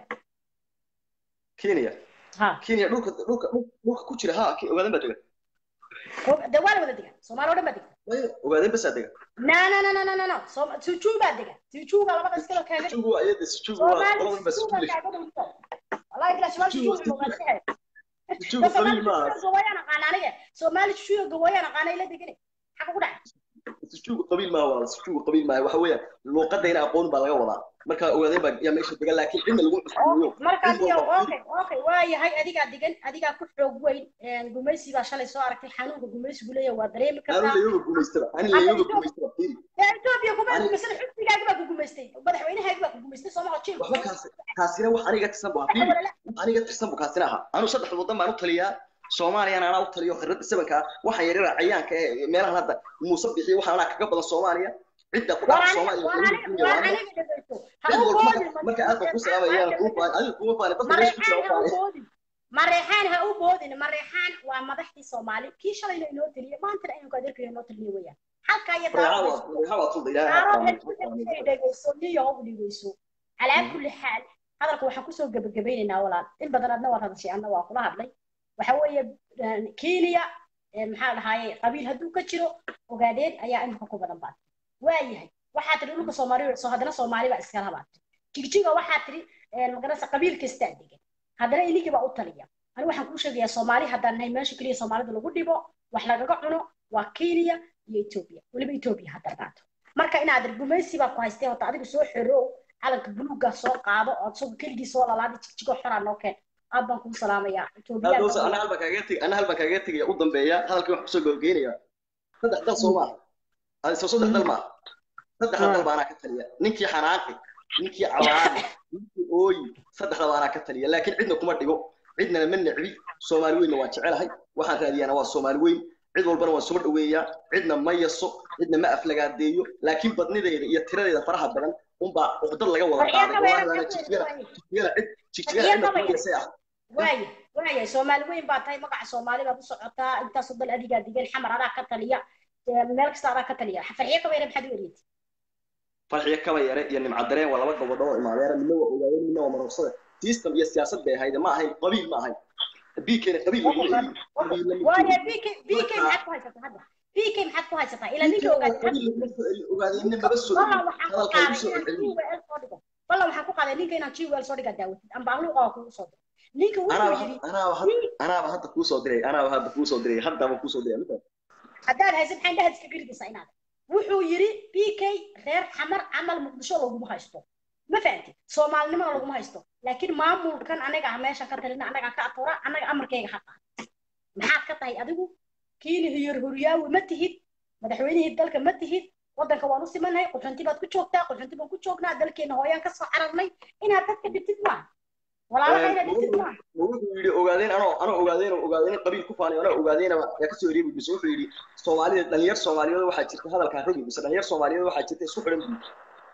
kenya ha kenya dhulka dhulka dhulka ku jira ha ogaadeen baa dega de waa la wada dega soomaali oo dhan baa dega maya ogaadeen basaa dega na na na na na na no sujuu baa dega sujuu baa labada iskale kaaga sujugu waa iyada sujugu waa qoladan baa sujugu wallahi bila shimaal sujuu ma ogaadeen sujugu qabiil maaha gawayaan aqaan aniga soomaali sujuu gawayaan aqaan ay la degane xaqa ku dhacay sujuugu qabiil maaha waa sujuugu qabiil maaha waxa weeyaan luuqadayna aqoon baa laga wadaa marka ogaadeen baa yaa meesha degan laakiin cidna lagu cusbiyo marka adiga okay okay waa yahay adigaa degan adigaa ku xoog weyn gumaysi baa shalay soo aragtay xanuunka gumaysigu leeyahay waa dareemi ani kartaa layoga gumaystaba ani layoga gumaystaba fiiri etoobiya kuma gumaysan xisbigaaga baa ku gumaystay madaxweynahaagi baa ku gumaystay sooma hojin waxba kaas kaasina wax aniga tisan baa fiiri aniga tirsan buu kaasina ahaa anu saddex waddan baan u taliyaa soomaaliyana anaa u taliyo khirada sabanka waxaan yaryara cayaanka ee meelahan hadda muuse bixiyo waxaan anaa kaga badan soomaaliya cidda ku dhaca soomaaliya marka aad baan ku salaamaya adiga kuma faani dadka meesha ku jira u faani mareexaan ha u boodin mareexaan waa madaxdii soomaali kii shalayna inoo teliye maantana aynu adeerkayo inoo teliye weeyaan halka iyo dhegeyso niyo u dhegeyso calaa kulli xaal hadalka waxaan kusoo gebagabaynaynaa walaal in badan adna waa hadashay anna waa kula hadlay waxa weeye kenya maxaa dhahaaye qabiil hadduu ka jiro ogaadeen ayaa imika ku badan baad waayahay waxaa tiri dhulka soomaali soo haddana soomaali baa iskala habaatay jigjiga waxaa tiri magarasa qabiil kastaa degan haddana inigii baa u taliya ani waxaan kuu sheegayaa soomaali haddaan nahay meesha keliya soomaalida lagu dhibo wax lagaga cuno waa kenya iyo etoobiya weliba etoobiya hadda qaato marka inaad gumaysi baa ku haystay horta adiga soo xorow calanka buluugga soo qaado oo isagu keligii soo lalaada jigjigo xoraa noo keen aad baan kuu salaamayaa ana halbaan kaaga teg ana halbaan kaaga tegaya u dambeeya hadalkii waxaan kusoo gabageynayaa saddex dal soo maaha adiso saddex dal maaha saddexda dal baanaa ka taliya ninkii xanaaqi ninkii cawaani ninkii ooyi saddexda baanaa ka taliya laakiin cidna kuma dhigo cidnana ma necbi soomaali weynna waa jecelahay waxaan raadiyaana waa soomaali weyn cid walbana waan soo dhaweeyaa cidna ma yaso cidna ma aflagaadeeyo laakiin badnideeda iyo tiradeeda faraha badan unbaa uqdad laga wada qaaday jigjigana cid jigjigana cidna kuma yasay ah waaya waaya soomaali weyn baa tahay magaca soomaali baad u socotaa intaasoo dal adigaa digan xamar adaa ka taliya meel kasta adaa ka taliya farxiyo kaba yare maxaad u eriyatay farxiyo kaba yare iyo nimcadareen waa laba gabadho oo imaadeera midna waa ogaayeen midna waa marorsada system iyo siyaasad bay ahayd ma ahayn qabiil ma ahayn bkna qabiil waaya bk bk maxaad ku haysataa hadda bk maxaad ku haysataa ilaa ninka ogaadeenna maba soo hadalkaa igu soo celceliyo والله waxaan ku qaaday ninka inaan jiwel soo dhigaa daawatid amba luuqa waa kugu soo diray ninka wuxuu yiri anaaba hadda kuu soo diray anaaba hadda kuu soo diray haddaba kuu soo diray haddaad haysid maxaan dhahad iska giridaysaa inaad wuxuu yiri bk reer xamar camal muqdisho laguma haysto ma fahamtid soomaalinimada laguma haysto laakiin maamulkan anaga ah meeshan ka talina anaga ka atura anaga amarkayga xaqa maxaad ka tahay adigu kiini hiyar horyaawi ma tihid madaxweynihii dalka ma tihid waddanka waan u simannahay quxunti baad ku joogtaa quxunti baan ku joognaa dalkeena hooyaan ka soo cararnay inaad dadka dhibtid maaha walaalaha inaad dhibtid maaha wuxuu yidhi ogaadeen anoo anoo ogaadeen ogaadeen qabiil ku faanay anoo ogaadeenaba yaa kasoo ereebi mise wuxuu yidhi soomaalida dhalinyar soomaaliyeed waxaa jirta hadalkaa rogi mise dhalinyar soomaaliyeed waxaa jirta isku xidhan buyi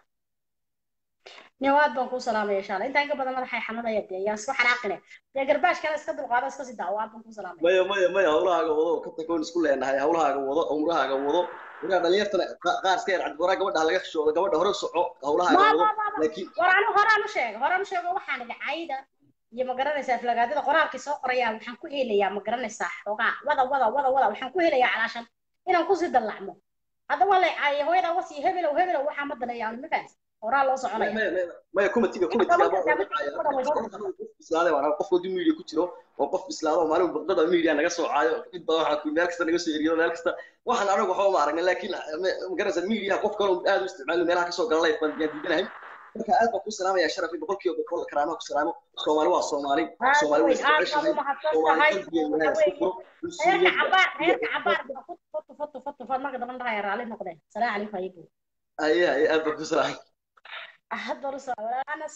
niwaad baan kuu salaamaya insha allah intaan ka badan madaxay xanuunaya dee yaa isku xanaaqine dee garbaashkana iska dulqaado iska sii daawo aad baan kuu salaamaya maya maya maya hawlahaaga wado ka takoon isku leenahay hawlahaaga wado umrahaaga wado waraa dhalinyartana qaar iska yar cadwaraa gabadha laga xishoodo gabadha hore soco hawlahaaga wado laakiin war anu horaan u sheega horaan u sheego waxaan idhi cayda iyo ma garanaysaa aflagaadada qoraalkii soo qorayaa waxaan ku helayaa ma garanaysaa xoogaa wada wada wada wada waxaan ku helayaa calaashan inaan kusii dallacmo hadda waa lay caayay hooyadaa wasii hebelow hebelow waxaa ma daneeyaa ma fahamsa horaa loo soconaya maya kumatiga kumatigabislaade waan qof wadii media ku jiro oo qof bislaado maalin baqdada media naga soo caayo cid badan waxaa meel kasta naga soo eriyo meel kasta waxaan anagu waxba ma aragna laakiin magaraysa media qof kale aad u isticmaalo meelaha kasoo gala life baan diidanahay marka aad baan ku salaamaya sharaf iyo boqolkiiba boqol karaamaha ku salaamo soomaali waa soomaali soomaali waa isku ceshahay soomaali qalbigeena isku furo reerka cabaar reerka cabaar foto foto foto foto marka dambe dhahaya raalli noqdeen salaamu calaykum ayagu aye aye aad baan ku salaamay hadda rusa walaanas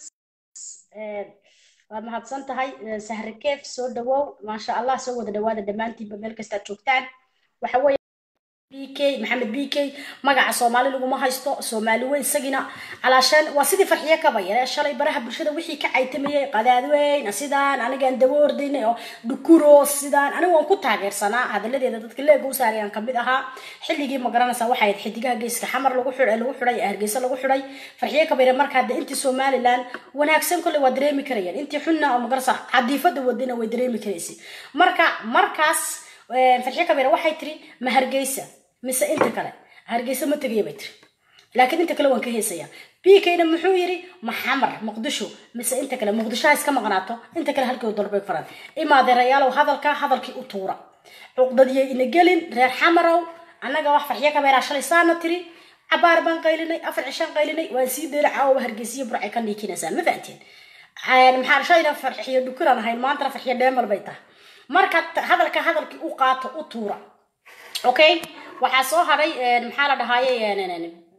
waad mahadsan tahay sahre keef soo dhawow maasha allah soo wada dhawaada dhammaantiinba meel kastaad joogtaan waxa weeye bk maxamed bk magaca soomaali laguma haysto soomaali weyn isagina calaashaan waa sidii farxiyo kaba yare shalay baraha bulshada wixii ka caytamayay qadaadweyn sidaan anigaan daba ordaynay oo dhukuro sidaan anigu waan ku taageersanaa hadalladeeda dadka leega u saarayaan kamid ahaa xilligii ma garanaysaa waxay ahayd xidigaha geeska xamar lagu xidhay lagu xidhay hargeysa lagu xidhay farxiyo kaba yare marka hadda intii somaliland wanaagsan kolley waa dareemi karayaan intii xunna oo ma garanaysaa cadiifada wadina way dareemi karaysay marka markaas farxiyo kaba yare waxay tiri ma hargeysa mise inta kale hargeysa ma tegaya bay tiri laakiin inta kale waan ka heesaya bkna muxuu yiri maxamar muqdisho mise inta kale muqdisho ha iska maqnaato inta kale halkii dalbay faran imaadeerayaalow hadalka hadalkii u tuura cuqdadiyay ina gelin reer xamarow annaga wax farxiyo kabeeraa shalay saana tiri cabaar baan qaylinay afar cishaan qaylinay waan sii deela caawa hargeysiyo burcay ka niikinaysaa ma fahanteen maxaa shalayna farxiyo dhukuraan ahayn maantana farxiyo dheemal bay tahay marka hadalka hadalkii u qaato u tuura okay waxaa soo hadhay maxaa la dhahaaye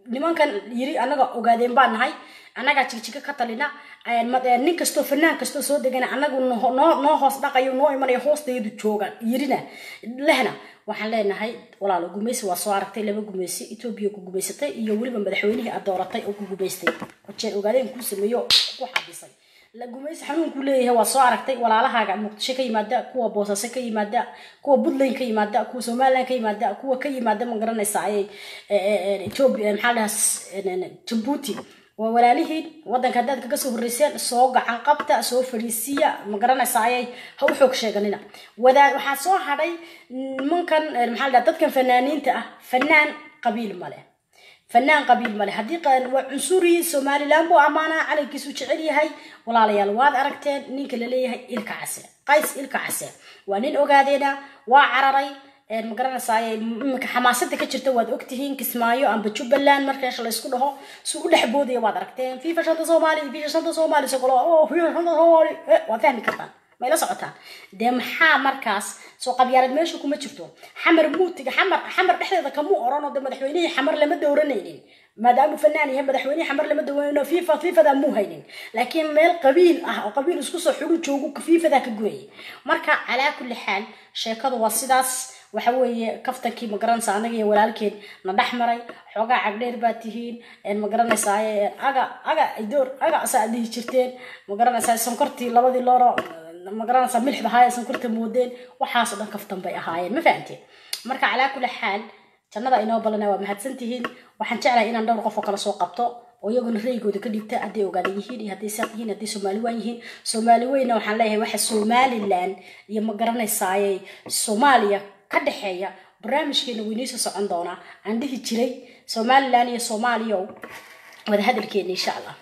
nimankan yiri anaga ogaadeen baan nahay annagaa jigjiga ka talina een, ma- een, nin kastoo fanaan kastoo soo degana anagu noo noo- noo hoos dhaqayo noo imanayo hoostayadu jooga yirina lehna waxaan leenahay walaalo gumaysi waa soo aragtay laba gumaysi etoobiya ku gumaysatay iyo weliba madaxweynihii aad dooratay oo ku gumaystay jeer ogaadeen kuu sameeyo oo ku xabisay la gumaysi xanuunkuu leeyahay waa soo aragtay walaalahaaga muqdisho ka yimaada kuwa boosaaso ka yimaada kuwa puntland ka yimaada kuwa somaliland ka yimaada kuwa ka yimaada ma garanaysa ayay ethiopia maxaa la dhahaa jabuuti waa walaalihiin wadanka haddaad kaga soo horreyseen soo gacan qabta soo fadhiisiya ma garanaysa ayay ha u xoog sheeganina wadaa waxaa soo hadhay nimankan eh, maxaa la dhahaa dadkan fanaaniinta ah fanaan qabiil male fanaan qabiil male haddii qa- waa cunsuri somaliland buu ammaanaa calankiisu jecel yahay walaalayaal waad aragteen ninka la leeyahay ilka case qays ilka case waa nin ogaadeena waa cararay een, ma garanaysaay iminka xamaasada ka jirta waad ogtihiin kismaayo amba jubbaland markaasha laysku dhaho su u dhex boodaya waad aragteen fifa shanta soomaali fifa shanta soomaali sokolo oh fifa shanta soomaali eh, waad fahmi kartaan ma ila socotaan dee maxaa markaas soo qabyaalad meesha kuma jirto xamar muutiga xamar xamar dhexdeeda kamuu oranoo de madaxweynihii xamar lama dowranaynin maadaamuu fanaan yahay madaxweynihii xamar lama dowranayno fifa fifadaa muu haynin laakiin meel qabiil ah oo qabiil isku soo xuru joogu fifadaa ka gooyay marka calaa kulli xaal sheekadu waa sidaas waxa weeye kaftankii ma garanaysa anaga iyo walaalkeen na dhex maray xoogaa cagdheer baa tihiin een ma garanaysaa ee, aga aga idoor aga asaa dhihi jirteen ma garanaysaa sonkortii labadii looro ma garanaysaa milixda ahaa ee sonkorta moodeen waxaasoo dhan kaftan bay ahaayeen ma fahamteen marka calaa kulli xaal jannada inoo balana waa mahadsan tihiin waxaan jeclahay inaan dhowr qof oo kale soo qabto oo iyaguna ra'yigooda ka dhigta hadday ogaadan yihiin iyo hadday saaq yihiin hadday soomaali waan yihiin soomaali weyna waxaan leeyahay waxa somaliland iyo ma garanaysaaye soomaaliya ka dhexeeya barnaamijkeena weyniisoo socon doonaa aan dhihi jiray somaliland iyo soomaaliya wada hadalkeena insha allah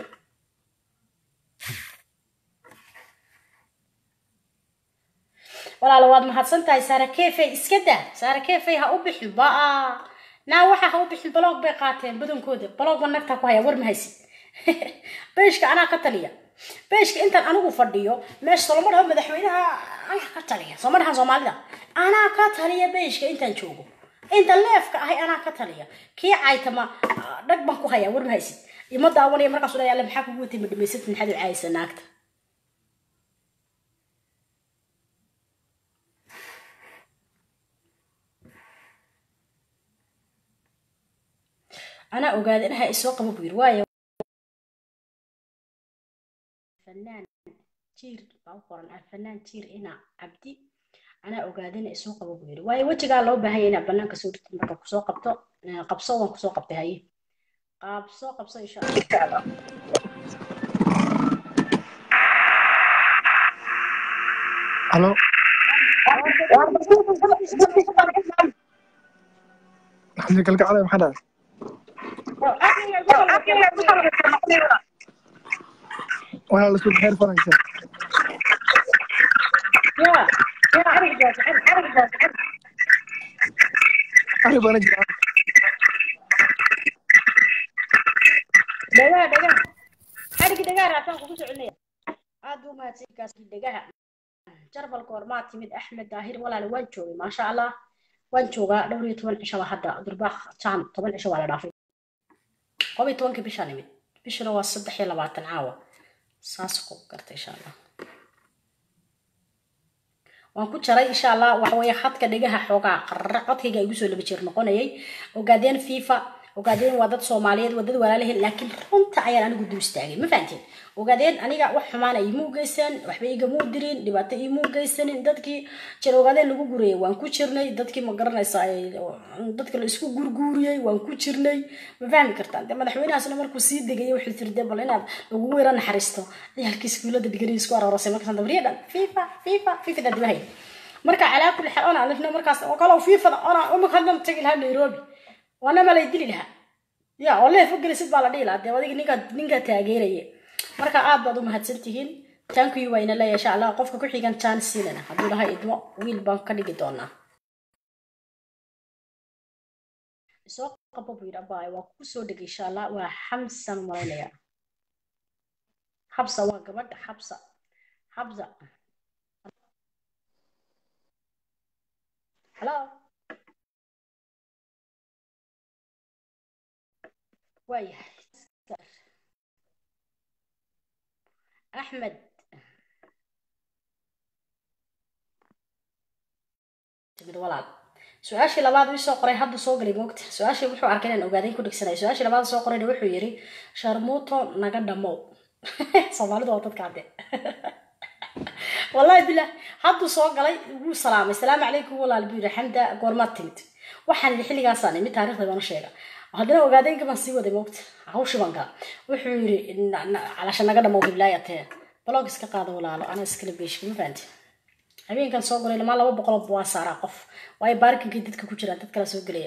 walaalo waad mahadsan tahay saara kefey iska daa saara kefey ha u bixin baa naa waxa ha u bixin baloog bay qaateen badankooda baloog ba nagtaa ku haya war ma haysid beeshka anaa ka taliya beeshka intaan anigu fadhiyo meesha soloma dhaho madaxweynaha anaa ka taliya sooma dhahan soomaalida anaa ka taliya beeshka intaan joogo inta leefka ahay anaa ka taliya kii caytama ah, dhag baan ku haya war ma haysid ima daawanaya markaas dhayaale maxaa kugu watay ma dhamaysatid maxaad u caayisa naagta anaa ogaada inaha isoo qabo buu yiri waayo fanaan jiir baa u qoran alfanaan jiir ina cabdi anaa ogaadina isoo qabo buu yiri waayo wejigaa loo baahan yahay inaad banaanka soo dhigtid marka kusoo qabto eh, qabso waan kusoo qabtay haye qabso qabso insha allah Halo. Maxamed kalgacalay maxaa dhahay? Waa la soo xeer faranka. Ari bana jira. dhagaa dhagaa xadhigi dhagaa raacsan kugu soconaya aad buu mahadsankaas dhagaha jarbalka hormaa timid axmed daahir walaale waan joogay maasha allah waan joogaa dhowr iyo toban cisho baa hadda durbaaq jaan toban cisho waa la dhaafay qob iyo tobankii bishaa nimid bishuna waa saddex iyo labaatan caawa saas ku garta insha allah waan ku jaray insha allah waxa weeye khadka dhegaha xoogaa qarra codkayga igu soo laba jeer noqonayay ogaadeen fifa ogaadeen waa dad soomaaliyeed waa dad walaalaheen laakiin runta ayaan anigu dul istaagay ma fahanteen ogaadeen aniga wax xumaana iimuu geysan waxba igamuu dirin dhibaato iimuu geysanin dadkii jir ogaadeen lagu gurayay waan ku jirnay dadkii ma garanaysa ay- dadka la isku gurguuriyey waan ku jirnay ma fahmi kartaan de madaxweynahaasna markuu sii degayay wuxuu tiri de bal inaad lagugu yara naxariisto ciyaalkii iskuulada digrii isku aroorasay markaas dabriya dhan fifa fifa fifa daa dibahay marka calaa kulli xaal ona alifna markaas oo kale fiifada ona umaka haddan tagi lahaa nairobi waana ma lay dili lahaa ya oo leef u gelisid baa la dhihi lahaa dee adiga ninkaa ninkaa taageeraya marka aad baad u mahadsan tihiin tankuyi waa ina leeyahay insha allah qofka ku xigan jaan siinana hadduu dhahay idmo wiil baan ka dhigi doonaa soo qabo buu yidhi abaay waa ku soo dhegay insha allah waa xamsan malaynaya xabsa waa gabadha xabsa xabsa hello waayahay axmed timid walaal su-aashii labaad uu soo qoray hadda soo galay moogta su-aashii wuxuu arkay inaan ogaaday ku dhigsanay su-aashii labaad soo qorayna wuxuu yidhi sharmuuto naga dhamow soomaalidu waa dadka hadde wallahi bilah hadduu soo galay wuu salaamay salaamu calaykum walaal buu yidhi xamda goormaad timid waxaan yidhi xilligaasaan imid taarikhda baan u sheega haddana ogaadeenka baan sii waday moogta hawshii baan gala wuxuu yidhi calasha naga dhamow hiblaayatee blog iska qaado walaalo anaa iskala beeshka ma fahanti habeenkan soo galay lamaa laba boqol waa saaraa qof waayo baarkinkii dadka ku jiraan dad kala soo gelaya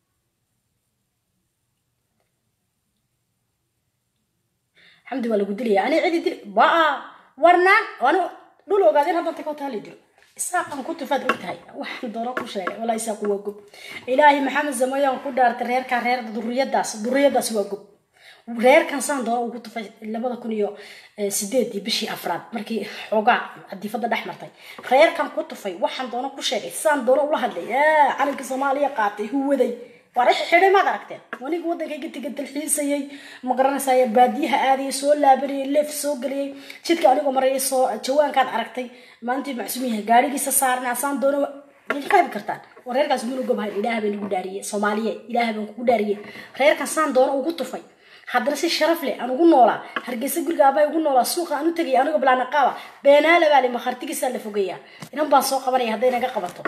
xamdi waa lagu dilaya ani cidi dil waa warnaan ani dhul ogaadeen haddan tagoo taali dilo isaaqan ku tufaad og tahay waxaan doono ku sheegay walaa isaaqu waa gob ilaahay maxamed zamayaan ku dhaartay reerkaa reer duriyadaas duriyadaas waa gob reerkan saan doono ugu tufay labada kun iyo sideedii bishii afraad markii xoogaa cadifada dhex martay reerkan ku tufay waxaan doono ku sheegay saan doono ula hadlay calanka soomaaliya qaatay huwaday waa xidhay maad aragteen waniga waddankayga tiga dalxiisayay ma garanaysaay baadiyaha aadayay soo laabanayay leef soo geliyay jidka anigoo marayay soo jawaankaad aragtay maalintii macsuum yahay gaarigiisa saarnaa saan doono qaybi kartaan oo reerkaas munu gobhayn ilaah bay nagu dhaariyey soomaaliye ilaah baan kugu dhaariyey reerkan saan doono ugu tufay haddana si sharaf leh aan ugu noolaa hargeysa guriga aabaa ugu noolaa suuqa aan u tegay anigoo bilaana qaaba beenaala baa le makhartigiisaa la fogeeyaa inan baan soo qabanaya hadday naga qabato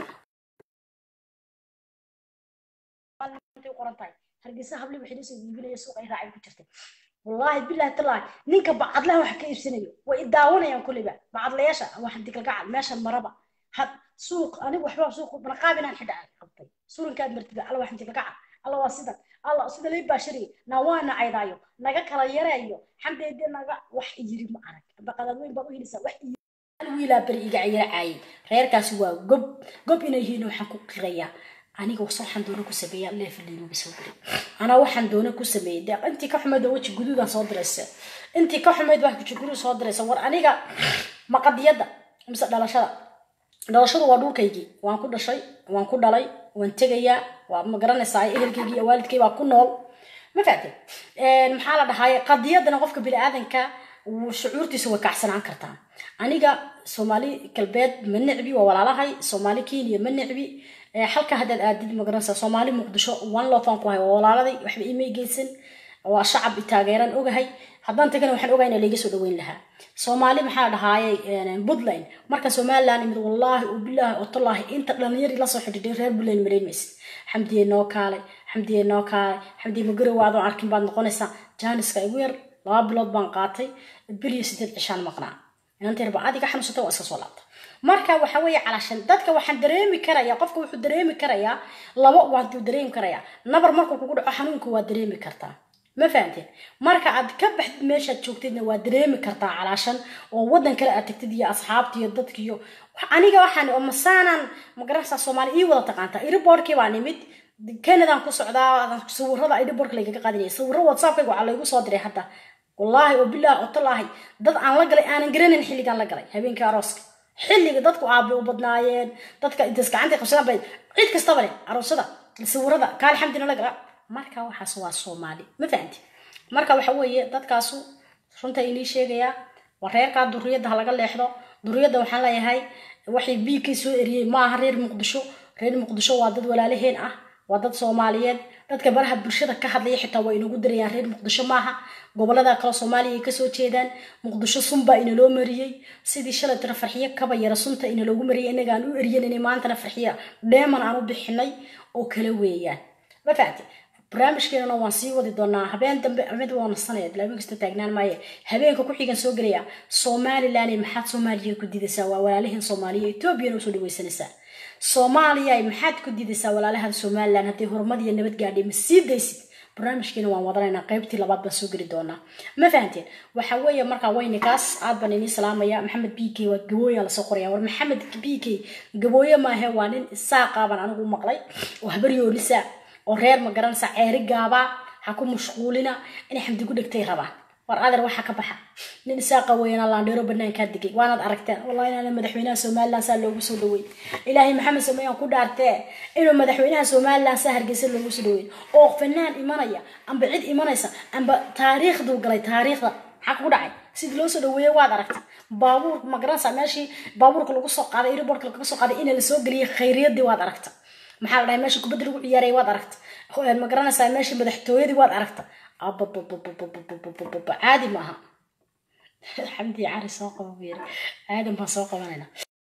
qoran tahay hargeysa hable waxay la soo iibinaya suuqa ay raacay ku jirtay wallaahi billahi tallaahi ninka bacadlaha waxa ka iibsanayo way i daawanayaan kulliba bacadlayaasha waxaan digalgacal meeshan maraba had suuq anigu waxba suuq balaqaab inaan xidha qabtay surinkaad martida alla waxaan digalgacal alla waa sidan alla sida lay baashariye na waa nacaydaayo naga kala yareeyo xamdeede naga wax yiri ma arag baqadaad weyn baa u helisa wax wiilaa beri iga cayaracaayay reerkaasi waa gob gob inay yihiin waxaan ku qirayaa aniga waxaan doona ku sameeya leefaliinuga soo diray anaa waxaan doona ku sameeyey de intii ka xumayd oo weji guduudan soo diraysa intii ka xumayd waa weji guduud soo diraysa war aniga maqadiyadda mise dhalashada dhalashadu waa dhulkaygii waan ku dhashay waan ku dhalay waan tegayaa waa ma garanaysaa ehelkaygii iyo waalidkay baa ku nool ma faate maxaa la dhahaye qadiyadana qofka bini-aadanka shucuurtiisa way kacsanaan kartaa aniga soomaali galbeed ma necbi waa walaalahay soomaali kenya ma necbi halka haddaad aadid magaranaysaa soomaali muqdisho one lofan ku hay waa walaaladay waxba imay geysan waa shacab i taageeraan ogahay haddaan tagana waxaan ogahay inaa layga soo dhaweyn lahaa soomaali maxaa dhahaaye puntland marka somaliland imid wallaahi oo bilaahi oo tallaahi inta dhalinyari lasoo xidhiidhay reer puntland marayn maysid xamdiye noo kaalay xamdiye noo kaalay xamdiye magarowa adoon arkin baad noqonaysaa jaaniska igu yar laba bilood baan qaatay bil iyo sideed cishaan maqnaa inanteerba adiga xanuunsata waa iska soo laabta marka waxa weeye calashan dadka waxaan dareemi karayaa qofka wuxuu dareemi karayaa labo waantuu dareemi karayaa nabar markuu kugu dhaco xanuunka waa dareemi kartaa ma fahanteen marka aad ka baxdid meeshaad joogtidna waa dareemi kartaa calaashan oo wadan kale aad tagtid iyo asxaabta iyo dadka iyo aniga waxaan oo masaanan magaranaysaa soomaali ii wada taqaantaa iriboorkii baan imid canadaan ku socdaa sawirada iriboorka laygaga qaadinaya sawiro whatsappkayga waxaa laygu soo diray hadda wallaahi oo bilaahi oo tallaahi dad aan la galay aanan garanayn xilligaan la galay habeenkii arooska xilliga dadku aabe u badnaayeen dadka intaas gacantay qabsadaan bay cid kastaba leh aroosada sawirada kaali xamdina la gala marka waxaas waa soomaali ma fahanti marka waxa weeye dadkaasu runta inii sheegayaa waa reerkaa duriyadda ha laga leexdo duriyadda waxaan leeyahay waxay biigkay soo eriyey ma aha reer muqdisho reer muqdisho waa dad walaalaheen ah waa dad soomaaliyeed dadka baraha bulshada ka hadlaya xitaa waa inagu darayaan reer muqdisho maaha gobolada kale soomaaliya ay kasoo jeedaan muqdisho sunbaa inaloo mariyey sidii shalay tira farxiyo kaba yara sunta inaloogu mariyay inaga aan u eryanayna maantana farxiya dheeman aan u bixinay oo kala weeyaan ma fahamti barnaamijkeenana waan sii wadi doonaa habeen dambe mid waa nasanaya bilaabin kasta taagnaan maaye habeenka ku xigan soo gelaya somaliland maxaad soomaaliya ku didaysaa waa walaalihin soomaaliya etoobiyana usoo dhaweysanaysaa soomaaliya maxaad ku didaysaa walaalahan somaliland haddii horumar iyo nabad gaadhay ma sii daysid barnaamijkeena waan wadanaynaa qaybtii labaad baan soo geli doonaa ma fahanteen waxa weeye markaa weynikaas aad baan inii salaamaya maxamed b k waa gabooya lasoo qoraya war maxamed b k gabooye maahe waa nin isaaqa baan anigu maqlay oo habaryoonisa oo reer ma garanaysa ceeri gaaba ha ku mashquulina inay xamdi ku dhegtay rabaan war adeer waxa ka baxa nin isaaqa weynaa laandheero banaankaa degay waanaad aragteen wallahi inaana madaxweynaha somaliland saa loogu soo dhaweyn ilaahay maxamed sameeyaan ku dhaartee inuu madaxweynaha somaliland saa hargeysa loogu soo dhaweyn oo fanaan imanaya amba cid imanaysa amba taariikhduu galay taariikhda maxaa kugu dhacay sidii loo soo dhaweeyey waad aragtay baabuur magaranaysa meeshii baabuurka lagu soo qaaday airportka laga soo qaaday ina lasoo geliyey khayriyadii waad aragta maxaa la dhahay meeshii kubadda lagu ciyaaray waad aragta magaranaysaa meeshii madaxtooyadii waad aragta ababababababababa caadi maaha xamdi cari soo qaba buu yiri aadan baan soo qabanayna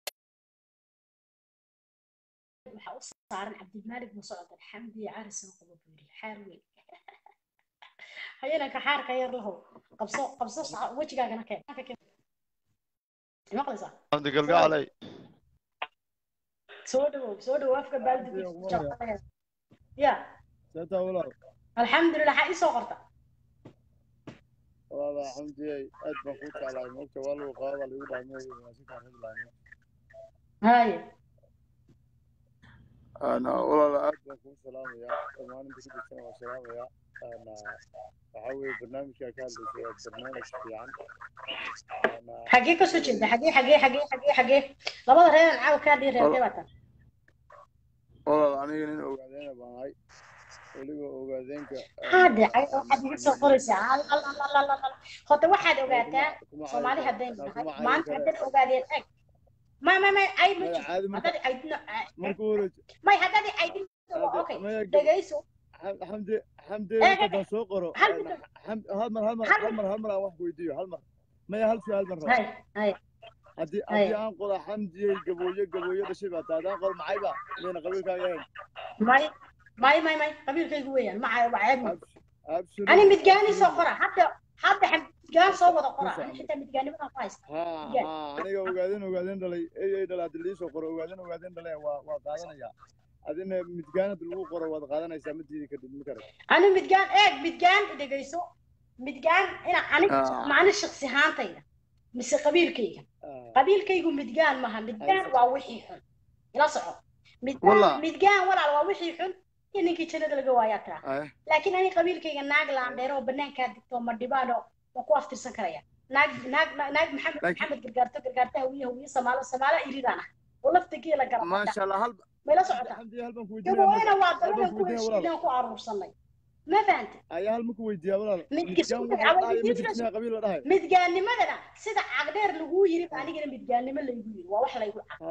waxaa u saaran cabdilmaalik buu socda xamdi cari soo qaba buu yiri xaar weyn hayananka xaarka yar lahow qabso qabso wejigaagana keen maqlaysaa عندي قلقة علي soo dhawow soo dhawow afka baaldi ya سنتا ولا alxamdulilah waxaa ii soo qorta والله حمدي أد بخوت على الموت والله وقاضي اللي يقول عنه ماسك عن رجل haye أنا والله أد بخوت سلام يا كمان أنت كنت سلام سلام يا أنا بحاول برنامج كان برنامج يعني أنا xagee ka soo jeeda xagee xagee xagee xagee xagee labada reer caaw kaa dhii reertay baa tan والله أنا هنا أوغادين باي وليغو أوغادينك haade cay waxaad iga soo qoraysaa al al al al al al hota waxaad ogaataa soomaali haddayn nahay maanta haddaad ogaadeen eg ma ma ma ay ma jirto عادي haddaad caydino مركورج may haddaad caydin okay dhegayso حمدي حمدي إيه، أنت بسوقرو هل بدك- حمد هالمر هالمر هل هالمر هالمر واحد ويديو هالمر ما هل في هالمر hay hay haddii Ay. haddii aan qola xamdiyey gabooye gabooye dhashay baa taa haddaan qol maxayba miyayna qabiilkaaga ahayn may may may may qabiilkaygu weeyaan ma waa ceeb ma Absolute- ani midgaani soo qora hadda hadda midgaan soo wada qora Ku ani socdo. xitaa midgaanimadan ku haysta ha Yes. ha aniga ogaadeen ogaadeen dhalay ey ey dhalay haddii liisoo qoro ogaadeen ogaadeen dhalay waa waa qaadanayaa adina midgaan hadii lagu qoro waad qaadanaysaa ma diidi kadib ma kare ani midgaan eeg midgaan dhegayso midgaan ina ani Ah. macni shaksi ahaantayda mise qabiilkayga qabiilkaygu midgaan maha midgaan waa wixii xun ila soco midgaan Wallah. midgaan walaal waa wixii xun iyo ninkii jannada laga waayaa tiraa ay laakiin ani qabiilkayga naag laandheero oo banaankaa digto ma dhibaano waan ku aftirsan karaya naag naag naag maxamed Laakiin- maxamed gargaarto gargaarto hawiye hawiye samaalo samaalo iridaan ah oo lafta geela garabta maasha allah hal mayla socotaa xamdiye halban ku gabaweyna waa halban dabadan ku ku weydiinaya walaal heshiidaan ku aruursanay ma fahanta ayaa hal ma ku weydiiyaa walaal Midkii midgaan isku waxa dacwada dhahay ma diinta jirtinaa qabiil la dhahay midgaanimadana sida cagdheer laguu yiri anigana midgaanimo laygu yiri waa wax laygu cag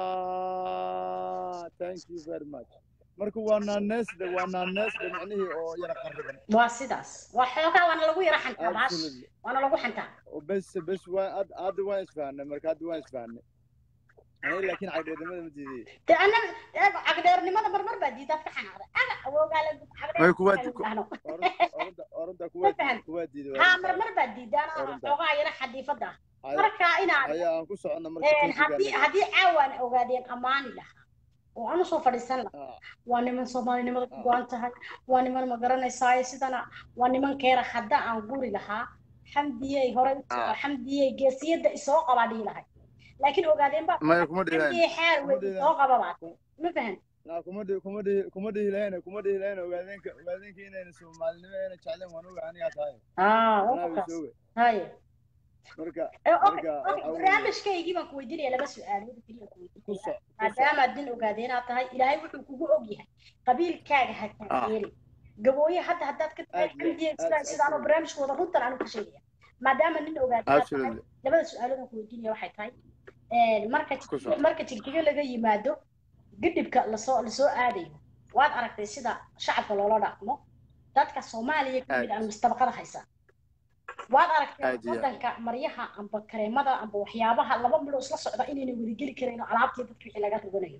ah thank you very much marka waa naaneesde waa naaneesde micnihii oo yara qariban waa sidaas waa xoogaa waana lagu yara xantaa baash absolutely waana lagu xantaa bes bes waa ad hadda waan isfahanay marka hadda waan isfahanay aniga laakiin cagdheednimada ma diiday de ana cagdheernimada marmar baa diidaad ka xanaaqday aga awoogaale Way kuwa- cagdheer orada orada Ma kuwa fahan. kuwa diiday haa marmar baa diidaan Orantaa. xoogaa yara xadiifada ah Ay- marka inaad ayaa aan ku soconna marka een, kaysiga haddii anaga. haddii caawaan ogaadeen ammaani lahaa oo aan usoo fadhiisan lahaa Ah, waa niman soomaalinimada ku Ah. go-an tahay waa niman ma garanaysaayo sidana waa niman keera hadda aan guri lahaa xamdiyey hore u Ah. xamdiyey geesiyadda isoo qabaa dhihi lahay laakiin ogaadeen baa maya kuma dhihilayn xamdiyey xaar kuma wey dhihilayn. isoo qaba baad ma fahan naa kuma dhihi kuma dhihi kuma dhihilayn kuma dhihilayn ogaadeenka ogaadeenka inayna soomaalinimo ayna jecleen waan oga anigaa tahay aa anaa waa is kaas oga haye marka Eh, okay, marka okay, waxa weeye barnaamijkaygii baan ku weydiinaya laba su-aalood keliya ku ku weydiinaya soc ku soc maadaamaad nin ogaadeenaad tahay ilaahay wuxuu kugu og yahay qabiilkaaga ha taageeri gabooye hadda haddaad ka tahay Aad iyo- xamdiye aad- sidaa sidaanoo absolutely. barnaamijkooda runtan aanu ka sheegaya maadaama nin ogaadeenaad tahay absolutely labada su-aalood aan ku weydiinaya waxay tahay een, marka Ku soc. marka jigjiga laga yimaado gidhibka lasoo lasoo aadayo waad aragtay sida shacabka loola dhaqmo dadka soomaaliya ka mid aan mustabaqada haysa waad aragtay Aad iyo aad. wadanka maryaha amba kareemada amba waxyaabaha laba midoo isla socda inayna wadageli karayn oo alaabtii dadka wixii laga roganayo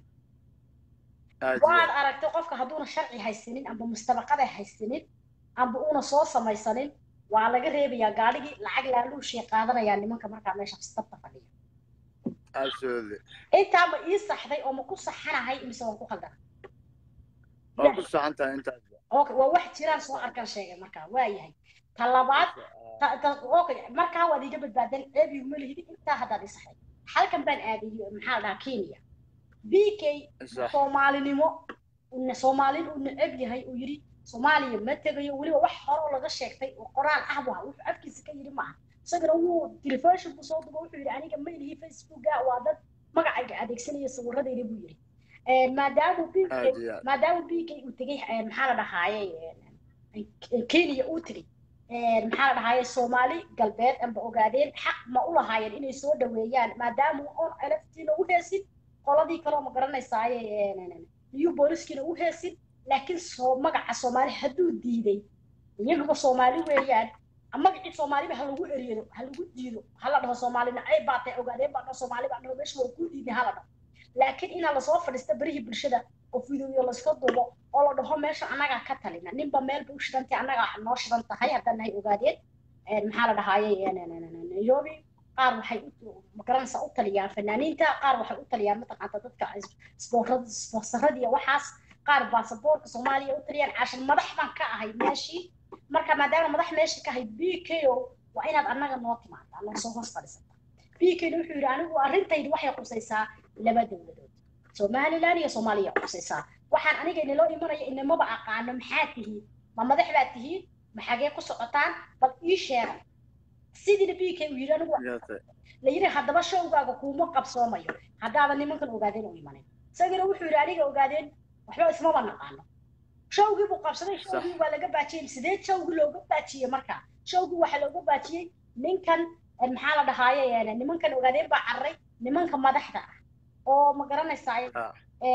aad iyo waad aad. aragtay qofka hadduuna sharci haysanin amba mustabaqada haysanin amba uuna soo samaysanin waa laga reebayaa gaadhigii lacag laaluushii qaadanayaa nimanka markaa meesha istabta fadhiya absolutely intaa ma ii saxday oo ma ku saxanahay mise waan ku khaldana waa ku saxan tahay intaasba okay waa wax jiraan soo arkaan sheegay markaa waa yahay ta labaad ta- ta- okay markaa waad iga badbaadan ceebi uma lihidi intaa haddaad ii saxday halkan baan aaday maxaa la dhahaa kenya b k sax soomaalinimo una soomaalin uu neceb yahay uu yidhi soomaaliya ma tegayo weliba wax hore oo laga sheegtay oo qoraal ah waa wuxuu afkiisa ka yidhi maaha isagana wuu telefishon buu soo duba wuxuu yidhi aniga ma ilihii facebooka waa dad magacayga adeegsanaya sawiradeeda buu yidhi maadaama bk aad iyo aad maadaama bk uu tegey maxaa la dhahaaye kenya uu tegey maxaa la dhahaaye soomaali galbeed amba ogaadeen xaq ma u lahaayeen inay soo dhaweeyaan maadaama on eleftiina u heesin qoladii kaloo ma garanaysaaye new booliskiina u heesin laakiin soo magaca soomaali hadduu diiday iyaguba soomaali weeyaan magacii soomaaliba ha lagu eriyado ha lagu diido hala dhaho soomaalina ay baatay ogaadeen baa dhaho soomaali baa dhaho meesha waa kuu diiday hala dhaho laakiin inaa lasoo fadhiista berihii bulshada oo fideoyo layska dubo oo la dhaho meesha annagaa ka talina ninba meelba u shidantay annagaa noo shidan tahay haddaan nahay ogaadeen maxaa la dhahaaye nairobi qaar waxay magaranaysaa u taliyaan fanaaniinta qaar waxay u taliyaan mataqaanta dadka sponsorada iyo waxaas qaar baasaboorka soomaaliya u taliyaan cashan madax baan ka ahay meeshii marka maadaama madax meesha ka ahay b k o waa inaad annaga noo timaadaa noo soo hoos fadhiisata b k wuxuu yidhi anigu arrintaydu waxay qusaysaa laba dowladood somaliland iyo soomaaliya qusaysaa waxaan aniga inaloo imanaya inamaba aqaano maxaa tihiin ma madax baa tihiin ma xagee ku socotaan bal ii sheega sidiina b k uu yidhi anigu yaate la yidhi haddaba showgaaga kuuma qabsoomayo haddaadan nimankan ogaadeen u imanin isagana wuxuu yidhi aniga ogaadeen waxba ismaba naqaano showgii buu qabsaday showgii waa laga baajiyey sidee showgii looga baajiyey marka showgii waxaa looga baajiyey ninkan maxaa la dhahaaye nimankan ogaadeen baa carray nimanka madaxda ah oo ma garanaysaa Ah.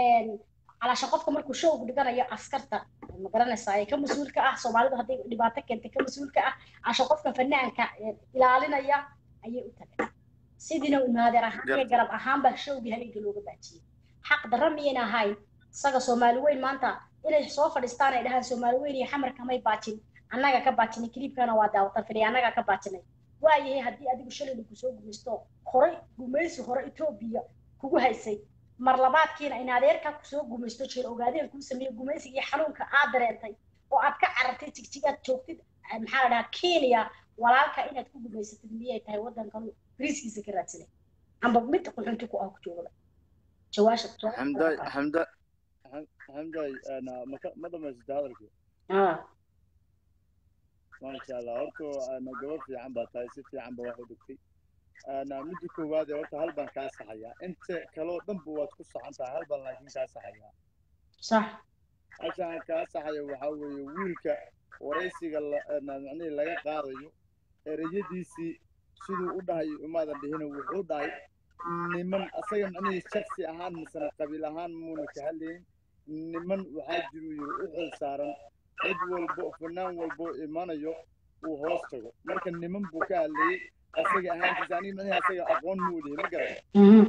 calaasha qofka markuu showgu dhiganayo askarta ma garanaysaa ka mas-uulka ah soomaalidu hadday dhibaato keentay ka mas-uulka ah casha qofka fanaanka ilaalinaya ayay u tageen sidiina naadeer ahaan iyo Garta. garab ahaan baa showgii habeenka looga baajiyey xaq darra miyayna ahayn isaga soomaali weyn maanta inay soo fadhiistaan ay dhahaan soomaali weyn iyo xamarka may baajin annaga ka baajinay kiliibkana waa daawatan filiya annaga ka baajinay waayahay haddii adigu shalay lagu soo gumaysto horay gumaysi hore etoobiya kugu haysay mar labaadkiina in adeerkaa kusoo gumaysto jeel ogaadeen kuu sameeyey gumaysiga iyo xanuunka aad dareentay oo aad ka carartay jigjigaad joogtid eh, maxaa la dhahaa kenya walaalka inaad ku gumaysatid miyay tahay waddankan riiskiisa ka raadsanay amba mid quxunti ku ah ku joogaba jawaasha xamdaay xamda xamdaay ana maka ma dhamaysata hadalkii ah maasha allah horta ana gabar fiican baa tahay si fiican ba wax u dhigtay ana midda koowaad ee horta hal baan kaa saxayaa inta kaloo dhanba waad ku saxan tahay hal baan laakiin kaa saxayaa sax halkaan kaa saxaya waxaa weeye wiilka waraysiga la- ana macnihii laga qaadayo ereyadiisii siduu u dhahay umaadan dhihina wuxuu dhahay niman asaga macnihii shaksi ahaan misena qabiil ahaan muuna ka hadlayn niman waxaa jiruu yiri u xil saaran cid walbo fanaan walbo imanayo uu hoos tago marka niman buu ka hadlayey asaga ahaantiisa aniga macnihii asaga aqoon muu lihi ma garan Mhm.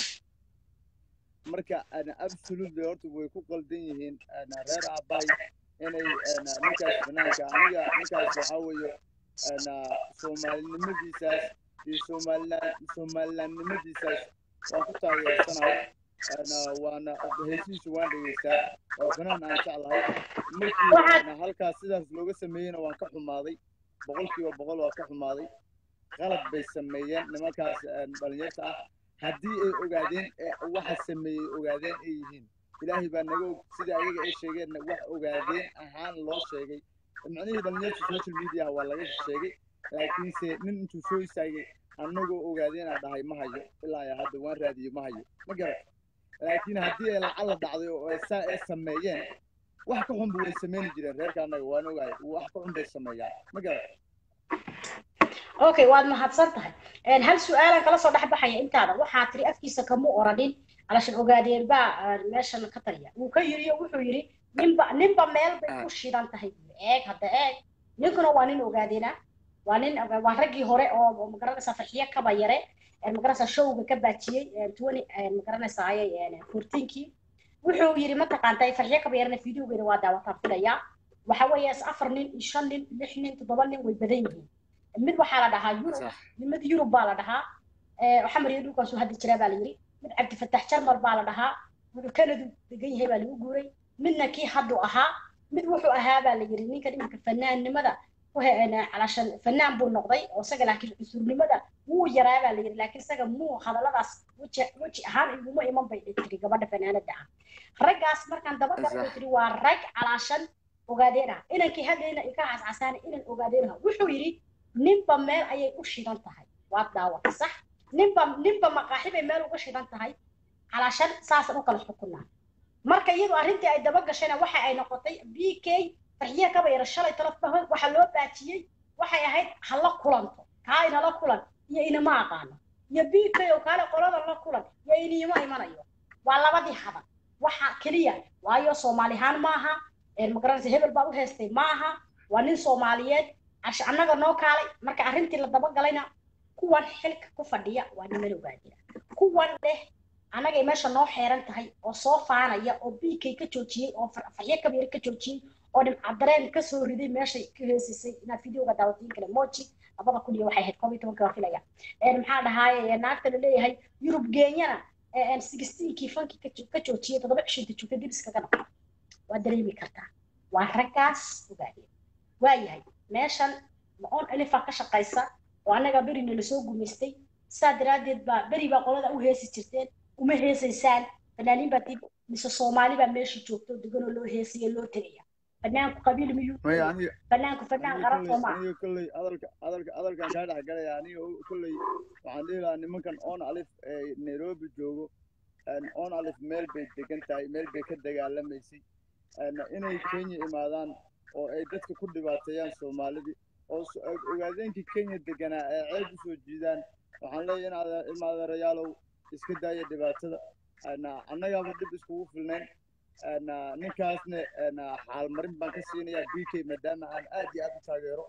marka ana absolutely horta way ku qaldan yihiin ana reer aabbahay inay ana ninkaas banaanka aniga ninkaas waxaa weeye ana soomaalinimadiisaas iyo somaliland somalilandnimadiisaas waan ku taageersanahay ana waana heshiisa waan dhegeystaa waa banaan aan jeclahay markii Waxaad- ana halkaas sidaas looga sameeyeyna waan ka xumaaday boqolkiiba boqol waan ka xumaaday qalad bay sameeyeen nimankaas een, dhalinyarta ah haddii ay ogaadeen ee waxa sameeyey ogaadeen ay yihiin ilaahay baa naga og sida ayaga ay sheegeenna wax ogaadeen ahaan loo sheegay macnihii dhalinyarta social media waa laga sheegay laakiinse nin intuu soo istaagay annagoo ogaadeen aan dhahay ma hayo ilaa iyo hadda waan raadiyo ma hayo ma garan laakiin haddii ay lacala dhacday oo ay saa ay sameeyeen wax ka xunba way sameyni jireen reerka annaga waan ogahay wax ka xun bay sameeyaan ma garan okay waad mahadsan tahay Een, hal su-aalan kala soo dhex baxaya intaada waxaa tiri afkiisa kamu oranin alashan ogaadeen baa ah, meeshan ka taliya wuu ka yiri oo wuxuu yiri ninba ninba meel bay ku shidan tahay buu yiri. eeg hadda eeg ninkuna waa nin ogaadeena waa nin waa raggii hore oo oo magaranaysaa farxiyo kaba yare een, magaranaysaa showga ka baajiyey een, 20 een, magaranaysaa ayay een, 14kii wuxuu yiri mataqaantay farxiyo kaba yarena fideogeeda waa daawataan filayaa waxa weeye is afar nin iyo shan nin lix nin toddoba nin way badan yihiin mid waxaa la dhahaa yurub Sax. mid yurub baa la dhahaa ee, waxaa mariya dhulkaasuu hadda jiraa baa la yiri mid cabdifatax jarmal baa la dhahaa wuxuu kanadu degan yahay baa lagu guuray midna kii haddu ahaa mid wuxuu ahaa baa la yiri ninka iminka fanaannimada ku he- calashan fanaan buu noqday oo isaga laakiin cusurnimada wuu yaraa baa la yiri laakiin isaga muu hadalladaas weji weji ahaan iguma iman bay tiri gabadha fanaanada ah raggaas markaan daba galay Sax. bay tiri waa rag calaashan ogaadeena inankii hadlayna ika cascasaana inan ogaadeenaha wuxuu yidhi ninba meel ayay u shidan tahay waad daawatay sax ninba ninba maqaaxi bay meel uga shidan tahay calaashan saasan u kala xukunaa marka iyadu arrintii ay daba gashayna waxa ay noqotay b k farxiye kaba yara shalay talafba waxa loo baajiyey waxay ahayd hala kulanto kaa inala kulan iyo inama aqaano iyo b k oo kaale qolada la kulan iyo iniima imanayo waa labadii hadal waxa keliya waayo soomaalihaan maaha magaranaysa hebel baa u heestay maaha waa nin soomaaliyeed cash annaga noo kaalay marka arrintii la dabagalayna kuwan xilka ku fadhiya waa niman ogaadira kuwan dheh annagay meesha noo xeeran tahay oo soo faanaya oo b k ka joojiyey oo farxyo kabiir ka joojiyey oo dhimcadareen kasoo riday meeshay ka heesisay inaad videoga daawatiin kale moji labada kun iyo waxay ahayd koob iyo tobanka waa filaya maxaa dhahaaye naagta la leeyahay yurub genyana sixteenkii fankii ka joojiyey toddoba cishinta joogta dib iskaga noqo waa dareemi kartaa waa raggaas ogaadeen waayahay meeshan ma-oon elifaa ka shaqaysa oo annaga berina lasoo gumaystay saa daraaddeed baa beri baa qolada u heesi jirteen uma heesaysaan fanaaniin baa dib mise soomaali baa meesha joogto deganoo loo heesaya loo tegaya fanaanku qabiil miyuu maya aniga fanaanku fanaan aniga qaran kolley soo maaha aniga kolley hadalka hadalka hadalkan kaa dhex galaya aniga o- kolley waxaan dhihi lahaa nimankan on alif ee nairobi joogo een, on alif meel bay degan tahay meel bay ka dagaalamaysay een, inay kenya imaadaan oo ay dadka ku dhibaateeyaan soomaalidii oo s- og- ogaadeenkii kenya deganaa ee ceeb usoo jiidaan waxaan leeyahay in adeer- ilma adeerayaalow iska daaya dhibaatada een, annagaaba dhib iskugu filnayn een, ninkaasna een, xaalmarin baan ka siinayaa b k maadaama aan aad iyo aad u taageero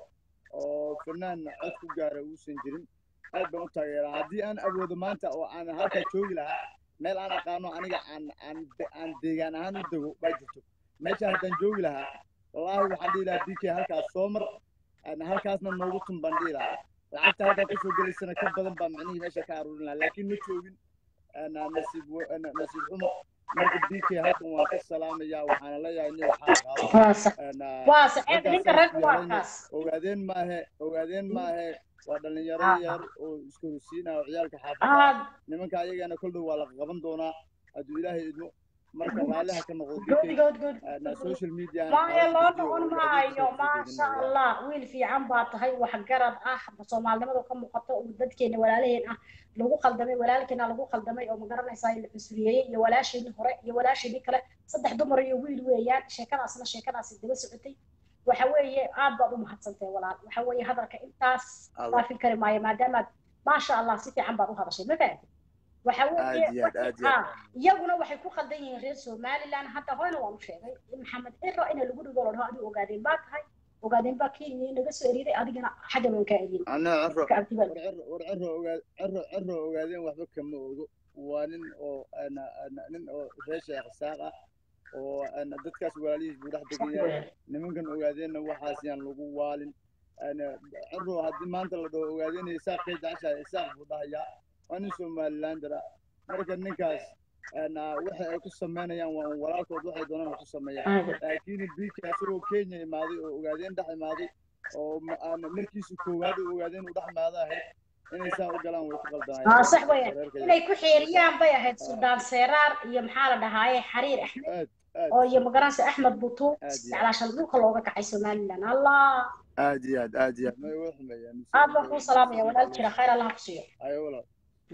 oo fanaan cod ku gaara uusan jirin aad baan u taageeraa haddii aan awoodo maanta oo aan halkaa joogi lahaa meel aan aqaano aniga aan aan de- aan deegaan ahaan u dego baa jirto meesha haddaan joogi lahaa wallaahi waxaan dhihi lahaa b k halkaas soo mar een, halkaasna noogu tun baan dhihi lahaa lacagta halkaa kusoo gelaysana ka badan baa micnihii meesha ka aruurin lahaa laakiin ma joogin een, nasiib wa- een, nasiib xumo marka b k halkan waan ka salaamayaa waxaana leeyahay nin waxaa qaado waa sax een, waa sax raggaas ninka saas ragga waa yeelayna kaas ogaadeen maahe ogaadeen maahe waa dhalinyaro Ah. yar oo isku horsiinaya oo ciyaalka xaafada aad nimanka ayagana kol dhow waa la qaban doonaa hadduu ilaahay idmo marka raalliha ka noqdo good bk good good social media maya loo noqon maayo maasha allah wiil fiican baa tahay waxgarad ah soomaalinimadu ka muuqato oo dadkeena walaalaheen ah lagu khaldamay walaalkeena lagu khaldamay oo magaranaysaa la cusuriyeeyey iyo walaasheenii hore iyo walaasheenii kale saddex dumar iyo wiil weeyaan sheekadaasna sheekadaasi daba socotay waxa weeye aad baad u mahadsantahay walaal waxa weeye hadalka intaas dhaafin kari maayo maadaamaad maasha allah si fiican baad u hadashay ma fahamtid waxa weeye aad iyo aad aad iyo aad Ah, iyaguna waxay ku khaldan yihiin reer somaliland hadda horena waan u sheegay in maxamed ciro ina lagu dhigo la dhaho adigu ogaadeen baa tahay ogaadeen baa kenya naga soo eriday adigana xagga baan kaa eriyey ana ciro ka abdi baa war ciro war ciro ogaa ciro ciro ogaadeen waxba kama ogo waa nin oo ana ana nin oo reer sheekh saaq ah oo ana dadkaas walaalihiis buu dhex degan yahay nimankan ogaadeenna waxaas yaan lagu waalin ana ciro haddii maanta la dhaho ogaadeen isaaq kay jeceshahay isaaq buu dhahayaa waa nin somalilander ah marka ninkaas ana waxa ay ku sameynayaan waa un walaalkood waxay doonaan ha ku sameeyaan laakiin bk asagoo kenya imaaday oo ogaadeen dhex imaaday oo ma- aan markiisu koowaad oo ogaadeen uu dhex imaado ahayd inay saa u galaan way ku qaldanayaan aa sax weeyaan reerka inay ku xeeriyaan bay ahayd suldaan seeraar iyo maxaa la dhahaaye xariir axmed aad aad oo iyo magaranaysa axmed butuub aad iyo jeclaashan dhulka looga kacay somaliland allah aad iyo aad aad iyo aad may uga xumeeyaan aad baan kuu salaamaya walaal jira khayr allah ku siiyo ayo walaal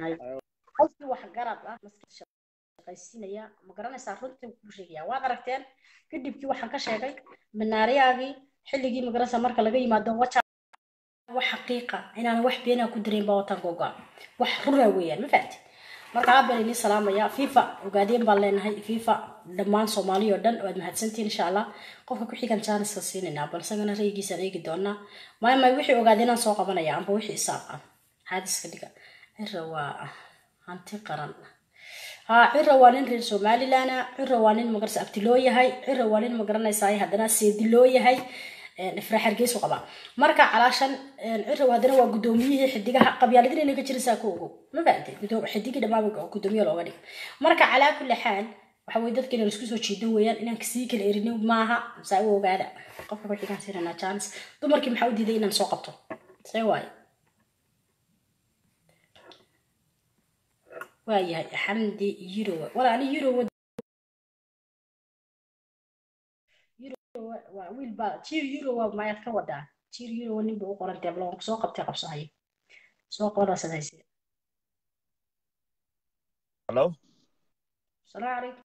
qofkii wax garad ah maskaxda shaqaysiinaya ma garanaysaa runtii ku sheegaya waad aragteen kadibkii waxaan ka sheegay minaariyaagii xilligii magaranaysaa marka laga yimaado waja wax xaqiiqa inaan wax beenaa ku dareyn baa watan goga wax rura weeyaan ma fahamtid marka aad baan idin salaamaya fifa ogaadeen baan leenahay fifa dhammaan soomaali oo dhan waad mahadsantihin insha allah qofka ku xigan jaaniska siinaynaa balsagana raygiisaan eegi doonaa maya maya wixii ogaadeenaan soo qabanaya amba wixii isaaq ah xaadiska dhiga cira waa hanti qaran ها عرة وانين رير سومالي لانا عرة وانين مقرس أبتلوية هاي عرة وانين مقرنا ساي هدنا سيدلوية هاي نفرح حرقيس وقبا مركا علاشان عرة وادنا وقدوميه حديقها قبيالة دين إنك جرسا كوغو ما بعد قدوم حديقي دما بقى قدوميه لو غني مركا على كل حال waxaa weye dadka inaan isku soo jiidan weeyaan inaan kasii kala erinin maaha saa u ogaada qofka wixii kaan siinanaa chance dumarkii maxaa u diiday inaan soo qabto see waaye waayahay xamdi yurowa wala ani yurowa yurowa waa wiil baa jir euro waa mayaad ka wadaa jir euro nin buu u qoran teeblo soo qabtay qabsahaye soo qoraa sadayse Hello? salaamu calaykum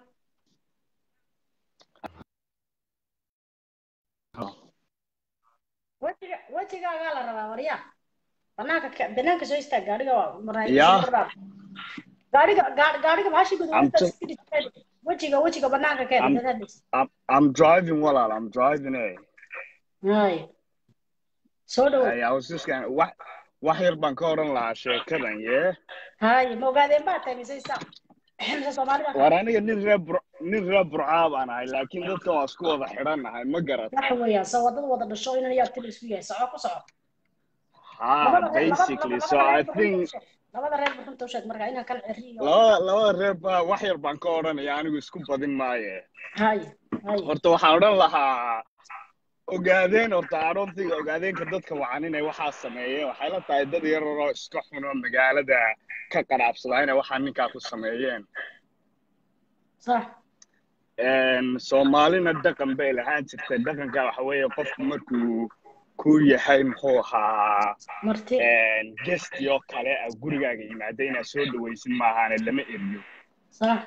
wejiga wejigaagaa la rabaa waryaa banaanka ka- banaanka soo istaag gaariga waa maraa Yeah. gaariga gaari- gaariga maashi I'm guduudanta t- wejiga wejiga banaanka keen I'm, dadaadis I'm, I'm driving walaal. I'm driving eh. hay soo dhowo Hey, I was just gonna wax wax yar baan ka oran lahaa sheekadan yee. hay ma ogaadeen baa tahay mise isaa mise soomaalida War aniga nin reer Bur nin reer Burcaa baan ahay laakiin dadkan waa isku wada xidhannahay ma garat. waxa weeyaan soo wadada wada dhasho inan yaa tili isku yahay soco ku soco Ha labada reer labada basically so labada I reer think buxunta u sheeg labada reer buxunta u sheeg marka inaan kala ceriyo labada labada reer baa wax yar baan ka oranaya anigu isku badin maaye. hay hay Horta waxaan odhan lahaa ogaadeen horta I don't think ogaadeenka dadka wacan inay waxaa sameeyeen waxay la tahay dad yar oo iska xun oo magaalada ka qaraabsada inay waxaa ninkaa ku sameeyeen sax Een, soomaalina dhaqan bay lahaan jirtay dhaqanka waxa weeye qofku markuu ku yahay muxuu ahaa marti een, guest oo kale ah gurigaaga yimaada inaad soo dhawaysin maahaane lama eriyo sax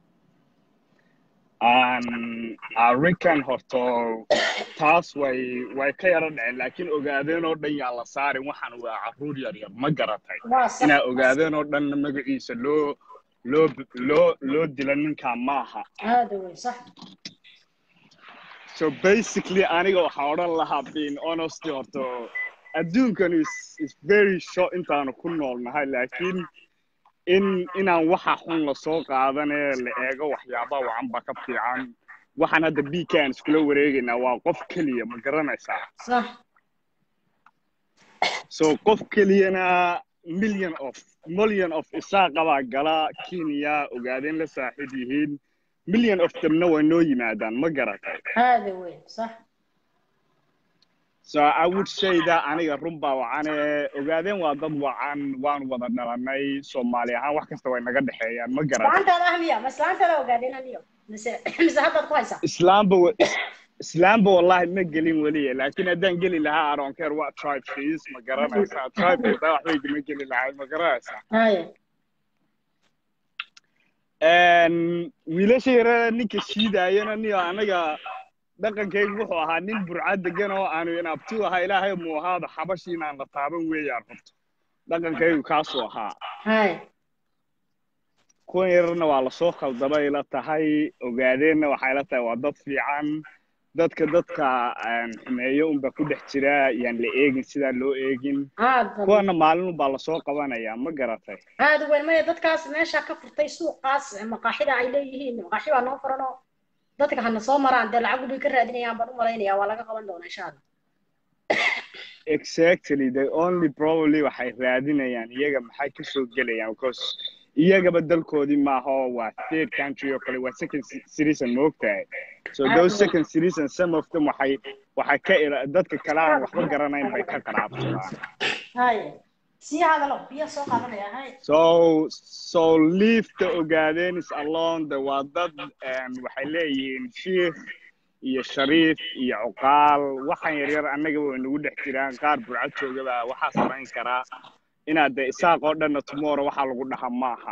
aan arikan horto taas way way ka yara dhaceen laakiin ogaadeen oo dhan yaa la saarin waxaan waa carruur yar yar ma garatay waa sax inaa ogaadeen oo dhan magaciisa loo loo loo loo dila ninkaa maaha aada wey sax so basically aniga waxaa odhan lahaa being honesty horto adduunkan is is very short intaanu ku noolnahay laakiin in inaan waxa xun lasoo qaadanee la eego waxyaaba wacan ba ka fiican waxaan hadda bkaan iskula wareegaynaa waa qof keliya ma garanaysaa sax so qof keliyana million of million of isaaqa baa gala kenya ogaadeen la saaxiib yihiin million of demna way noo yimaadaan ma garatay aada wey sax so i would say that aniga run baa wacane ogaadeen waa dad wacan waan wada dhalanay soomaali ahaan wax kasta way naga dhexeeyaan ma garatay islaantaada ah miya ma islaantaada ogaadeen aniyo mise mise haddaad ku haysaa islaamba wa- islaamba wallahi ma gelin weliya laakiin haddaan geli lahaa i don't care what tribe she is ma garanaysaa tribe kasta waxbay kama geli lahay ma garanaysaa haya Een, wiilasha yarada ninka shiidaayana niyo anaga dhaqankaygu wuxuu ahaa nin burcad degan oo aanu inabti ahaa ilaahay muu ahaaba xabashi inaan la taaban weeyaan horto dhaqankaygu kaasuu ahaa haya kuwan yararna waa lasoo khaldamay la tahay ogaadeenna waxay la tahay waa dad fiican dadka dadka een, xumeeyo unba ku dhex jira yaan la eegin sidaan loo eegin aada kuwana maalin unbaa lasoo qabanayaa ma garatay aada weyn maya dadkaas meesha ka furtay suuqaas maqaaxida ay leeyihiin maqaaxi baa noo furan oo dadka hana soo maraan dee lacag bay ka raadinayaan baan u malaynaya waa laga qaban doonaa insha allah exactly they only probably waxay raadinayaan iyaga maxay ka soo gelayaan because iyagaba dalkoodii maaha oo waa third country oo kale waa second ci- citizen ma ogtahay so those second citizen some of them waxay waxay ka ila- dadka kale aan waxba garanayn bay ka qaraabsadaan haya sii hadalo biyo soo qaadanaya hay so so leave the ogaadeen is alone the waa dad een, waxay leeyihiin shiikh iyo shariif iyo cuqaal waxaan yaryar annaga way nagu dhex jiraan qaar burcad joogaba waxaa samayn karaa inaad de isaaq oo dhanna tomorrow waxaa lagu dhaha maaha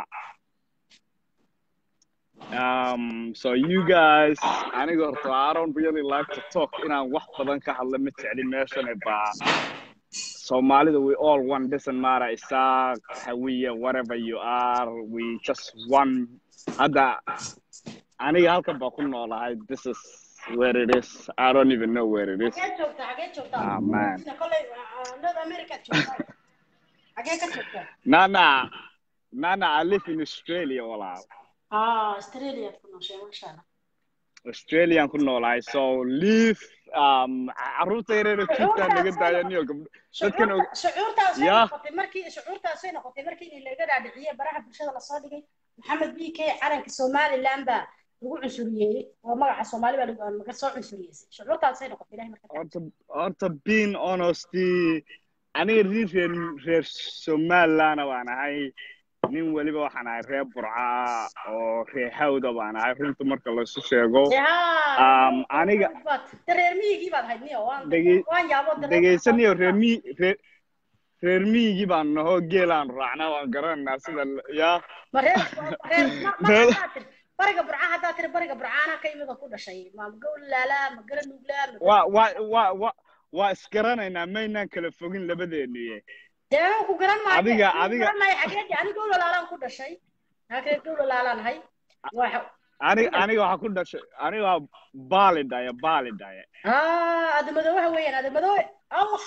um, so you guys aniga horta I don't really like to talk inaan wax badan ka hadla ma jecli meeshan baa Somalida, we all one. Doesn't matter, Isaac, Hawiya, whatever you are. We just one. Ada, aniga halkan baa ku noolahay. This is where it is. I don't even know where it is. xagee joogtaa xagee joogtaa Ah, man. sida kolay north america joogtaa xagee ka joogtaa Nana, Nana, I live in Australia, walaal. ah australia ku nooshay masha allah Australian ku noolahay. So leave. Um, carruurta yareer oo joogtaa naga daaya niyo gabdho. Dadkan og- shucuurta shucuurtaas way Yeah. noqotay markii shucuurtaas way noqotay markii in laga dhaadhiciyey baraha bulshada lasoo dhigay maxamed b k calanka somaliland baa lagu cunsuriyeeyey oo magaca soomaali baa lagu- laga soo cunsuriyeysay shucuurtaas way noqotay ilahay marka horta horta being honesty aniga nin reer reer somalilandna waan ahay nin weliba waxaan ahay reer burca oo reer hawda baan ahay runta marka laysu sheego Um, aniga- reer miyigii baad ahayd niyo waan Dege- waan yaabo degeysaniyo reer mi reer reer miyigii baan nahoo geelaan raacnaa waan garanaynaa sida l- yaa ma reer reer ma- ma Reer- haddaad tiri bariga burca haddaad tiri bariga burcaana ka imida ku dhashay ma gowlaalaa ma gara nuglaa ma waa waa waa waa waa isgaranaynaa maynaan kala fogin labadeeniye dee anuu ku garan maayo Adiga- anuu adiga- garan maayo xageedii ani gowlalaalaan ku dhashay halkee gowlalaalaan ahay waxa aniga aniga waxaa ku dhashay aniga waa baali dhaya baali dhaya ah adamadoobaha weeyaan adamadoobe allah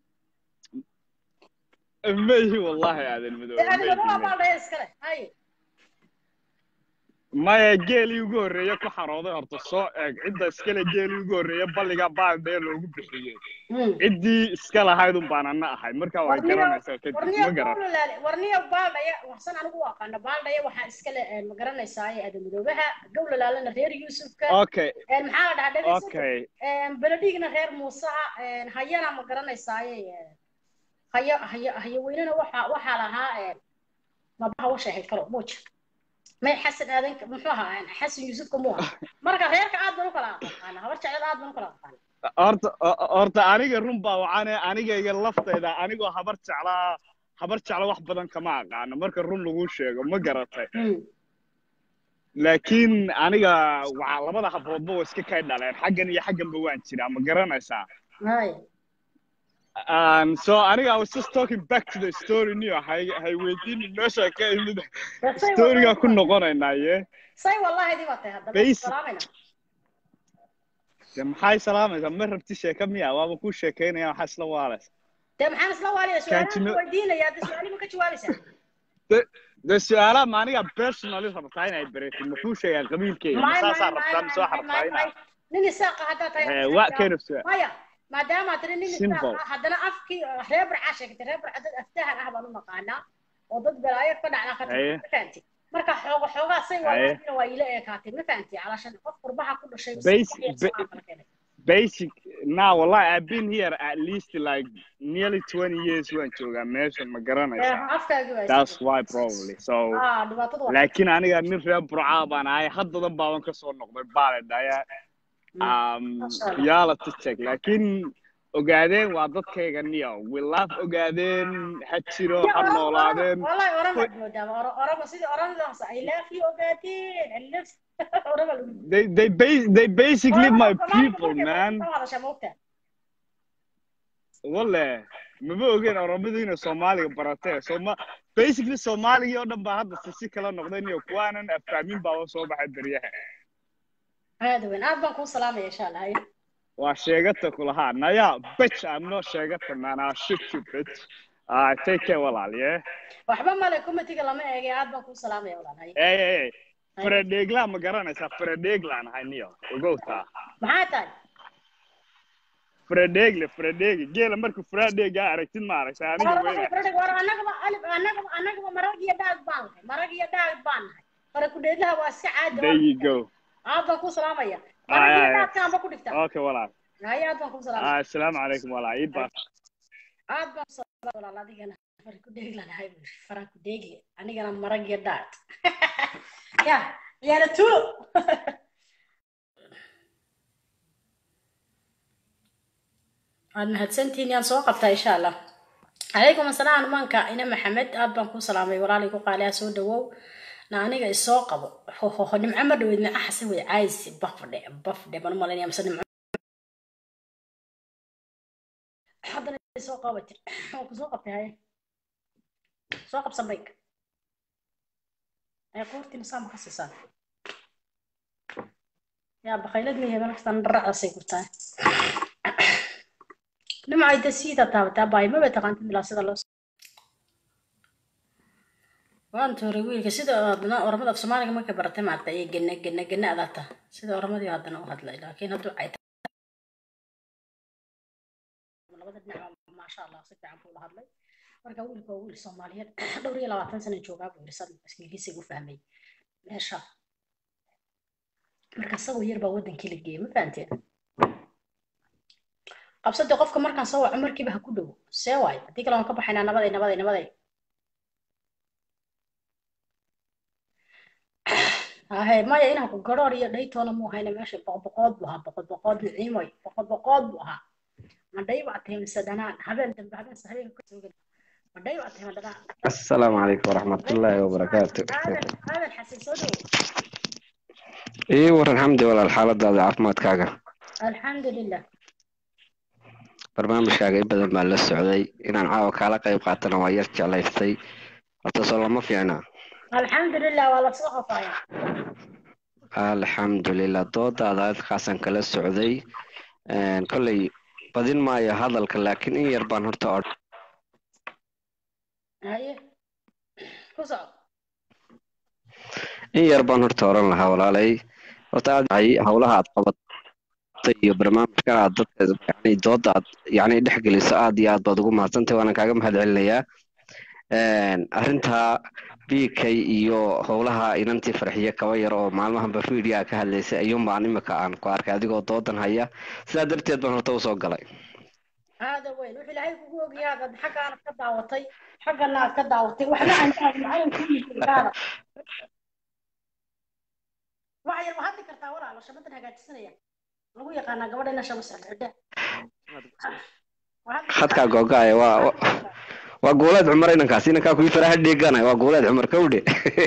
mayhi wallahi aadan madoobe dee adamadooba mayhi baa dhaya iskale hay maya geelii ugu horreeye ku xarooday horta soo eeg cidda iskale geelii ugu horreeye balliga baaldhee loogu bixiyey ciddii iska lahayd un baan ana ahay marka way warniyo garanaysaa kadib warniyo ma garan gowlalaale warniyo baaldhaya waxsan anigu u aqaana baaldhaya waxaa iskale ma garanaysaa adamadoobaha gowlalaalena reer yuusufka okay een maxaa la dhahaa dhegeyso okay beledhigna reer muusaha een hayana ma garanaysaaye een hayo hayo hayo weynena waxaa waxaa lahaa een mabaha washa ahayd kalo muuja may xasan aadan muxuu ahaa een xasan yuusufka muu ahaa marka reerka aad baan u kala aqaana habar jecel aad baan u kala aqaana horta o- horta aniga run baa waxaane anigayga laftayda anigoo habar jeclaa habar jecla wax badan kama aqaano marka run lagu sheego ma garatay laakiin aniga waa labada habroodba waa iska kay dhaleen xaggan iyo xagganba waan jiraa ma garanaysaa hay Um, so aniga I was just talking back to the story niyo hay hay weydiinin meesha ka imid storyga ku noqonaynaa ye say wallahi dib atay hadda Basic. salaamina de maxay salaamaysaa ma rabti sheeka miya waaba ku sheekaynaya waxaa isla waalaysa dee maxaan isla waaliya Can't you su-aalaha know- weydiinaya hadda su-aali ma ka jawaabaysaa de de su-aalaha ma aniga personally rabtaa inay bareetid makuu sheegaan qabiilkeyga ma May- saasaa may- rabtaa may- mise waxaa may- rabtaa may- inaa may- nin isaaqa haddaa tahay Eh, what kind of su- maya maadaama tiri nin Simple. isaaqa haddana afkii reer barcaa sheegtay reer barca dad aftahan ah baan u naqaanaa oo dad balaayo ka dhacda ka Haye. ma fahanti marka xooga xoogaa say Haye. walaasina waa ila eekaatay ma fahanti calashan qof qurbaha ku dhashay Basic- iyo ba- salaam kala keenay. basic now wallahi I've been here at least like nearly 20 years waan joogaa meesha ma Eh, garanaysaa afkaagii waa that's isla- why probably so ah dhibaatada waa laakiin aniga nin reer burcaa baan ahay haddadan baaban kasoo noqday baaledhaya um, Masha Allah. yaala tijeg laakiin ogaadeen waa dadkayga niyo we love ogaadeen ha jiro Ya, ha Oromo- noolaadeen Oromo- wallahi Oromo aad moodaa Oro- Oromo sidii Oromodaas I love you ogaadeen I love Oromo lagu they they ba- they basically Oromo my Soomaaliga people markay man ka hadashaa ma ogtahay? walle maba ogeen oromadu inay soomaaliga baratee sooma basically soomaaligii oo dhan baa hadda si si kala noqday niyo kuwaanan afahmin baaba soo baxay beryaha aad weyn aad baan kuu salaamaya insha allah haye. waa sheegata kulahaa naya bitch I'm not sheegata man I'll shoot you bitch uh, take care walaal yeah waxba male committee lama eegay aad baan kuu salaamaya walaal haye. hey hey hey faradheeglaan ma garanaysaa faradheeglaan ahay niyo ogowtaa maxaa tahay faradheegle faradheegi geela markuu faradheegaa aragtid ma aragtaa aniga Oromo weyna Frederick, war annagaba alif annagaba annagaba marag iyo dhaag baan nahay marag iyo dhaag baan nahay fara ku dheedlaha waa iska caadi there you go aad baan kuu salaamaya Ay, marag iyo ay, ay. dhaagkaan ba ku dhigtaa okay walaal haye aad baan kuu salaamaya Ah, assalaamu calaykum walaal ii baa aad baan u salaamaya walaal adigana fara ku dheeglanahay buu yidhi fara ku dheegle anigana marag iyo dhaag ya ciyaala tuulo waad mahadsantihiin yaan soo qabtaa insha allah calaykum asalaam maanka ina maxamed aad baan ku salaamay walaalay ku qaaliyaa soo dhawow na aniga isoo qabo hohoho nimco ma dhaweyd nica xase wey caaysi bafdhe bafdhe baan u malaynaya mise nimco haddana isoo qaba jir waan ku soo qabtay haye soo qabsan bayk ee qoortiina saama ka siisaan yaa bakhaylad ma yahay naftan dharacdaasay gurtaa nimcay da siida taabataa baay maba taqaantid ilaa sida loo waan tuuray wiilka sida adna oramada af soomaaliga markay baratay maarta iyo gena gena gena adaata sida oramadii haddana u hadlay laakiin hadduu ay labada dhinac maasha allah si fiican buu la hadlay marka wiilka waa wiil soomaaliyeed dhowr iyo labaatan sana joogaa buu yiri sad ingiliisiga u fahmay meesha marka isagoo yar baa wadankii la geeyey ma fahanteen qabsade qofka markaan soo waco markiiba ha ku dhow see waayo haddii kale waan ka baxaynaa nabaday nabaday nabaday hahe maya inaan ku garoor iyo dhaytoona muu hayna meesha boqoboqood buu ahaa boqoboqood niciimoy boqoboqood buu ahaa madhay baa tahay mise dhanaan habeen dambe habeen se habeenka kasoo geli madhay baa tahay ma dhanaan السلام عليكم ورحمة الله وبركاته aadan aadan xasan soo dhowo إيه ورن الحمد لله الحالة هذا عافمات كاغا alxamdulilah barnaamijkaaga in badan baan la socday inaan caawa kaala qayb qaatana waa yar jeclaystay horta soo lama fiicna alxamdulilah waa lasoo qofaaya alxamdulilah doodaada halkaasaan kala socday Een, kolley badin maayo hadalka laakiin in yar baan horta odhan haye ku soco in yar baan horta oran lahaa walaalay horta aad ay howlaha aad qabatay iyo barnaamijkan aad dadka yani dooda aad yani dhex geliso aad iyo aad baad ugu mahadsantahay waana kaaga mahad celinayaa Een, arrinta bk iyo howlaha inantii farxiye kaba yar oo maalmahanba video ka hadlaysay ayuun baan imika aan ku arkay adigoo doodan haya sidaa darteed baan horta usoo galay هذا وين وحي لهي كوكو اوغي هذا حقا انا كداوتي حقا انا كداوتي وحنا عن هذا معلم كل هذا وحي ما هذا كرتا ورا على شبتنا هاجاتسنيا lagu yaqaanaa gabadha ina shaba socda khadkaa googaaya waa waa- waa guuleed cumar inankaas inankaa kuwii faraha dheeganaya waa guuleed cumar kawdhe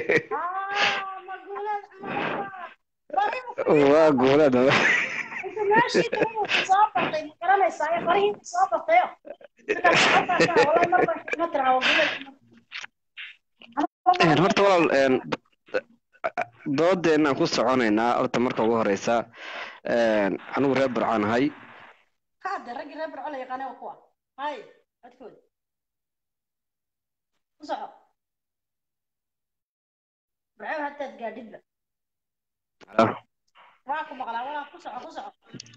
waa guuleed cumar inta meeshii kaluu soo bartay ma garanaysaa ee farihii soo bartayo wallahi mar baa ma tiraa Een, horta walaal een, doodeenaan ku soconaynaa horta marka ugu horeysa een, anigu reer burcaan ahay kaade raggii reer barco la yaqaanay waa kuwa hay codkooda ku soco barco haddaad gaadhidba waa ku maqlaa walaa ku soco ku soco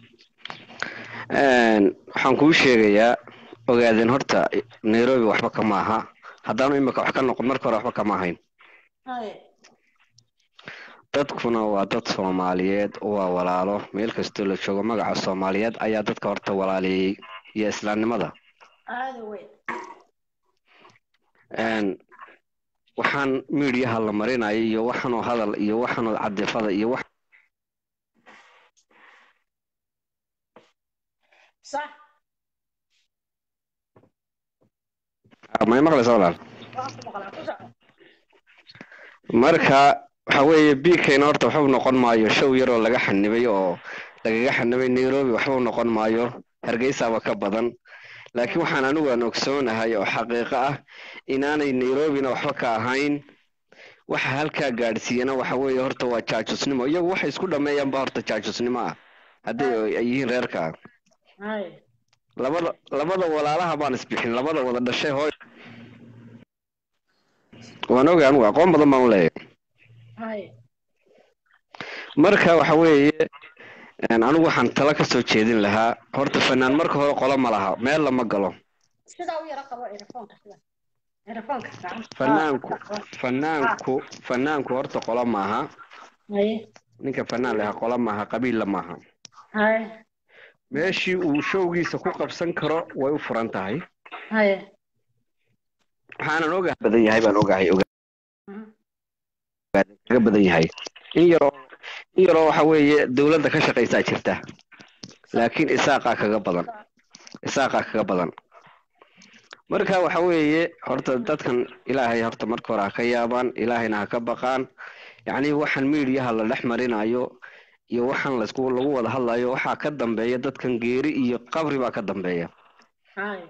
Een, waxaan kuu sheegayaa ogaadeen horta nairobi waxba kama aha haddaanu imika wax ka noqon marka hore waxba kama ahayn hay dadkuna waa dad soomaaliyeed waa walaalo meel kastoo la joogo magaca soomaaliyeed ayaa dadka horta walaaleeyey iyo islaamnimada aada weyn Een, waxaan miidiyaha la marinayo iyo waxaanoo hadal iyo waxaanoo cadifada iyo wax sax may maqlaysa walaal waa ku maqlaa ku soco marka waxa weeye bkna horta waxba noqon maayo show yaroo laga xanibay oo lagaga xanibay nairobi waxba noqon maayo hargeysaaba ka badan laakiin waxaan anigu aan ogsoonahay oo xaqiiqo ah inaanay nairobina waxba ka ahayn waxa halkaa gaadhsiiyana waxa weeye horta waa jaajusnimo iyagu waxay isku dhameeyaanba horta jaajusnimo ah haddii ay yihiin reerka hay labada labada walaalaha baan isbixin labada wada dhashay hooy waan ogay anigu aqoon badan baan u leeyahay hay marka waxa weeye een, anigu waxaan tala ka soo jeedin lahaa horta fanaan marka hore qolo ma laha meel lama galo sidaa u yara qabo erafoonka sida erafoonka fanaanku fanaanku fanaanku horta qolo maaha hay ninka fanaan lahaa qolo maaha qabiilla maaha hay meeshii uu showgiisa ku qabsan karo way u furan tahay hay waxaanan ogahay badan yahay baan ogahay ogahay kaga badan yahay in yaroo in yaroo waxa weeye dowladda ka shaqaysaa jirta laakiin isaaqaa kaga badan isaaqaa kaga badan marka waxa weeye horta dadkan ilaahay horta marka hore ha ka yaabaan ilaahayna ha ka baqaan yacni waxaan miidiyaha la dhex marinayo iyo waxaan laisku lagu wada hadlayo waxaa ka dambeeya dadkan geeri iyo qabri baa ka dambeeya hay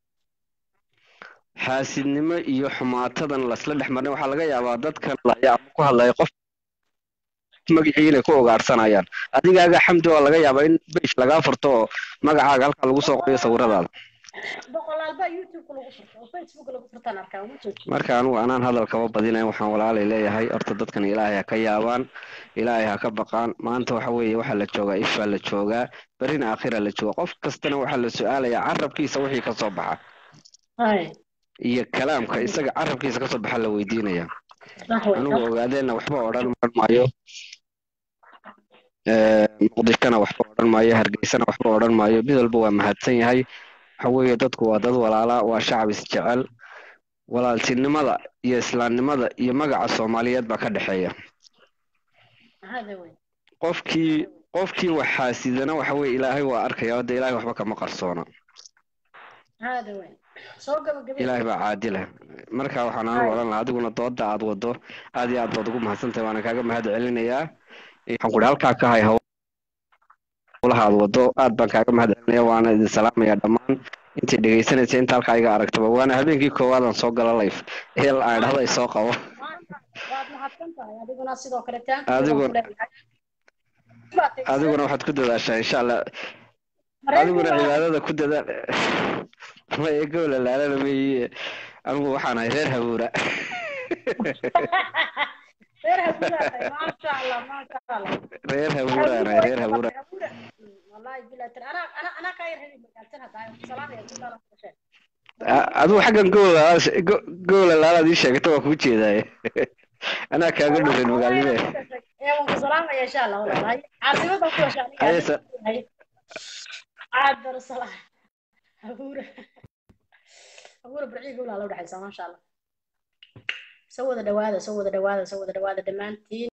xaasidnimo iyo xumaatadan lasla dhex marin waxaa laga yaabaa dadkan laya ama ku hadlaya qof magacii inay ku ogaarsanayaan adigaaga xamdi waa laga yaabaa in beish lagaa furto oo magacaaga halkaa lagu soo qorayo sawiradaada boqolaal baa youtube lagu furto oo facebook lagu furtaan arkaa uma jooji marka anigu anaan hadal kaba badinayn waxaan walaalay leeyahay horta dadkan ilaahay ha ka yaabaan ilaahay ha ka baqaan maanta waxa weeye waxaa la joogaa ifaa la joogaa berina aakhira la jooga qof kastana waxaa la su-aalayaa carabkiisa wixii kasoo baxa hay iyo kalaamka isaga carabkiisa kasoo baxa la weydiinaya sax wey anigu ogaadeena waxba odhan odhan maayo Ee, muqdishona waxba odhan maayo hargeysana waxba odhan maayo mid walba waa mahadsan yahay waxa weeye dadku waa dad walaala waa shacab isjecel walaaltinimada iyo islaamnimada iyo magaca soomaaliyeed baa ka dhexeeya hada weyn qofkii qofkii wax xaasidana waxa weye ilaahay waa arkaya hadda ilaahay waxba kama qarsoona hada weyn soo gabagabay ilaahay baa caadila marka waxaan anigu odhan lahaa adiguna dooda aad wado aad iyo aad baad ugu mahadsantahay waana kaaga mahad celinayaa waxaan ku halkaa ka hay howlaha aad wado aad baan kaaga mahad celinaya waana idin salaamaya dhammaan intii dhegaysanaysa inta halkaa iga aragtaba waana habeenkii koowaadaan soo gala life heel aan dhahdo ay soo qabo waad mahadsan tahay adiguna sidoo kale taanki Adiguna- adiguna waxaad ku dadaashaa insha allah adiguna cibaadada ku dadaal ma egowla laalana meye anigu waxaan ahay reer habuura reer habuura maasha allah maasha allah reer habuuraan ahay reer habuura wallahi bilaa tir ana ana ana ka yar heli magaaltan hadaa salaamaya kudaala kusheeg A- adigu xaggan gowla gowla laalaad ii sheegata waa kuu jeedaaye anaa kaaga dhurin magaalnimee ee waan ku salaamaya insha allah walaalahay caasimada ku yeesha Haye, sa- aad bar salaam habuura habuura barciga walaala u dhaxaysa maasha allah soo wada dhawaada soo wada dhawaada soo wada dhawaada dhammaantiin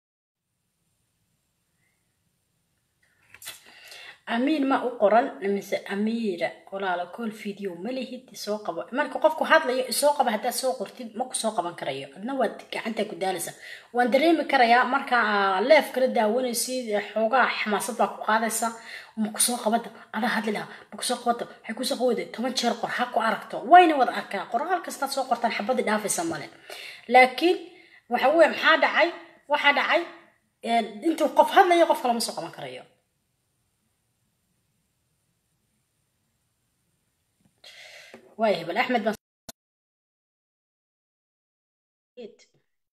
amiin ma u qoran mise amiira walaala kool video ma lihid isoo qabo marka qofku hadlayo isoo qaba haddaad soo qortid ma ku soo qaban karayo adna waad gacanta ku daalaysa waan dareemi karayaa marka leef kala daawanaysid ee xoogaa xamaasad baa ku qaadaysa ma kusoo qabada adaa hadli lahaa ma kusoo qabada waxay kusoo qabada toban jeer qor ha ku aragto wayna wada arkaa qoraal kastaad soo qortaan xabadii dhaafaysa male laakiin waxa weye maxaa dhacay waxaa dhacay een, intuu qof hadlayo qof kale ma soo qaban karayo وايه بل احمد بن سعيد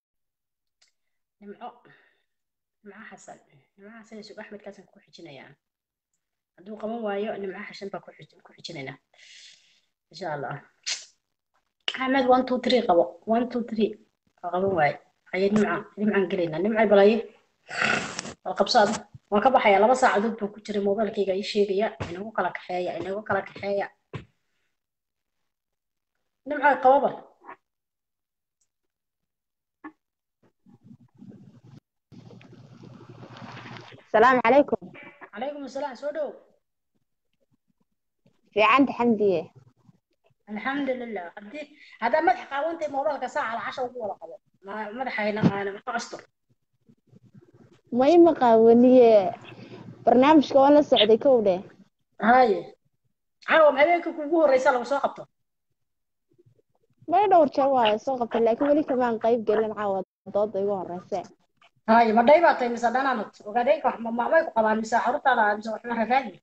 نمعو نمعو حسن نمعو حسن يسوق احمد كاسن كو خجينيا haduu qaban waayo nimco xashan baa ku xij- ku xijinayna insha allah axmed one two three qabo one two three waa qaban waaye haye nimca nimcaan gelaynaa nimcay balaye waa qabsaada waan ka baxaya laba saacadood baan ku jiray mobilkayga ii sheegaya inagu kala kaxeeya inagu kala kaxeeya nimcay qababa السلام عليكم calaykum asalaam soo dhow في عند حمدية alxamdu lilah hadii haddaa madax qaawantay mobilka saaca la casha ugu wada qabo ma- madaxayna aana ma astur ما مقاونية برنامج كون لا سعودي كودة haye caawa habeenka kuugu horeysa lagu soo qabto ما يدور شواي سوق لكن ولي كمان قيب قال لنا عاود ضد يقول الرساء haye ma dhay baa tahay mise dhanaanad ogaadeenka wax mamay ku qabaan mise carruurtaada mise waxma rafaadi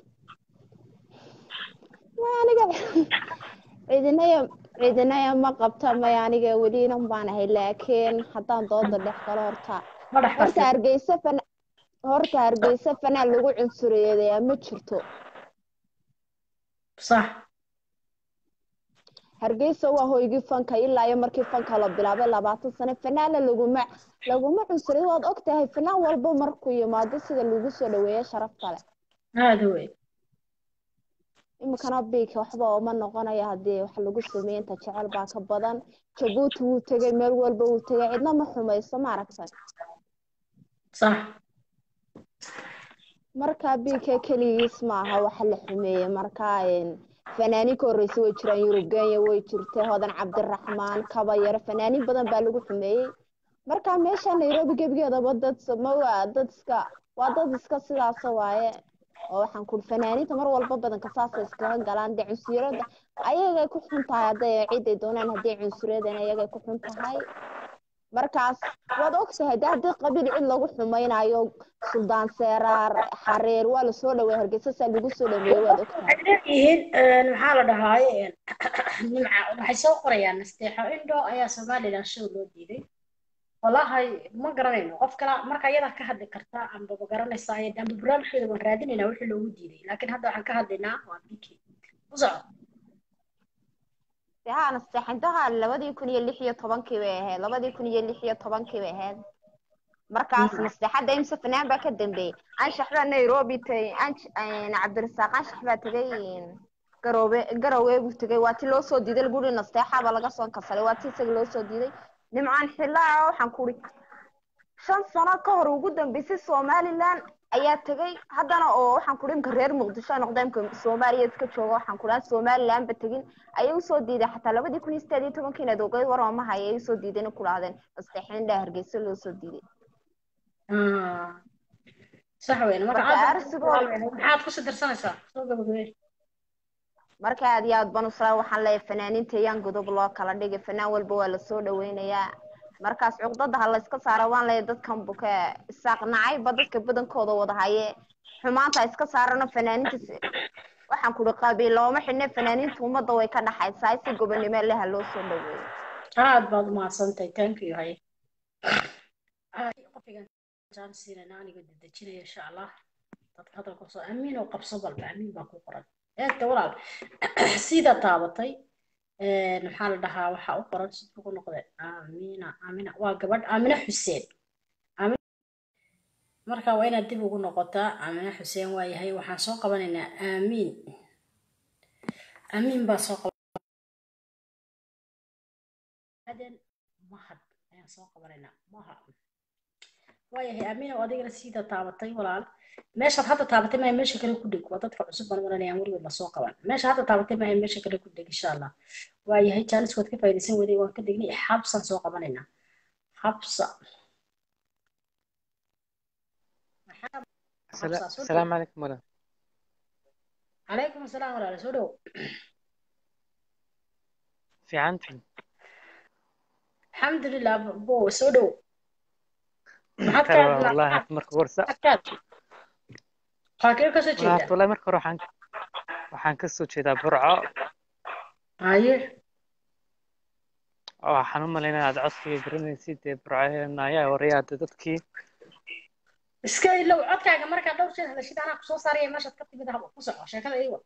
ما أنا قال عيدنا يا عيدنا يا ما قبتها ما يعني ولي نبان هي لكن حتى ضد اللي خلورتا ma dhex horta bartay hargeysa fana horta hargeysa fanaan lagu cunsuriyeedayaa ma jirto sax hargeysa waa hoygii fanka ilaa iyo markii fanka la bilaabay labaatan sano fanaana laguma laguma cunsuriyo waad og tahay fanaan walba markuu yimaado sida lagu soo dhaweeyo sharafta leh aada wey iminkana biika waxba uma noqonayo haddii wax lagu sameeyo inta jecel baa ka badan jabuuti wuu tegay meel walba wuu tegay cidna ma xumayso ma aragtay sax marka biika keligiis maaha waxa la xumeeyey marka een, fanaaniin ka horreysay way jiraan yurub kenya way jirtay hodan cabdiraxmaan kaba yare fanaaniin badan baa lagu xumeeyey marka meesha nairobi gebigeedaba dad ma waa dad iska waa dad iska sidaasa waaye oo waxaan kuri fanaaniinta mar walba badanka saasay iskaga galaan dee cunsuriyada ayagay ku xun tahay hadday ciday doonaan haddii cunsuriyadana ayagay ku xun tahay markaas waad ogtahay de haddii qabiil cid lagu xumaynayo suldaan seeraar xareer waa lasoo dhaweey hargeysa saa lagu soo dhaweeyey waad ogtahay waxay leeyihiin een, maxaa la dhahaaye een, nimca waxay soo qorayaan nasteexo indho ayaa somalilan show loo diiday walahi ma garanayno qof kala marka iyada ka hadli karta amba ma garanaysaa amba barnaamijkeeda waan raadinaynaa wixii loogu diiday laakiin hadda waxaan ka hadlaynaa waa biki u soco haa nasteexintaha labadii kun iyo lix iyo tobankii bay ahayd labadii kun iyo lix iyo tobankii bay ahayd markaas nasteexadda imse fanaan baa ka dambeeyey anshax baa nairobi tagay ansh- een, cabdirasaaq anshax baa tegay een, garoobe garowe buu tegay waa ti loo soo diiday laguri nasteexaba laga soo kasalay waa ti isaga loo soo diiday nimcaan xillaa waxaan kuri shan sano ka hor ugu dambeysay somaliland ayaa tegay haddana oo waxaan ku dhinka reer muqdisho ay noqdeen ka soomaaliya iska jooga waxaan ku dhaha somaliland ba tegin ayay usoo diiday xataa labadii kun iyo sideed iyo tobankii inaad ogeyd war oo mahay ayay usoo diideen in ku dhahdeen masteexin dhaa hargeysa loo soo diiday Ah. sax weyn marka Marka aad arsigooda- maxaad ku sidirsanaysaa soo gabagabee marka aad iyo aad baan u sara waxaan leeyahay fanaaniinta yaan godob loo kala dhigay fanaan walba waa lasoo dhaweynayaa markaas cuqdada ha layska saara waan leeyahay dadkan buke isaaq nacayba dadka badankooda wada haye xumaanta ha iska saarano fanaaniinta si- waxaan kuri qabiil looma xidhne fanaaniinta ummadda way ka dhaxaysaa si gobonimo leh ha loo soo dhaweeyo aad baad umahadsantahay thank you haye Ay, qofkigan jaan siinayna aniga dedejinaya insha allah dadka hadalka soo amiin oo qabso balba amiin baa ku qoran eegta walaal sida taabatay een, maxaa la dhahaa waxaa u qoran siduu ku noqday aamiina aamina waa gabadh aamina xuseen Aamina- marka waa inaad dib ugu noqotaa aamina xuseen waa yahay waxaan soo qabanaynaa aamiin aamiin baa soo qaban aden mahad ayaan soo qabanaynaa maha waayahay aamiin oo adigana sida taabatay walaal meeshaad hadda taabatay maaha meesha kale ku dhig waa dadka cusub baan maranayaan weligood lasoo qaban meesha hadda taabatay maaha meesha kale ku dhig insha allah waayahay jaanis waad ka faa'iidaysan waday waan ka degnay xabsaan soo qabanaynaa xabsa maxaa xabsaa soo dhow السلام عليكم ولا calaykum asalaam walaal soo dhow في عنتي alxamdulilah bo soo dhow maxaad ka ترى hadlaa والله maxaad مرك ورسة maxaad waxaa kee kasoo والله jeedaa والله مرك روح عنك waxaan ka soo jeedaa burco haye waxaan u malaynaya aad codkayga garanaysid dee burco ayaa warayaada dadkii iska ilow codkaaga markaa dhowr jeer hadashid anaa kusoo saaraya meeshaad ka timid haba ku soco sheekada iiwa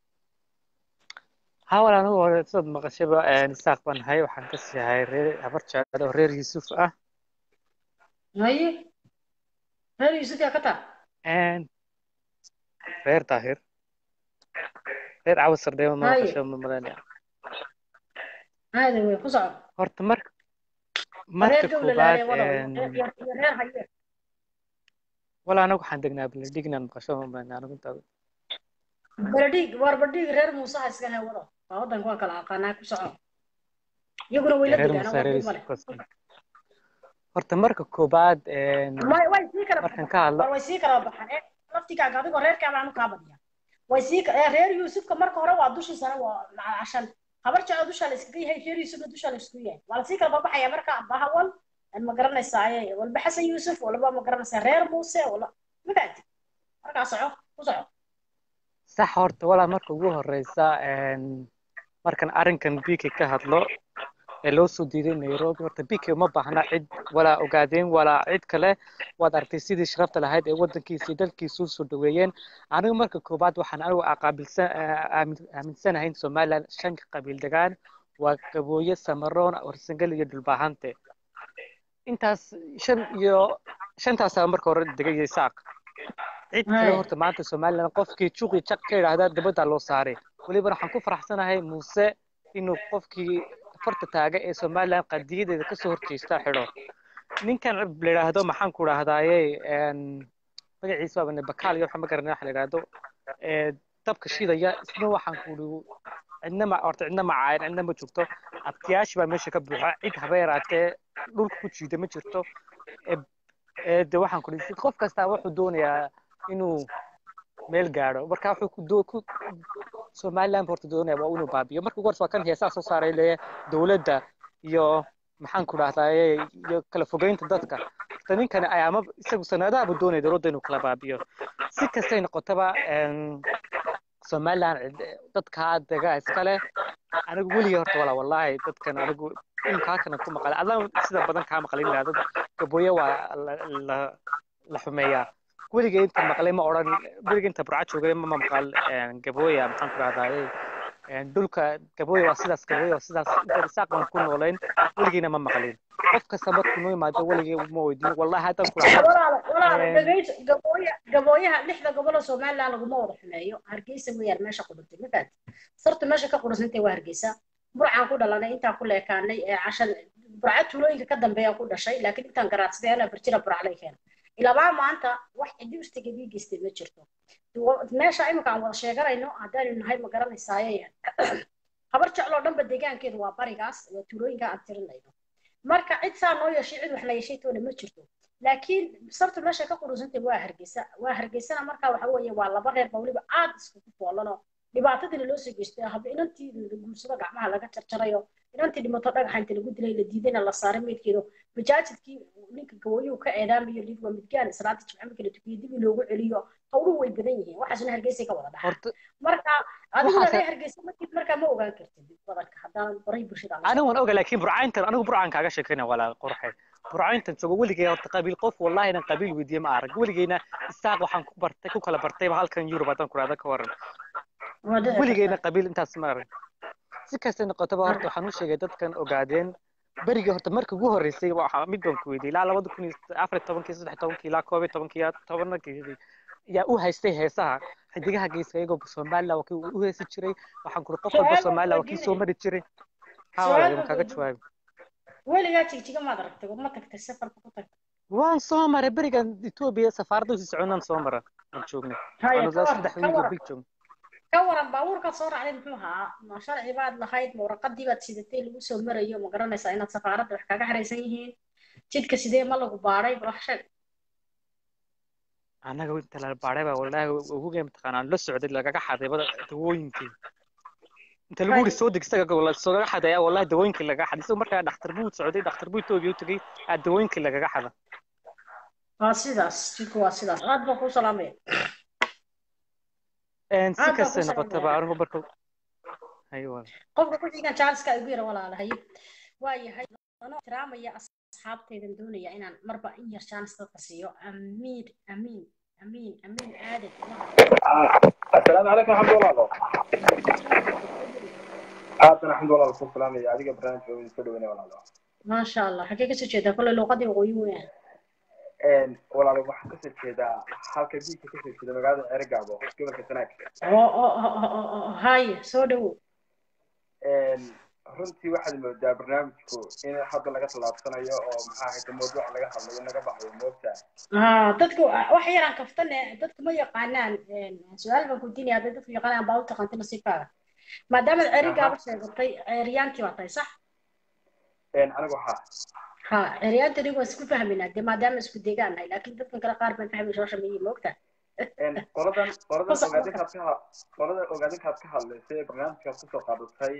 hawal anigu hore sidaad maqashaba isaaq baan ahay waxaan ka sii ahay reer habar jecel oo reer yuusuf ah haye reer yuusuf yaa ka taa reer daahir reer cawas sardheema ma haye maqasho ma malaynaya haade wey ku soco horta marka waa reer marka gowlalaale koobaad walaw iyo iyo iyo reer haye wala anagu waxaan degnaa baladhignan maqasho ma malaynaya anigu intaa baradhiig waar baradhiig reer muuse ha iska he wado waa waddanka waan kala aqaanaa ku soco iyaguna way la reer degaana muuse waa reer dhib male yuusuf kaas horta marka koobaad way way sii kala markan baxaan ka hadlo war way sii kala baxaan ee laftigaaga adigoo reerkaa baan u kaa badiya way sii ka- ee reer yuusufka marka hore waa dushiisana waa cashan habar jecel dushaa la iskaga yahay reer yuusufna dushaa la isku yahay waa lasii kala babaxaya marka bahawal ma garanaysaa ee walba xasan yuusuf walba ma garanaysaa reer muuse wala ma fahanti markaa soco ku soco sax horta walaa marka ugu horeysa een, markan arrinkan bk ka hadlo ee loo soo diiday nairobi horta bk uma baahna cid walaa ogaadeen walaa cid kale waad aragtay sidii sharafta lahayd ee waddankiisa iyo dalkiisa u soo dhaweeyeen anigu marka koobaad waxaan anigu aqaabilsan aamin- aaminsanahay in somaliland shan qabiil degaan waa gabooye samaroon warsangal iyo dhulbaahante intaas shan iyo shantaasaa marka hore degay saaq cid kale Haya. horta maanta somaliland qofkii juqi jaq ka yidhaahdaa dabaddaa loo saaray weliba waxaan ku faraxsanahay muuse inuu qofkii farta taaga ee somaliland qadiyadeeda kasoo horjeesta xidho ninkan la yidhaahdo maxaan ku idhaahdaaye magaciisa waaba bakaal iyo waxa ma garanay waxa la yidhaahdo ee dabka shidaya isna waxaan ku idhi cidna ma horta cidna ma caayan cidna ma joogto abtiyaashi baa meesha ka buuxa cid haba yaraatee dhulka ku jiida ma jirto ee ee de waxaan ku idhi qof kastaa wuxuu doonayaa inuu meel gaadho marka wuxuu ku doo ku somaliland horta doonaya waa inuu baabiyo marka ugu horse waa kan heesaa soo saaray leeya dowladda iyo maxaan ku dhahdaye iyo kala fogeynta dadka horta ninkani ayaama isagu sanadahabu doonaya dowladda inuu kala baabiyo si kastay noqotaba een, somaliland cid- dadkaa dega iskale anigu weligay horta walaa wallaahi dadkan anigu imika halkana ku maqalay adaan sida badan kaa maqlin lahaa dad gabooye waa la la la xumeeyaa weligay inta maqlay ma odhan weligay inta burca joogay ma maqal een, gabooya maxaan ku dhahdaye een, dhulka gabooya waa sidaas gabooya waa sidaas inta isaaq baan ku noolayn weligayna ma maqlin qof kasta markuu noo yimaado weligay ma weydiin wallahi haddaan ku dhahdo walaala walaala een, dhegeyso gabooya gabooyaha lixda goboloo somaliland laguma wada xumeeyo hargeysa mooyaan meesha qudhuntay ma fahanti sartu meesha ka qudhunsantay waa hargeysa burcaan ku dhalanay intaan ku leekaanay ee cashan burca tuulooyinka ka dambeeya ku dhashay laakiin intaan garaadsaday anaa birjira burcalay keena ilabaa maanta wax ciddi ustiga bii geystay ma jirto meesha imika aan wada sheeganayno haddaanu nahay ma garanaysaaye habar jecloo dhanba deegaankeedu waa barigaas waa tuulooyinka aan tirinayno marka cid saa noo yeeshay cid wax la yeeshay toona ma jirto laakiin sababta meesha ka qurunsantay waa hargeysa waa hargeysana marka waxa weeye waa laba reer ba weliba aad iskugu foolanoo dhibaatadina loo soo geystay haba inantii la guursado gacmaha laga jarjarayo inantii dhimato dhagaxa inta lagu dilay la diidayna la saaray meydkeedo majaajidkii ninka gawayuhu ka eedaamayo lid waa midgaan salaada jimce markii la tukiyo dib loogu celiyo howluhu way badan yihiin waxaasna hargeysay ka wada dhaxa marka adiguna waxaase- reer hargeysa markii markaa ma ogaan kartid badanka haddaan baray bulshada aan la anigu waan oga laakiin burcayntan anigu burcaan kaaga sheekayna walaa qorxe burcayntan joogo weligay horta qabiil qof wallahi inan qabiil weydiiye ma arag weligeyna isaaq waxaan ku bartay ku kala bartayba halkan yurub haddaan kuraada ka waran waa dhici weligeyna kartaa qabiil intaas ma arag si kastay noqotaba horta waxaan u sheegay dadkan ogaadeen berigii horta markii ugu horreysay waxa mid baan ku weydiiyey ilaa labada kun iyo afar iyo tobankii saddex iyo tobankii ilaa koob iyo tobankii ilaa tobanakii yaa u haystay heesaha xidigaha geeska iyagoo somaliland waa kii u heesi jiray waxaan kuri qof walba su-aal baan somaliland waa kii soo weydiinaya mari jiray ha su-aal walaal baan kaaga weydiinaya jawaabi weligaa jigjiga maad aragtay ma tagtay safarka ku tagtay waan soo maray berigan etoobiya safaaradda usii soconaan soo mara aan joognay haya waanu ka waran saddex ka wiil iyo waran bil joogn ka waran baabuurkaad soo raacday muxuu ahaa ma sharci baad lahayd ma warqadii baad sidatay lagu soo marayo ma garanaysaa inaad safaaradda wax kaga xiraysan yihiin jidka sidee ma lagu baadhay bal wax sheeg annaga inta la baadhay baa wallaahi uguge mataqaanaa la socday lagaga xaday bada dawooyinkii inta lagu haya yiri soo deg isaga la soogaga xaday ayaa wallaahi dawooyinkii lagaga xaday isagoo markaa dhakhtar buu socday dhakhtar buu etoobiya u tegey aa dawooyinkii lagaga xada waa sidaas jidku waa sidaas aad baan kuu salaamaya Een, si aad baan kuu kastay noqotaba salaamaya anigu marka hayo walaal qofka ku xigan jaaliska igu yara walaalahay waa yahay anoo ixtiraamaya asxaabtaydan doonaya inaan marba in yar jaanis dadka siiyo amiin amiin amiin amiin aadan السلام عليكم ورحمة الله وبركاته. آتنا الحمد لله والصلاة والسلام على أديك برنامج في كل وين ولا لا. maasha allah xagee kasoo jeedaa kolley luuqadii waqooyi weeyaan إن ولا لا واحد كسر كذا حالك بيك كسر كذا مقعد أرجع بو قبل كسناك. oo oo oo oo oo haya soo dhawow إن runtii waxaad moodaa barnaamijku in hadda laga tallaabsanayo oo maxaa hayta mawduuc laga hadlayo naga baxayo moogtaa haa dadku wax yaraan kaftane dadku ma yaqaanaan su-aal baan ku diinaya hadday dadku yaqaanaan baa u taqaantay nasiibkaaga maadaamaad cerigaaba sheegatay ceeryaantii baa tahay sax anigu haa ha ceeryaanta anigu waan isku fahmaynaa dee maadaama isku deegaan nahay laakiin dadkan kale qaar baan fahmay shoosha miyi moogtaa qoladan qoladan Fasax ogaadinkaad ka ha- qoladan ogaadinkaad ka hadlaysay ee barnaamijkaad kusoo qaadatay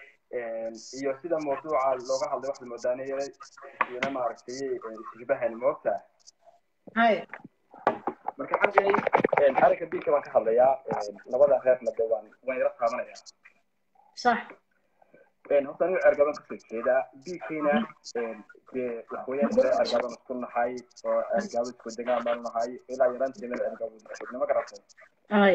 iyo sida mawduuca looga hadlay waxaad moodaa inay iyana maaragtay ishibahan moogtaa hay marka xaggay arrinka biilka baan ka hadlayaa labada reerna de waan waan yara taabanayaa sax horta anigu ergaban kasoo jeedaa biilkiina dee waxweeyaan ire ergaban isku nahay oo ergabo isku degaan baanu nahay ilaa yaraanteena ergabo nima garatay hay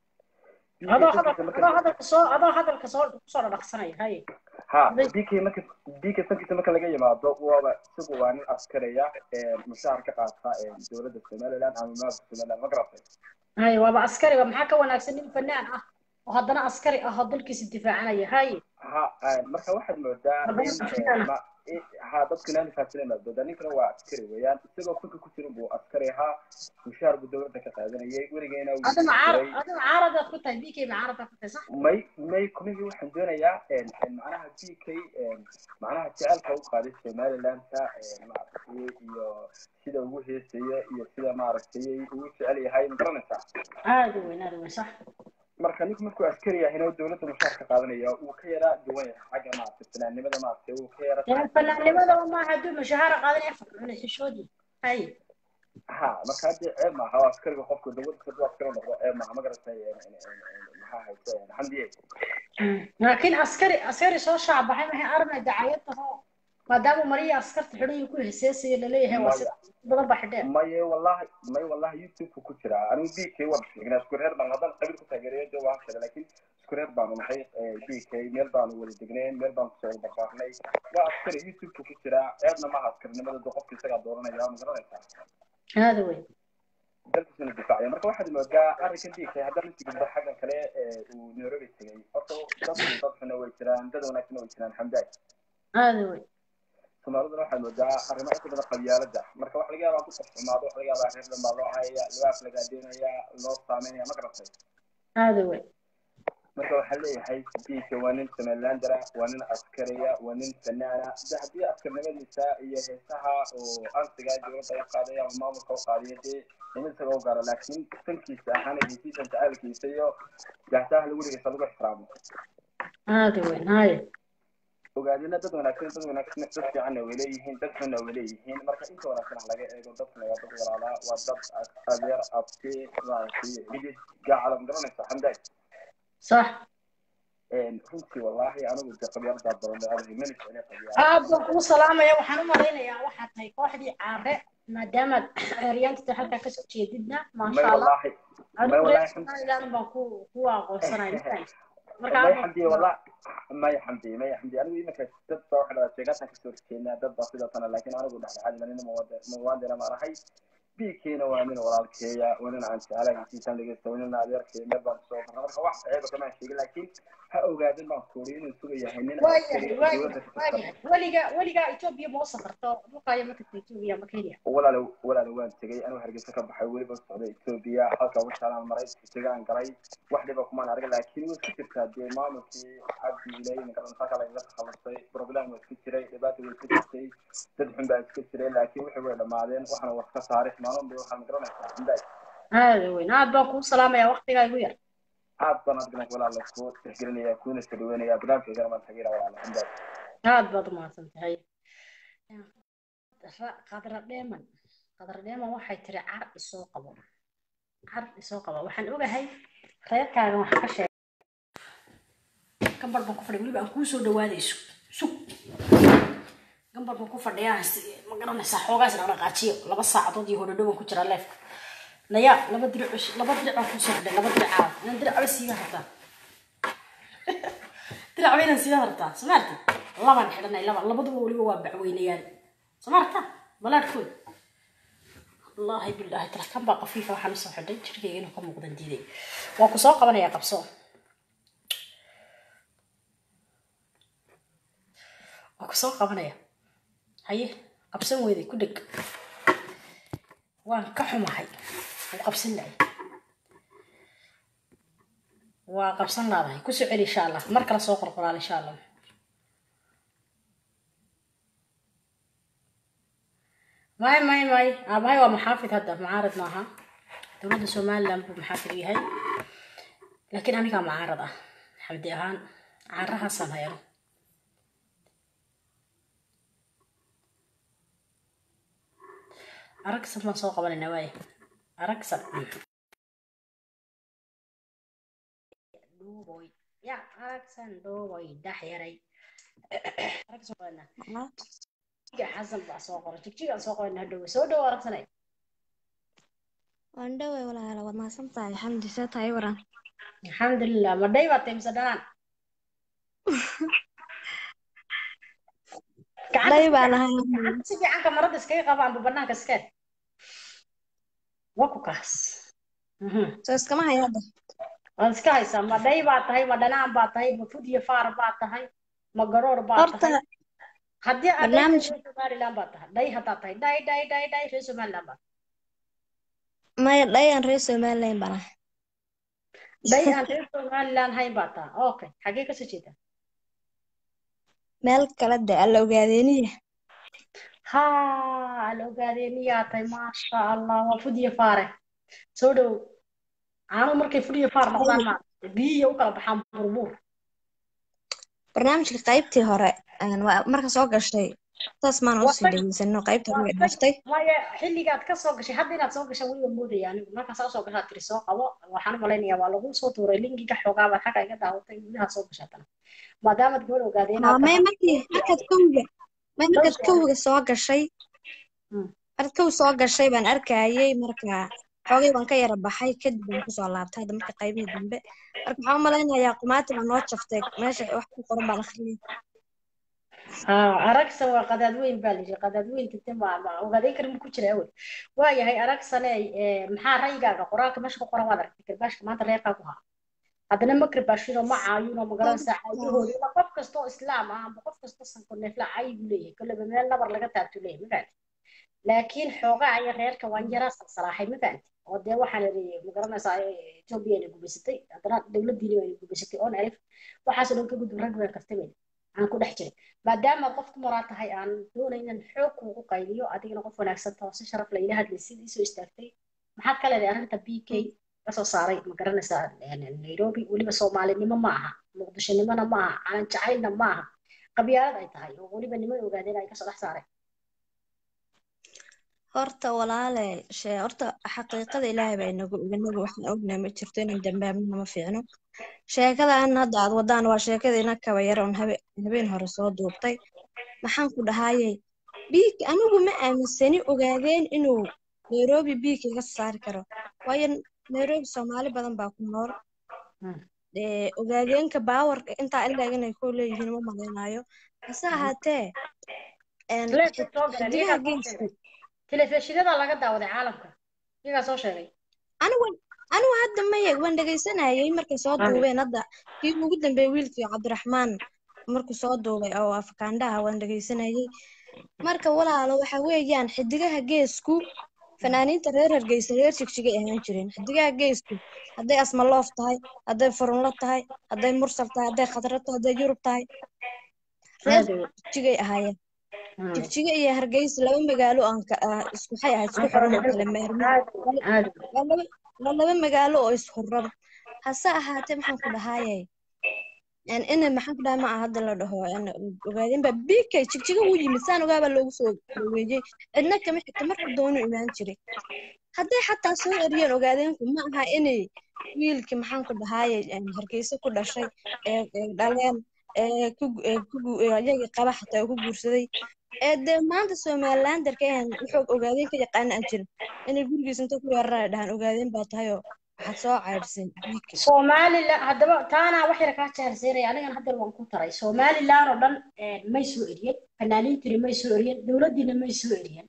adoo hadalka adoo hadalka soo adoo hadalka soo kusoo dhadhaqsanaya hay ha bk marka bk sankiisa marka laga yimaado waaba isagu waa nin askaraya mushaar ka qaata dowladda somaliland ama maamulka somaliland ma garatay hay waaba askari waa maxaa ka wanaagsan nin fanaan ah oo haddana askari ah oo dalkiisa difaacanaya hay ha marka waxaad moodaa haddana in fanaan ma- in- ha dadku inaani fahamsanayn baad moodaa ninkana waa askari weeyaan isagoo fanka ku jirin buu askari ahaa mushaar buu dowladda ka qaadanayay weligeena wuu adina caar jiray adina caaradaad ku tahay bk ma caaradaad ku tahay sax may may kunigii waxaan doonayaa macnaha b k macnaha jecelka u qaaday somalilandka maaragtay iyo sida ugu heesaya iyo sida maaragtay ugu jecel yahay ma garanaysaa aada u weyn aada u weyn sax marka ninku markuu askari yahayna dowladda mushaar ka qaadanaya uu ka yaraa duwan yahay xagga maaragtay fanaannimada maaragtay uu ka yara dee fanaannimada maaha hadduu mushahaara qaadanaya cunay xishoodii hay ha marka haddii ceeb maaha oo askariga qofku dowladda kaduu askari noqdo ceeb maaha ma garatay maxaa hayse xamdiye laakiin askari askari soo shaabaxay maxay armay dacayad taho maadaama mariya askarta xidhan ku heeseesaya laleeyahay waa sida badan baa xidheen maye wallahi may wallahi youtube ku jira anigu b k waan sheegnaa isku reer baan haddaan qabiil ku taageerayo de waan sheegay laakiin isku reer baanu nahay b k meel baanu wada degneen meel baanu kusoo wada barbaarnay waa askari youtube ku jira ceebna maaha askarinimada de qofka isagaa dooranaya ma garanaysaa aada weyn dalkiisuna difaacaya marka waxaad moodaa arrinkan b k haddaan inti gudbo xaggan kale uu nairobi tegay horta dad dad xuna way jiraan dad wanaagsan way jiraan xamdaay aada weyn soomaaliduna waxaad moodaa arrimo inta badan qabyaalada marka waxa laga yaabaa ku qof xumaado waxa laga yaabaa reer dhanbaa loo hayaya libaaf lagaa deenaya loo saameynaya ma garatay aada wey marka waxaa leeyahay diinka waa nin somalilandara waa nin askariya waa nin fanaana de haddii askarnimadiisa iyo heesaha oo ansiga dowladda u qaaday ama maamulka u qaadiyo dee in isaga u gaaro laakiin sankiisa ahaan hesiisan jacaalkiisa iyo gaxtaha lagu dhigaysa lagu ixtiraamo aada wey haye ogaadina dad wanaagsan dad wanaagsan dad fiicanna way leeyihiin dad xunna way leeyihiin marka inta wanaagsan ha laga eego dadkuna waa dad walaalaa waa dad adeer abti maaragtay xidid gaacala ma garanaysa xamdaay صح runtii wallaahi anigu de qabyaaladaad badan bay adag mani jecli qabyaal aad baan kuu salaamaya waxaan u malaynayaa waxaad tahay kooxdii caare maadaamaad eryaantita halkaa kasoo jeedidna may maasha allah wallaahi may adigu reer wallaahi somaliland baan ku ku aqoonsanaya marka may aad baan xamdi kuu wallah may xamdi may xamdi anigu iminka dad baa waxa dhahaa sheegaatan kasoo horjeednaa dad baa sidaasana laakiin anigu dhexdhexaad manina muwaadina maan ahay biigkeena waa nin walaalkeeya waa nin aan jeclahay hesiisaan dhegeysta waa nin adeerkeeya meel baan kasoo barna marka wax ceeba kamaan sheegin laakiin ha ogaadin baan kuuri inuu suga yahay nin askari waayahay oo dowladda waayahay ka tirsan waayahay weliga weligaa etoobiya ma u safarto dhulkaayo ma tagta etoobiya ma kenya walaale walaale waan tegay anuu hargeysa ka baxay weliba socday etoobiya halka washaalaan maray tigaan galay wax dhiba kumaan arag laakiin way isku jirtaa dee maamulkii cabdi ilay magarantaa lagaga takhalusay problem waa iska jiray dhibaata way iska jirtay dad xun baa iska jiray laakiin wixii way dhammaadeen waxana wax ka taarikh maalin bay waxaan garanaysaa xamdaay aada weyn aad baan kuu salaamaya waktigaa igu yar aad baan adgana walaale ku tixgelinaya kuna soo dhaweynaya barnaamijkaygana baan tageera walaale xamdaay aad baad umahadsan tahay Ra- qadra dheeman qadra dheeman waxay tiri car isoo qabo car isoo qabo waxaan ogahay reerkaagan waxaa ka sheegay gambar baan ku fadhiya weliba aan kuu soo dhawaadayso sug gambar baan ku fadhiyaa si- ma garanaysaa xoogaas dhaqdhaqaajiyo laba saacadood iyo hodhodho baan ku jiraa leefka naya laba diric cus- laba diric baan kusoo xidhay laba diric caawa inaan diracba siiga hartaa diracba inaan siiga hartaa samaarti labaan xidhanay laba labaduba weliba waa bacweynayaan samaarta balaadhkooda wallaahi bilaahi tala kan baa qafiifa waxaan usoo xidhay jirkayga inuu ka muuqdan diiday waa ku soo qabanaya qabso waa ku soo qabanaya haye qabsan weyday ku dheg waan ka xumahay wuu qabsan lahay waa qabsan laadahay ku soo celi insha allah mar kale soo qorqoraal insha allah may may may aabahay waa maxaafid hadda mucaarad maaha dowladda somaliland buu maxaafid u yahay laakiin anigaa mucaarad ah xabdi ahaan caarahaasaan hayano aragsan baan soo qabanayna waaye aragsan dhuuboy ya aragsan dhuuboy dhax yaray aragsan qabanaa jigjiga xasan baa soo qoray jigjigaan soo qoray hadhowe soo dhowo aragsanay waan dhowey walaala waad mahadsan tahay xamdi see tahay waran alxamdulilah ma dhay baa tahay mise dhanaan dhay baan ahay si fiican kamarada iskaga qaba amba banaanka iskee waa ku kaas soo iskama haya hadda waad iska haysaa ma dhay baa tahay ma dhanaan baa tahay ma fud iyo faar baa tahay ma garoor baa horta tahay haddii aad dhay barnaamij reer somaliland baa tahay dhay haddaad tahay dhay dhay dhay dhay reer somaliland baa maya dhay aan reer somaliland baan ahay dhay aan reer somaliland hayn baa tahay okay xagee kasoo jeedaa meel kale de alla ogaadeeniya ha la ogaadee miyaa tahay maasha allah waa fud iyo faare soo dhow caano markay fud iyo faar noqdaan maaragtay biyihiiya u kala baxaan burbuur barnaamijka qaybtii hore een, waa marka soo gashay saas maana usii watag dhageysano qaybta hore way watag dhaaftay maya xilligaad ka soo gashay hadda inaad soo gashaan weliba moodaya anigu markaasaa usoo gashaa tiri soo qabo waxaan u malaynayaa waa lagu soo tuuray linkiga xoogaa baad xagga iga daawatay gudaha soo gashaa tana maadaamaad gabadh ogaadee haa inaad may tahay markii markaad kowga may markaad dhowrka kowga soo gashay Mm. markaad kow soo gashay baan arkayay marka xoogay baan ka yara baxay kadib baan kusoo laabtay hadda marka qaybihii dambe marka waxaan u malaynayaa qumaati baa noo jaftay meesha wax ku qoran baan akhriyay haa aragsan waa qadaad weyn baa layidhi qadaad weyn tinte ma ma ogaadeen karin ku jira awel waayahay aragsane maxaa ra'yigaaga qoraalka meesha ku qoran waad aragtay garbaashka maanta reerkaa ku haa haddana ma karbaashino ma caayuno magaranaysaa caayahooda ila qof kasta oo islaam ah amba qof kasta sanko neefla caayi buu leeyahay kolleba meel nabar laga taabtu leeyahay ma fahanti laakiin xoogaa aya reerka waan yaraa salsalaaxay ma fahanti oo dee waxaan idhi magaranaysaa etoobiya na gubaysatay haddana dowladdiina wayna gubaysatay oon alif waxaasoo dhan ka gudub rag waan kartamay aan ku dhex jiray maadaama qof dumaraa tahay aan doonaynan xoog kuugu qayliyo adigana qof wanaagsan taho si sharaf la ila hadlaysid isoo istaagtay maxaad ka leedahay arrinta b k kasoo saaray ma garanaysaa nairobi weliba soomaalinimo ma aha muqdishonimona ma aha calan jacaylna ma aha qabyaalad ay tahay oo weliba niman ogaadeen ay kasoo dhex saareen horta walaale shee horta xaqiiqada ilaahay baa inagu inagu waxaan ognahay ma jirto inaan dambaabnana ma fiicno sheekadan hadda aad wadaan waa sheekada ina kaba yar oon habe habeen hore soo duubtay maxaan ku dhahayay biig anigu ma aaminsani ogaadeen inuu nairobi biig iga saari karo waayo nairobi soomaali badan baa ku nool ee ogaadeenka baawarka intaa ilaa inay ku leeyihiin ma malaynayo hase ahaatee een, Leebka soo galeen, xidigaha iyagaa soo geeska sheegay. telefishinada laga daawaday caalamka iyagaa soo sheegay anigu anigu hadda maya waan dhegaysanayay markay soo Ah. duubeen hadda kii ugu dambeeyay wiilkii cabdiraxmaan markuu soo duubay oo afakaandhaha waan dhegaysanayay marka walaalo waxa weeyaan xidigaha geesku fanaaniinta reer hargeysa reer jigjigay ahaan jireen xidigaha geesku hadday asmaloof tahay hadday furunlo tahay hadday mursal tahay hadday khadra tahay hadday yurub tahay reer jigjigay ahaayeen jigjiga iyo hargeysa laba magaalo aan ka ah, isku waxay ahayd isku xiran oo kala maarmin waa laba waa laba magaalo oo ishuran hase ahaatee maxaan ku dhahayay een ina maxaan ku dhahay ma aha hadda la dhaho een ogaadeen baa bikay jigjiga wuu yimid saan ogaabaa loogu soo dhaweeyey cidna kama xigta marka doonu imaan jiray hadday xataa soo eriyeen ogaadeenku ma aha inay wiilkii maxaan ku dhahayay een hargeysa ku dhashay ee ee dhaleen ee ku gu- ee ku gu- ee ayagii qaba xataa uu ku guursaday ee dee maanta somalilanderka ahan wuxuu ogaadeen ka yaqaana aan jirin inay gurigiisa inta ku weeraraya dhahaan ogaadeen baa tahay oo waxaad soo caydhseen bikay somalilan haddaba taana wax yar kaa jeerseeraya anigan haddeer waan ku taray somalilan oo dhan eh, may soo eriyeen fanaaniintiina may soo eriyeen dowladdiina may soo eriyeen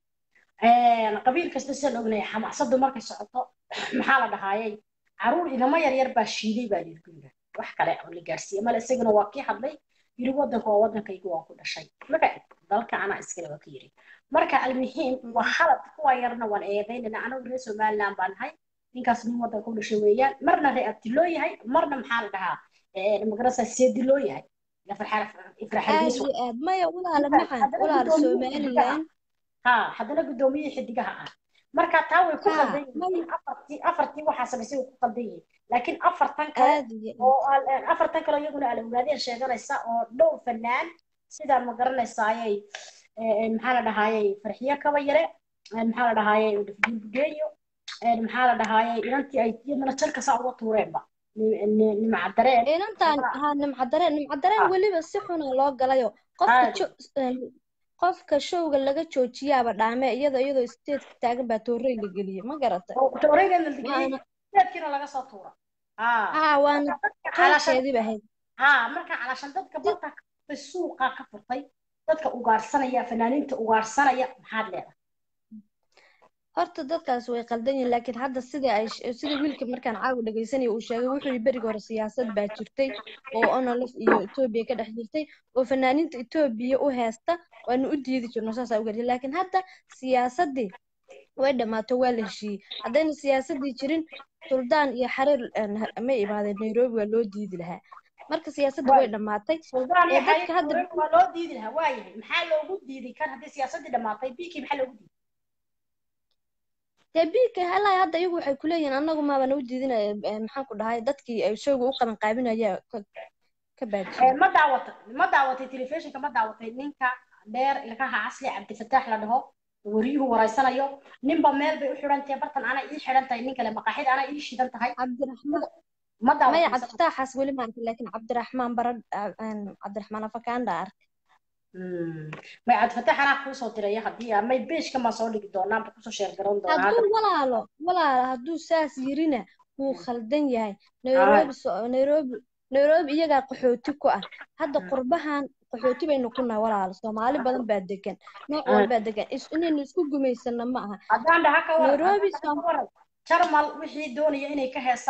qabiil kasta sidaan ognahay xamaasadu markay socoto maxaa la dhahaayay caruur inamo yaryar baa shiiday baa layiri guriga wax kale oo la gaarsiiyey male isagana waa kii hadlay yiri wadanka waa wadankayga waan ku dhashay maka dalka anaa iskale waa ka yiri marka almuhiim waa khalad kuwa yarna waan eedaynana anagu reer somalilan baan nahay ninkaas nin wadanka u dhashay weeyaan marna ree abti loo yahay marna maxaa la dhahaa magarasa seedi loo yahay aad ifraxalgiisu iyo aad maya walaala maxan walaala somalilan ha haddana guddoomiyihii xidigaha ah marka taa way ku Ha, qaldan yihiin afartii afartii waxaa samaysay way ku qaldan yihiin laakiin afartan kale aad iyo aad oo al- afartan kale iyaguna ala ogaadeen sheeganaysa oo dhow fanaan sida ma garanaysaayay maxaa la dhahaayay farxiyo kaba yare maxaa la dhahaayay bugeeyo maxaa la dhahaayay inantii ay iyadana jarka saa uga tuureenba nimcadareen inantaan haa nimcadareen nimcadareen weliba si xuna loo galayo qofka Aad. jo- een, qofka showga laga joojiyaaba dhaame iyadoo iyadoo steedka taagan baa toorey la geliyey ma garatay tooreygan la digiyey waana steedkiina laga soo tuura haa waana qaybkeediiba ahayd haa marka calaashan dadka barta ka furtay suuqa ka furtay dadka ugaarsanaya fanaaniinta ugaarsanaya maxaad leedahay horta dadkaas way qaldan yihiin laakiin hadda sida ay sh- sida wiilka markaan caawa dhegaysanaya uu sheegay wuxuu yidhi berigi hore siyaasad baa jirtay oo onolf iyo etoobiya ka dhex jirtay oo fanaaniinta etoobiya u heesta waanu u diidi jirno saasaa uga laakiin hadda siyaasaddii way dhammaato waa la heshiiyey haddayna siyaasaddii jirin suldaan iyo xariir een, ha- may imaadeen nairobi waa loo diidi lahaa marka siyaasaddii way dhammaatay suldaan ee iyo dadka xariir hadda Tuure waa loo diidi lahaa waayahay maxaa loogu diiday kan haddii siyaasaddii dhammaatay bikii maxaa loogu diiday dee biilka halaa hadda iyagu waxay kuleeyihiin annagu maabana u diidinaya ee, maxaan ku dhahay dadkii ay showga u qaban qaabinaya ka ka Eh, baajiyey ma daawatay ma daawatay telefishinka ma daawatay ninka dheer ilkaha casli cabdifataax la dhaho wariyuhu waraysanayo ninba meel bay u xidhan tahay bartan ana ii xidhan tahay nin kale maqaaxid ana ii shidan tahay cabdiraxmaan ma maya daawatay cabdifitaaxaas weli ma arkin laakiin cabdiraxmaan barad een, cabdiraxmaan afakaanda arkay may cabdifataax anaa kuu soo diraya haddii may beeshka ma soo dhigi doonaa ma kusoo sheer garan doonaa hadduu hadda walaalo walaalo hadduu saas yirina wuu khaldan yahay nairobi so- nairobi nairobi iyagaa qaxooti ku ah hadda qurbahan qaxooti baynu ku nahay walaalo soomaali badan baa degan nooc walbaa degan is inaynu isku gumaysano ma aha haddaan dhaha ka waran nairobi haddaan dhaha ka waran jarmal wixii doonaya inay ka heesaan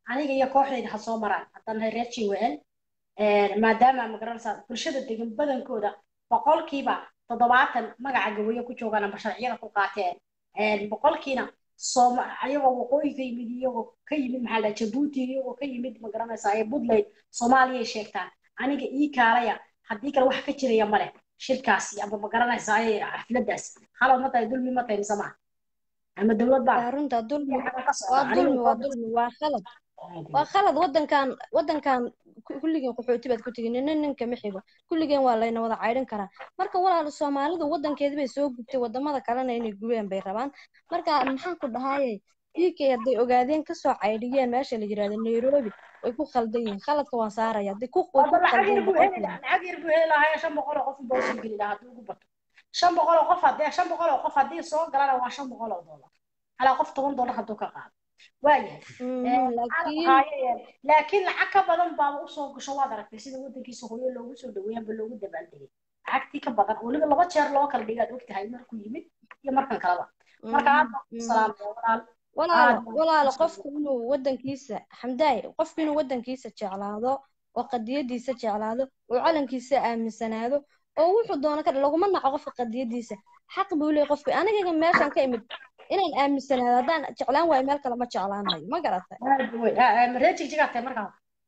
aniga iyo kooxdayda ha soo maraan haddaan nahay reer jwl maadaama magaranaysaa bulshada degan badankooda boqolkiiba toddobaatan magaca gawayo ku joogaan amba sharciyada ku qaateen boqolkiina sooma ayagoo waqooyi ka yimid iyagoo ka yimid maxaa la jabuuti iyagoo ka yimid magaranaysaa ee puntland soomaaliyay sheegtaan aniga ii kaalaya haddii kale wax ka jiraya male shirkaasi amba magaranaysaa ee xafladaas halad ma tahay dulmi ma tahay mise maa ama dowlad baa waa runta dulmi waa dulmi waa dulmi waa khalad waa khalad wadankan wadankan ku- kulligeen qaxooti baad ku tegin nin ninka ma xigo kulligeen waa layna wada caydhin karaa marka walaal soomaalidu wadankeedi bay soo gubtay wadamada kalena inay gubeen bay rabaan marka maxaan ku dhahaye uk hadday ogaadeen kasoo caydhiyeen meesha la yirahdo nairobi way ku khaldan yihiin khaladka waan saaraya hadday ku way Waba ku lacag khaldeen yar buu heli boqolkiiba lahaa lacag yar buu heli lahaa shan boqol oo qof buu soo geli lahaa hadduu ugu bato shan boqol oo qof haddii shan boqol oo qof haddii soo galana waa shan boqol oo dollar halaa qof toban dollar hadduu ka qaado waayahay Mhm, laakiin laakiin lacag ka badan baaba usoo gasho waad aragtay sida wadankiisa hooyo loogu soo dhaweeyay amba loogu dabaaldegay lacagtii ka badan weliba laba jeer loo kala dhigaad ogtahay markuu yimid iyo markan kaleba marka aad baan ku salaamaya walaal walaalo aad baan walaalo ku qofku inuu wadankiisa xamdaay qofku inuu wadankiisa jeclaado oo qadiyadiisa jeclaado oo calankiisa aaminsanaado oo wuxuu doono ka dha laguma naco qofka qadiyadiisa xaq buu leeyahay qofka aniga meeshan ka imid inaan aaminsanaado haddaan jeclaan waayo meel kale ma jeclaanayo ma garatay aad wey maree jigjigaa tahay markaa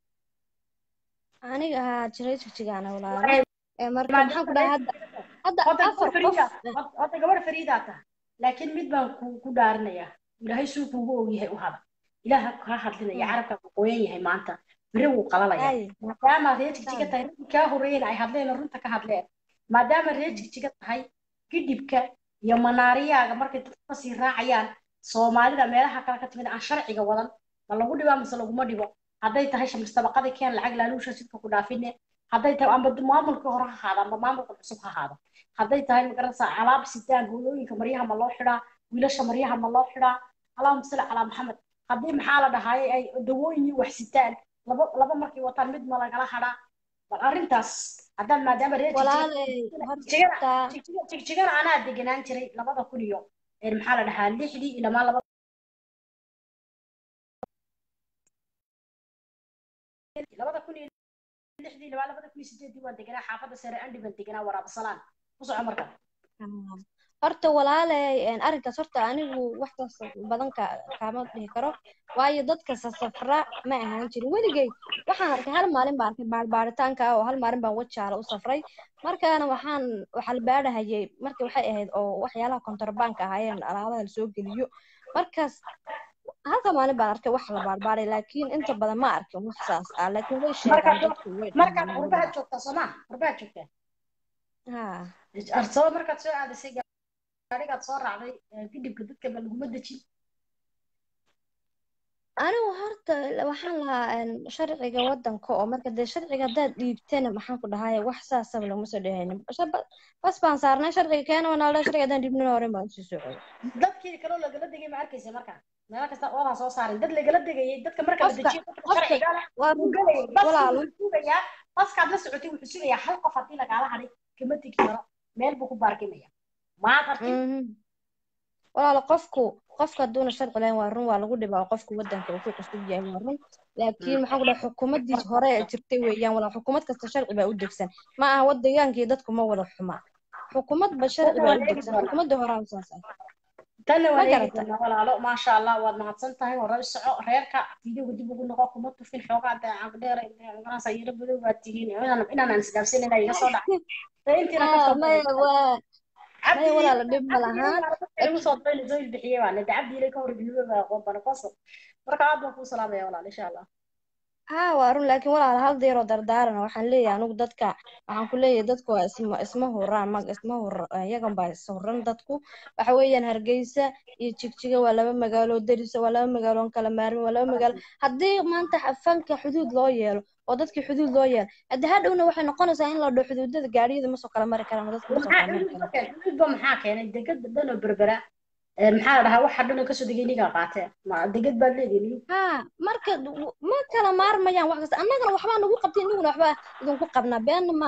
aniga haa jiray jigjigaana walaalo ee marka maxaan ku dhahay hadda hadda hadda afar gabar qof fariida hadda gabar fariidaa tahay laakiin mid baan ku ku dhaarinayaa ilaahay suu kuugu ogyahay u hada ilaaha kaa hadlinaya carabka ku qoyan yahay maanta beri wuu qalalaya ay maadaama reer jigjiga ay tahay raggii kaa horreeyeen ay hadleen oo runta ka hadleen maadaama reer jigjiga tahay gidhibka iyo manaariyaaga markay dadku kasii raacayaan soomaalida meelaha kale ka timid aan sharciga wadan ma lagu dhibaa mise laguma dhibo hadday tahay shamistabaqadii keen lacag laaluusha sidka ku dhaafine hadday tahay amba maamulkii hore ha ahaado amba maamulka cusub ha ahaado hadday tahay magaranaysaa alaab sidaan hooyooyinka maryaha ma loo xidhaa wiilasha maryaha ma loo xidhaa allahuma salli calaa maxamed haddii maxaa la dhahaaye ay dawooyin iyo wax sitaan laba laba markay wataan mid ma lagala hadhaa bal arrintaas haddaan maadaama reer jigjiga walaalay jigjigana horta jigjiga- jigjigana anaa degenaan jiray labada kun iyo ee maxaa la dhahaa lixdii ilamaa laba labada kun iyo lixdii ilamaa labada kun iyo sideedii waan deganaa xaafadda sare andhi baan deganaa waraaba salaan ku soco marka Ah, horta walaalay een, arrinkaas horta anigu waxtaas badan ka kaama dhihi karo waayo dadka safra ma ahaan jirin weligay waxaan arkay hal maalin baan arkay baarbaaritaanka ah oo hal maalin baan wajaala u safray markaana waxaan waxaa la baadhahayay marka waxay ahayd oo waxyaalaha kontrabanka ahaayeen alaabaha la soo geliyo markaas halka maalin baan arkay wax la baarbaaray laakiin inta badan ma arkin wax saas ah laakiin way sheegaan markaad dadku way markaad dhahaan qurbaha weliba joogtaa soomaa qurbaha joogtaa ha arsaba markaad soo aadasay gaarigaad soo raacday ee, gidhibka dadka ba laguma dejin anigu horta waxaan lahaa een, sharciga wadanka oo marka dee sharciga haddaad dhiibtana maxaan ku dhahay wax saasaba laguma soo dhehaynin Shab- bas baan saarnay sharciga keena wana la sharciga haddaan dhiibnin horen baan usii socday dadkii kaloo lagala degay ma arkaysa marka meelo kasta oodaa soo saarin dad lagala degayay dadka marka la qofka dejiyo dadka qofka sharciga leh waa wuu run galayay baskii walaalo wuxuu sugayaa baskaad la socotay wuxuu sugayaa hal qof haddii lagaala hadhay kama tegi karo meel buu ku baarkimaya maad arkin mhm walaalo qofku qofka hadduuna sharci lahayn waa run waa lagu dhibaa oo qofku wadanka uu ku cusub yahay waa run laakiin maxaan ku dhahay xukuumaddii hore ee jirtay weeyaan walaa xukuumad kasta sharci baa u degsan ma aha wadagaankii dadku ma wada xuma xukuumad ba sharci tanna baa waan u eegi degsan doonaa xukuumadda hore aan saas ah tanna ma waan eegi garata doonaa walaalo maasha allah waad mahadsan tahay hore u soco reerka fiidiyowga dib ugu noqo kuma tufin xoogaa daacag dheer magaranaysa yaro badow baad tihiin inaan inaan isdhaafsan inaa iga soo dhacay dee intiina ka ah soo maya badan waa maya cabdi walaalo dhib ma cabdi lahaan igu soo dayn soo bixiyay baa nada cabdi ilay ka hor biyo baa aqoon bana koso marka aad baan kuu salaamaya walaal insha allah haa waa run laakiin walaal hal deer oo dardaaran waxaan leeyahay anigu dadka waxaan ku leeyahay dadku waa isma isma huraan mag isma hur iyagan baa is huran dadku waxa weeyaan hargeysa iyo jigjiga waa laba magaalo derisa waa laba magaalo aan kala maarmin waa laba magaalo haddii maanta xa- fanka xuduud loo yeelo oo dadkii xuduud loo yeelo haddii hadhowna waxay noqonaysaa in la dhaho xuduudada gaariyada ma soo kala mari karaan oo dadku ma soo maxaa kala mari xuduud karaan ka keenay xuduud ba maxaa keenay degad dhan oo berbera ee maxaa la dhahaa waxa dhan oo kasoo degay nigaa qaatee ma degad baad leedihin haa marka w- ma kala maarmayaan wax kasta annagana waxbaa nagu qabtay inaguna waxbaa idinku qabnaa beenna ma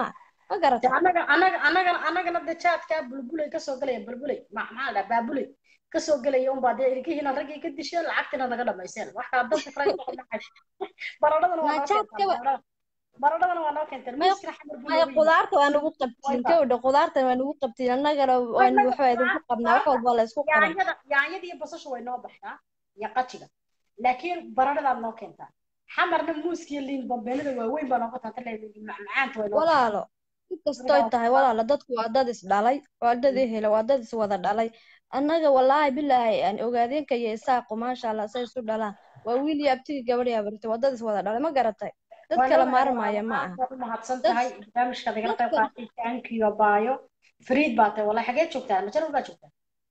ma garatay anaga anaga anagana anagana de jaadkaa bulbulay kasoo galaya bulbulay ma maxaa la dhaha baabulay kasoo gelaya unbaa dee ilkihiina raggii ka disheen lacagtiina naga dhamayseen wax kala danta kale baradhadana waa noo jaadkaba keentaan baradhadana waa noo keenteen maya miiskana xamar buu maya noogu yimid qudaarta waa nagu qabtiin wayba gabadha qudaarta waa nagu qabtiin annagana waan annaga waxbaa idinku qabnaa wax qudaarta walba la isku qaban yaanyada yaanyada iyo basasha way noo baxdaa iyo qajiga laakiin baradhadaad noo keentaa xamarna muuska iyo liin bambeenada waaweyn baa nooga taata macmacaanta way noo keentaa walaalo si kastoy marka tahay walaalo dadku waa dad is dhalay waa dad ehela waa dad is wada dhalay annaga wallaahi bilaahi aan ogaadeenka iyo isaaqu maasha allah say isu dhalaan waa wiil iyo abtigi gabadh iyo abartay waa dad is wada dhalay ma garatay dad waan kala ogahay maarmaya walaalo ma aad aha baad u mahadsan dad tahay barnaamijkaad igala qayb dadka qaatay jaankiyo baayo fariid baa tahay wallahi xagee joogtaa majalal baa joogtaa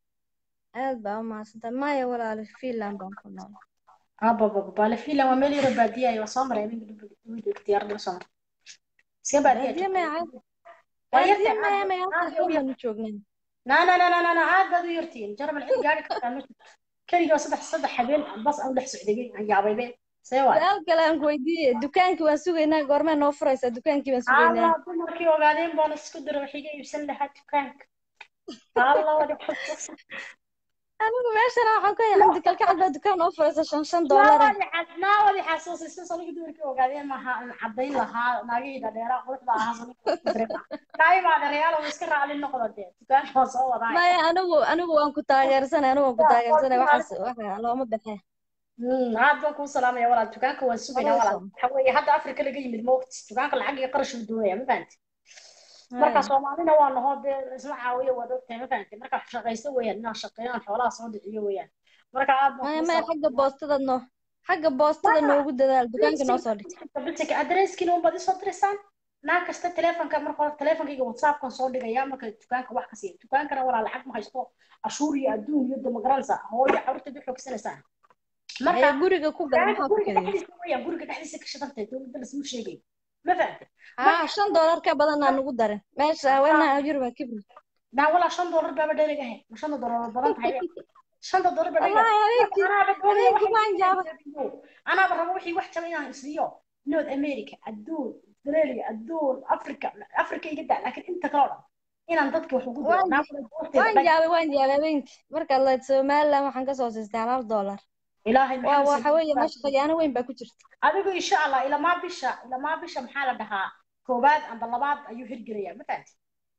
aad baa u mahadsantahay maya walaalo finland baan ku nool abababa baale fiilan waa meel yaro baadiya waa soo maray aminka diyaaradda soo maray iska baadiya baadiye joogtaa maya waa baadiye yartahay maya aad maya aad halka bay u yar xooganu joognaa na na na na na na aad baad u yartihiin jarmal cid gaari kartaa ma jirto keligii saddex saddex habeen bas aan dhex socday aan yaabaybe see waay su-aal kale aan ku weydiiye dukaankii waan sugaynaa goormee noo furaysaa dukaankii baan sugaynaa allah dumarkii ogaadeen baan isku dira wax iga iibsan lahaa dukaanka allah wadi xusuus anigu meeshana waxaan ku hayaa xamdi kalkacal baa dukaan noo furaysa shan shan naa doolar wadi xas naa wadi xasuusisay sanigi dumarkii ogaadeen maaha aan cadayn lahaa naagihii dhadheeraa quruxda ahaa sanigi ku diray naay baa dhareyaalo iska raacli noqda dee dukaanka waa soo wadaay maya anigu anigu waan ku taageersanay anigu waan ku taageersanay waxaas waxa looma baxee aad baan kuu salaamaya walaal dukaanka waan sugaynaa walaal Awesome. waxa weeye hadda afrika laga yimid moogti dukaanka lacag iyo qarash uu doonaya ma fahanti marka Haya. soomaalina waa nahoo dee isla caawiya waad ogtahay ma fahanti marka wax shaqaysto weeyaan inaan shaqeeyaan xoolaha soo dhiciyo weeyaan marka aad baan maya kuu maya xagga boostada noo xagga boostada noogu dadaal dukaanka noo soo dhig bilsika adresskiina unbaad isoo dirisaan naag kasta telefonka marka hore telefonkayga whatsappkan soo dhigaya marka dukaanka wax ka siiya dukaankana walaa lacag ma haysto cashuur iyo adduun iyo damagaralsa hooyo carruurteed u xoogsanaysaa haya guriga ku gala dukaanka maxaa ku guriga keliya dhexdiisa weeyaan guriga dhexdiisa ka shidantay dowladda lasma sheegay ma fahamtay haa shan doolar ka badan aan ugu darin meesha haweenaha yurba kibri naa walaa shan doolar baaba dherig ahayd ma shanta doolar waa badan tahay shanta doolar baa dherig wallahi habeenkii anaaba doonaya habeenkii waan jaabay anaaba rabo wixii wax jaba inaan isliyo north america adduun australia adduun africa africa iga daa laakiin inta kale oo dhan inaan dadka wax ugu diro waan naa wala doorteeda waan dhag jaabay waan jaabay habeenkii markaad lahayd somaliland waxaan kasoo siistay hal doolar ilaahay waa maxamed waxa weeye meesha khiyaano weyn baa ku jirta adigu insha allah ilamaa bisha ilamaa bisha maxaa la dhahaa koowaad amba labaad ayuu hirgelaya ma fahanti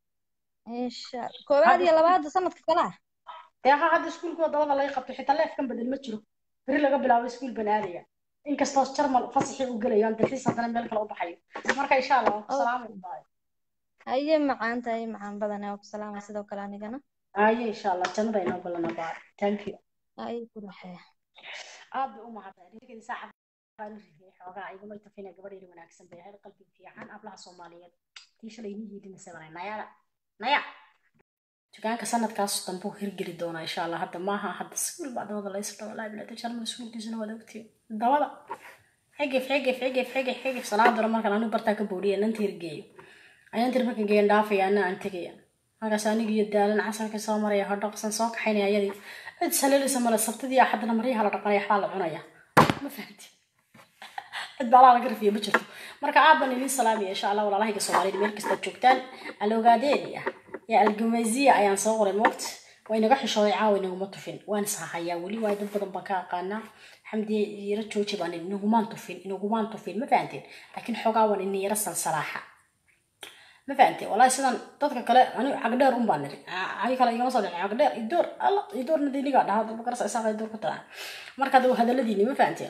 insha koowaad iyo labaada sanadka kale ah dee ha hadda iskuulkooda dabada laga qabto xitaa leefkan bedel ma jiro beri laga bilaabo iskuul baan aadaya inkastoo jarmal fasaxii uu gelayo aan dalxiis haddana meel kale u baxayo marka insha allah waan ku salaamaya haye macaan tahay macaan badan waa ku salaama sidoo kale anigana aye insha allah jannada inoo balana baa thank you haye ku raxeeya aad bay u mahadsan rikeedi saacad baan u rifiyay xoogaa iguma tafina gabadheeda wanaagsan bay ahayd qalbi fiican ablaha soomaaliyeed tii shalay ni yiidinaysa banay nayada naya dukaanka sanadkaas dambuu hirgeli doonaa insha allah hadda maaha hadda iskuul baa dabada la isdhawo laa bilaa jarmal iskuulkiisuna waad ogtiin dabada xigif xigif xigif xigif xigif salaadora markaan anigu bartaa ka boodhiya nanta hirgeeyo ayaan tir marka geeyan dhaafaya ana aan tegaya markaas aniga iyo daalan casarka soo maraya hodhoqsan soo kaxaynaya ayadii cid saliilaysa male sabtidii axadna maryaha la dhaqanaya waxbaa la cunaya ma fahamti cid baalaa laga rafiya ma jirto marka aad baan idin salaamaya insha allah walaalahayga soomaaliyeed meel kastaad joogtaan alogaadeeniya iyo algamaziya ayaan soo qoray moogta waa inaga xishooday caawa inaguma tufin waan ishahayaa weli waayo dad badan baan ka aqaanaa xamdiye yaro jooji baan idhi inagumaan tufin inagumaan tufin ma fahanteen laakiin xoogaa waan ina yaro salsalaaxa ma fahanteen walahi sidan dadka kale ani cagdheer un baan niri ay kale igama soo dhicin cagdheer idoor alla idoorna diligaa dhahaa daba garasa isaqa idoor ku tadaa marka hadda hadaladiini ma fahanteen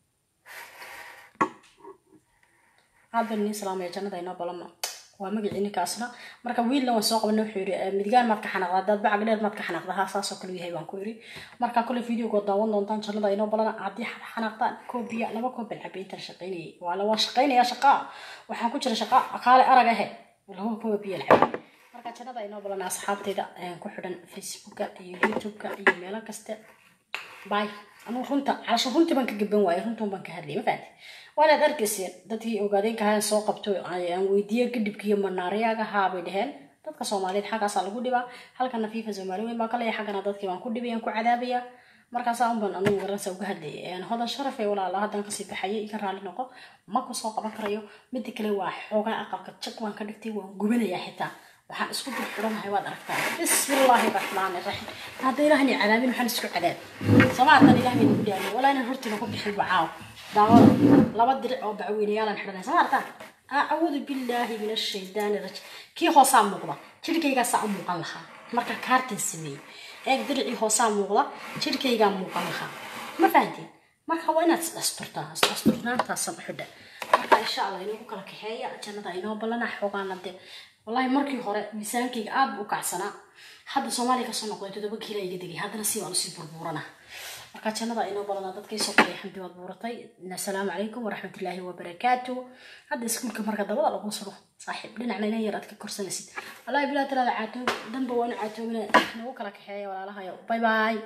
aad baan idin salaamaya jannada inoo balama waa magacii ninkaasna marka wiilna waan soo qabanay wuxuu yidhi midgaan maad ka xanaaqdaa dad bacag dheer maad ka xanaaqdaa haa saasoo kale yahay baan ku yidhi marka kole videogood daawan doontaan jannada inoo balana haddii xanaaqdaan koobiya laba koob baan cabay intaan shaqaynayay waa la waa shaqaynaya shaqaa waxaan ku jira shaqa kaale arag ahe laba koob biyo lacabay marka jannada inoo balana asxaabtayda ku xidhan facebooka iyo youtubeka iyo meelo kaste باي أنا runta calasho runtii baan ka gaban waayay runtan baan ka hadlayay ma fahanti waanaad arkayseen dadkii ogaadeen kahaan soo qabto aan weydiiyey kadhibkiiyo manaariyaaga haa bay dhaheen dadka soomaaliyeed xaggaasaa lagu dhibaa halkana fifa soomaali weyn baa ka leeyahay xaggana dadkii baan ku dhibay aan ku cadaabaya markaasaa unban anigu garanaysa uga hadlayay hodan sharaf ee walaala haddaan kasii baxayay iga raali noqo ma kusoo qaban karayo midda kale waa xoogaa aqalka jag waan ka dhigtay waan gubanayaa xitaa waxaan isku dirxidhanahay waad aragtaa bismillaahi raxmaani raxiim hadda ilaahni cadaabin waxaan isku cadaab sama haddaan ilaah bayna ku dhaariyo walaa inaan hortiina ku bixin wacaaw daawada laba diric oo bacweynayaalan xidhanay sama aragtaa acuudu billaahi min ashaydaani rajiim kii hoosaa muuqda jirkaygaasaa u muuqan lahaa marka kaartan sameeyey eeg diricii hoosaa muuqda jirkaygaa muuqan lahaa ma fahanteen marka waa inaad isdhasturtaa isdhasturnaantaasan u xidha marka insha allah inoogu kala kaxeeya jannada inoo ballana xoogaana dee wallahi markii hore miisaankayga aad buu u kacsanaa hadda soomaaliya kasoo noqday toddoba kiila iga degay haddana si waan usii burburana marka jannada inoo balana dadkii soo qoray xamdi waad buuratay assalaamu calaykum waraxmatullaahi wabarakaatu hadda iskuulka marka dabada lagu suro saaxiib dhinacna inan yar aad ka korsanaysid wallahi bilaa talaada caato danba waanu caatoomina nagu kala kaxeeya walaalahayo bye bye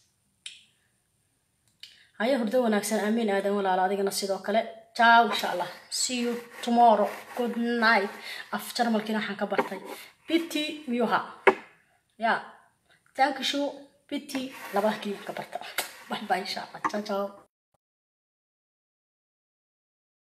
haya hurdo wanaagsan aamiin aadan walaala adigana sidoo kale ciao insha allah see you tomorrow good night af jarmalkiina waxaan ka bartay biti miyuha ya thank you biti labada keliya ka barta bye bye insha allah ciao ciao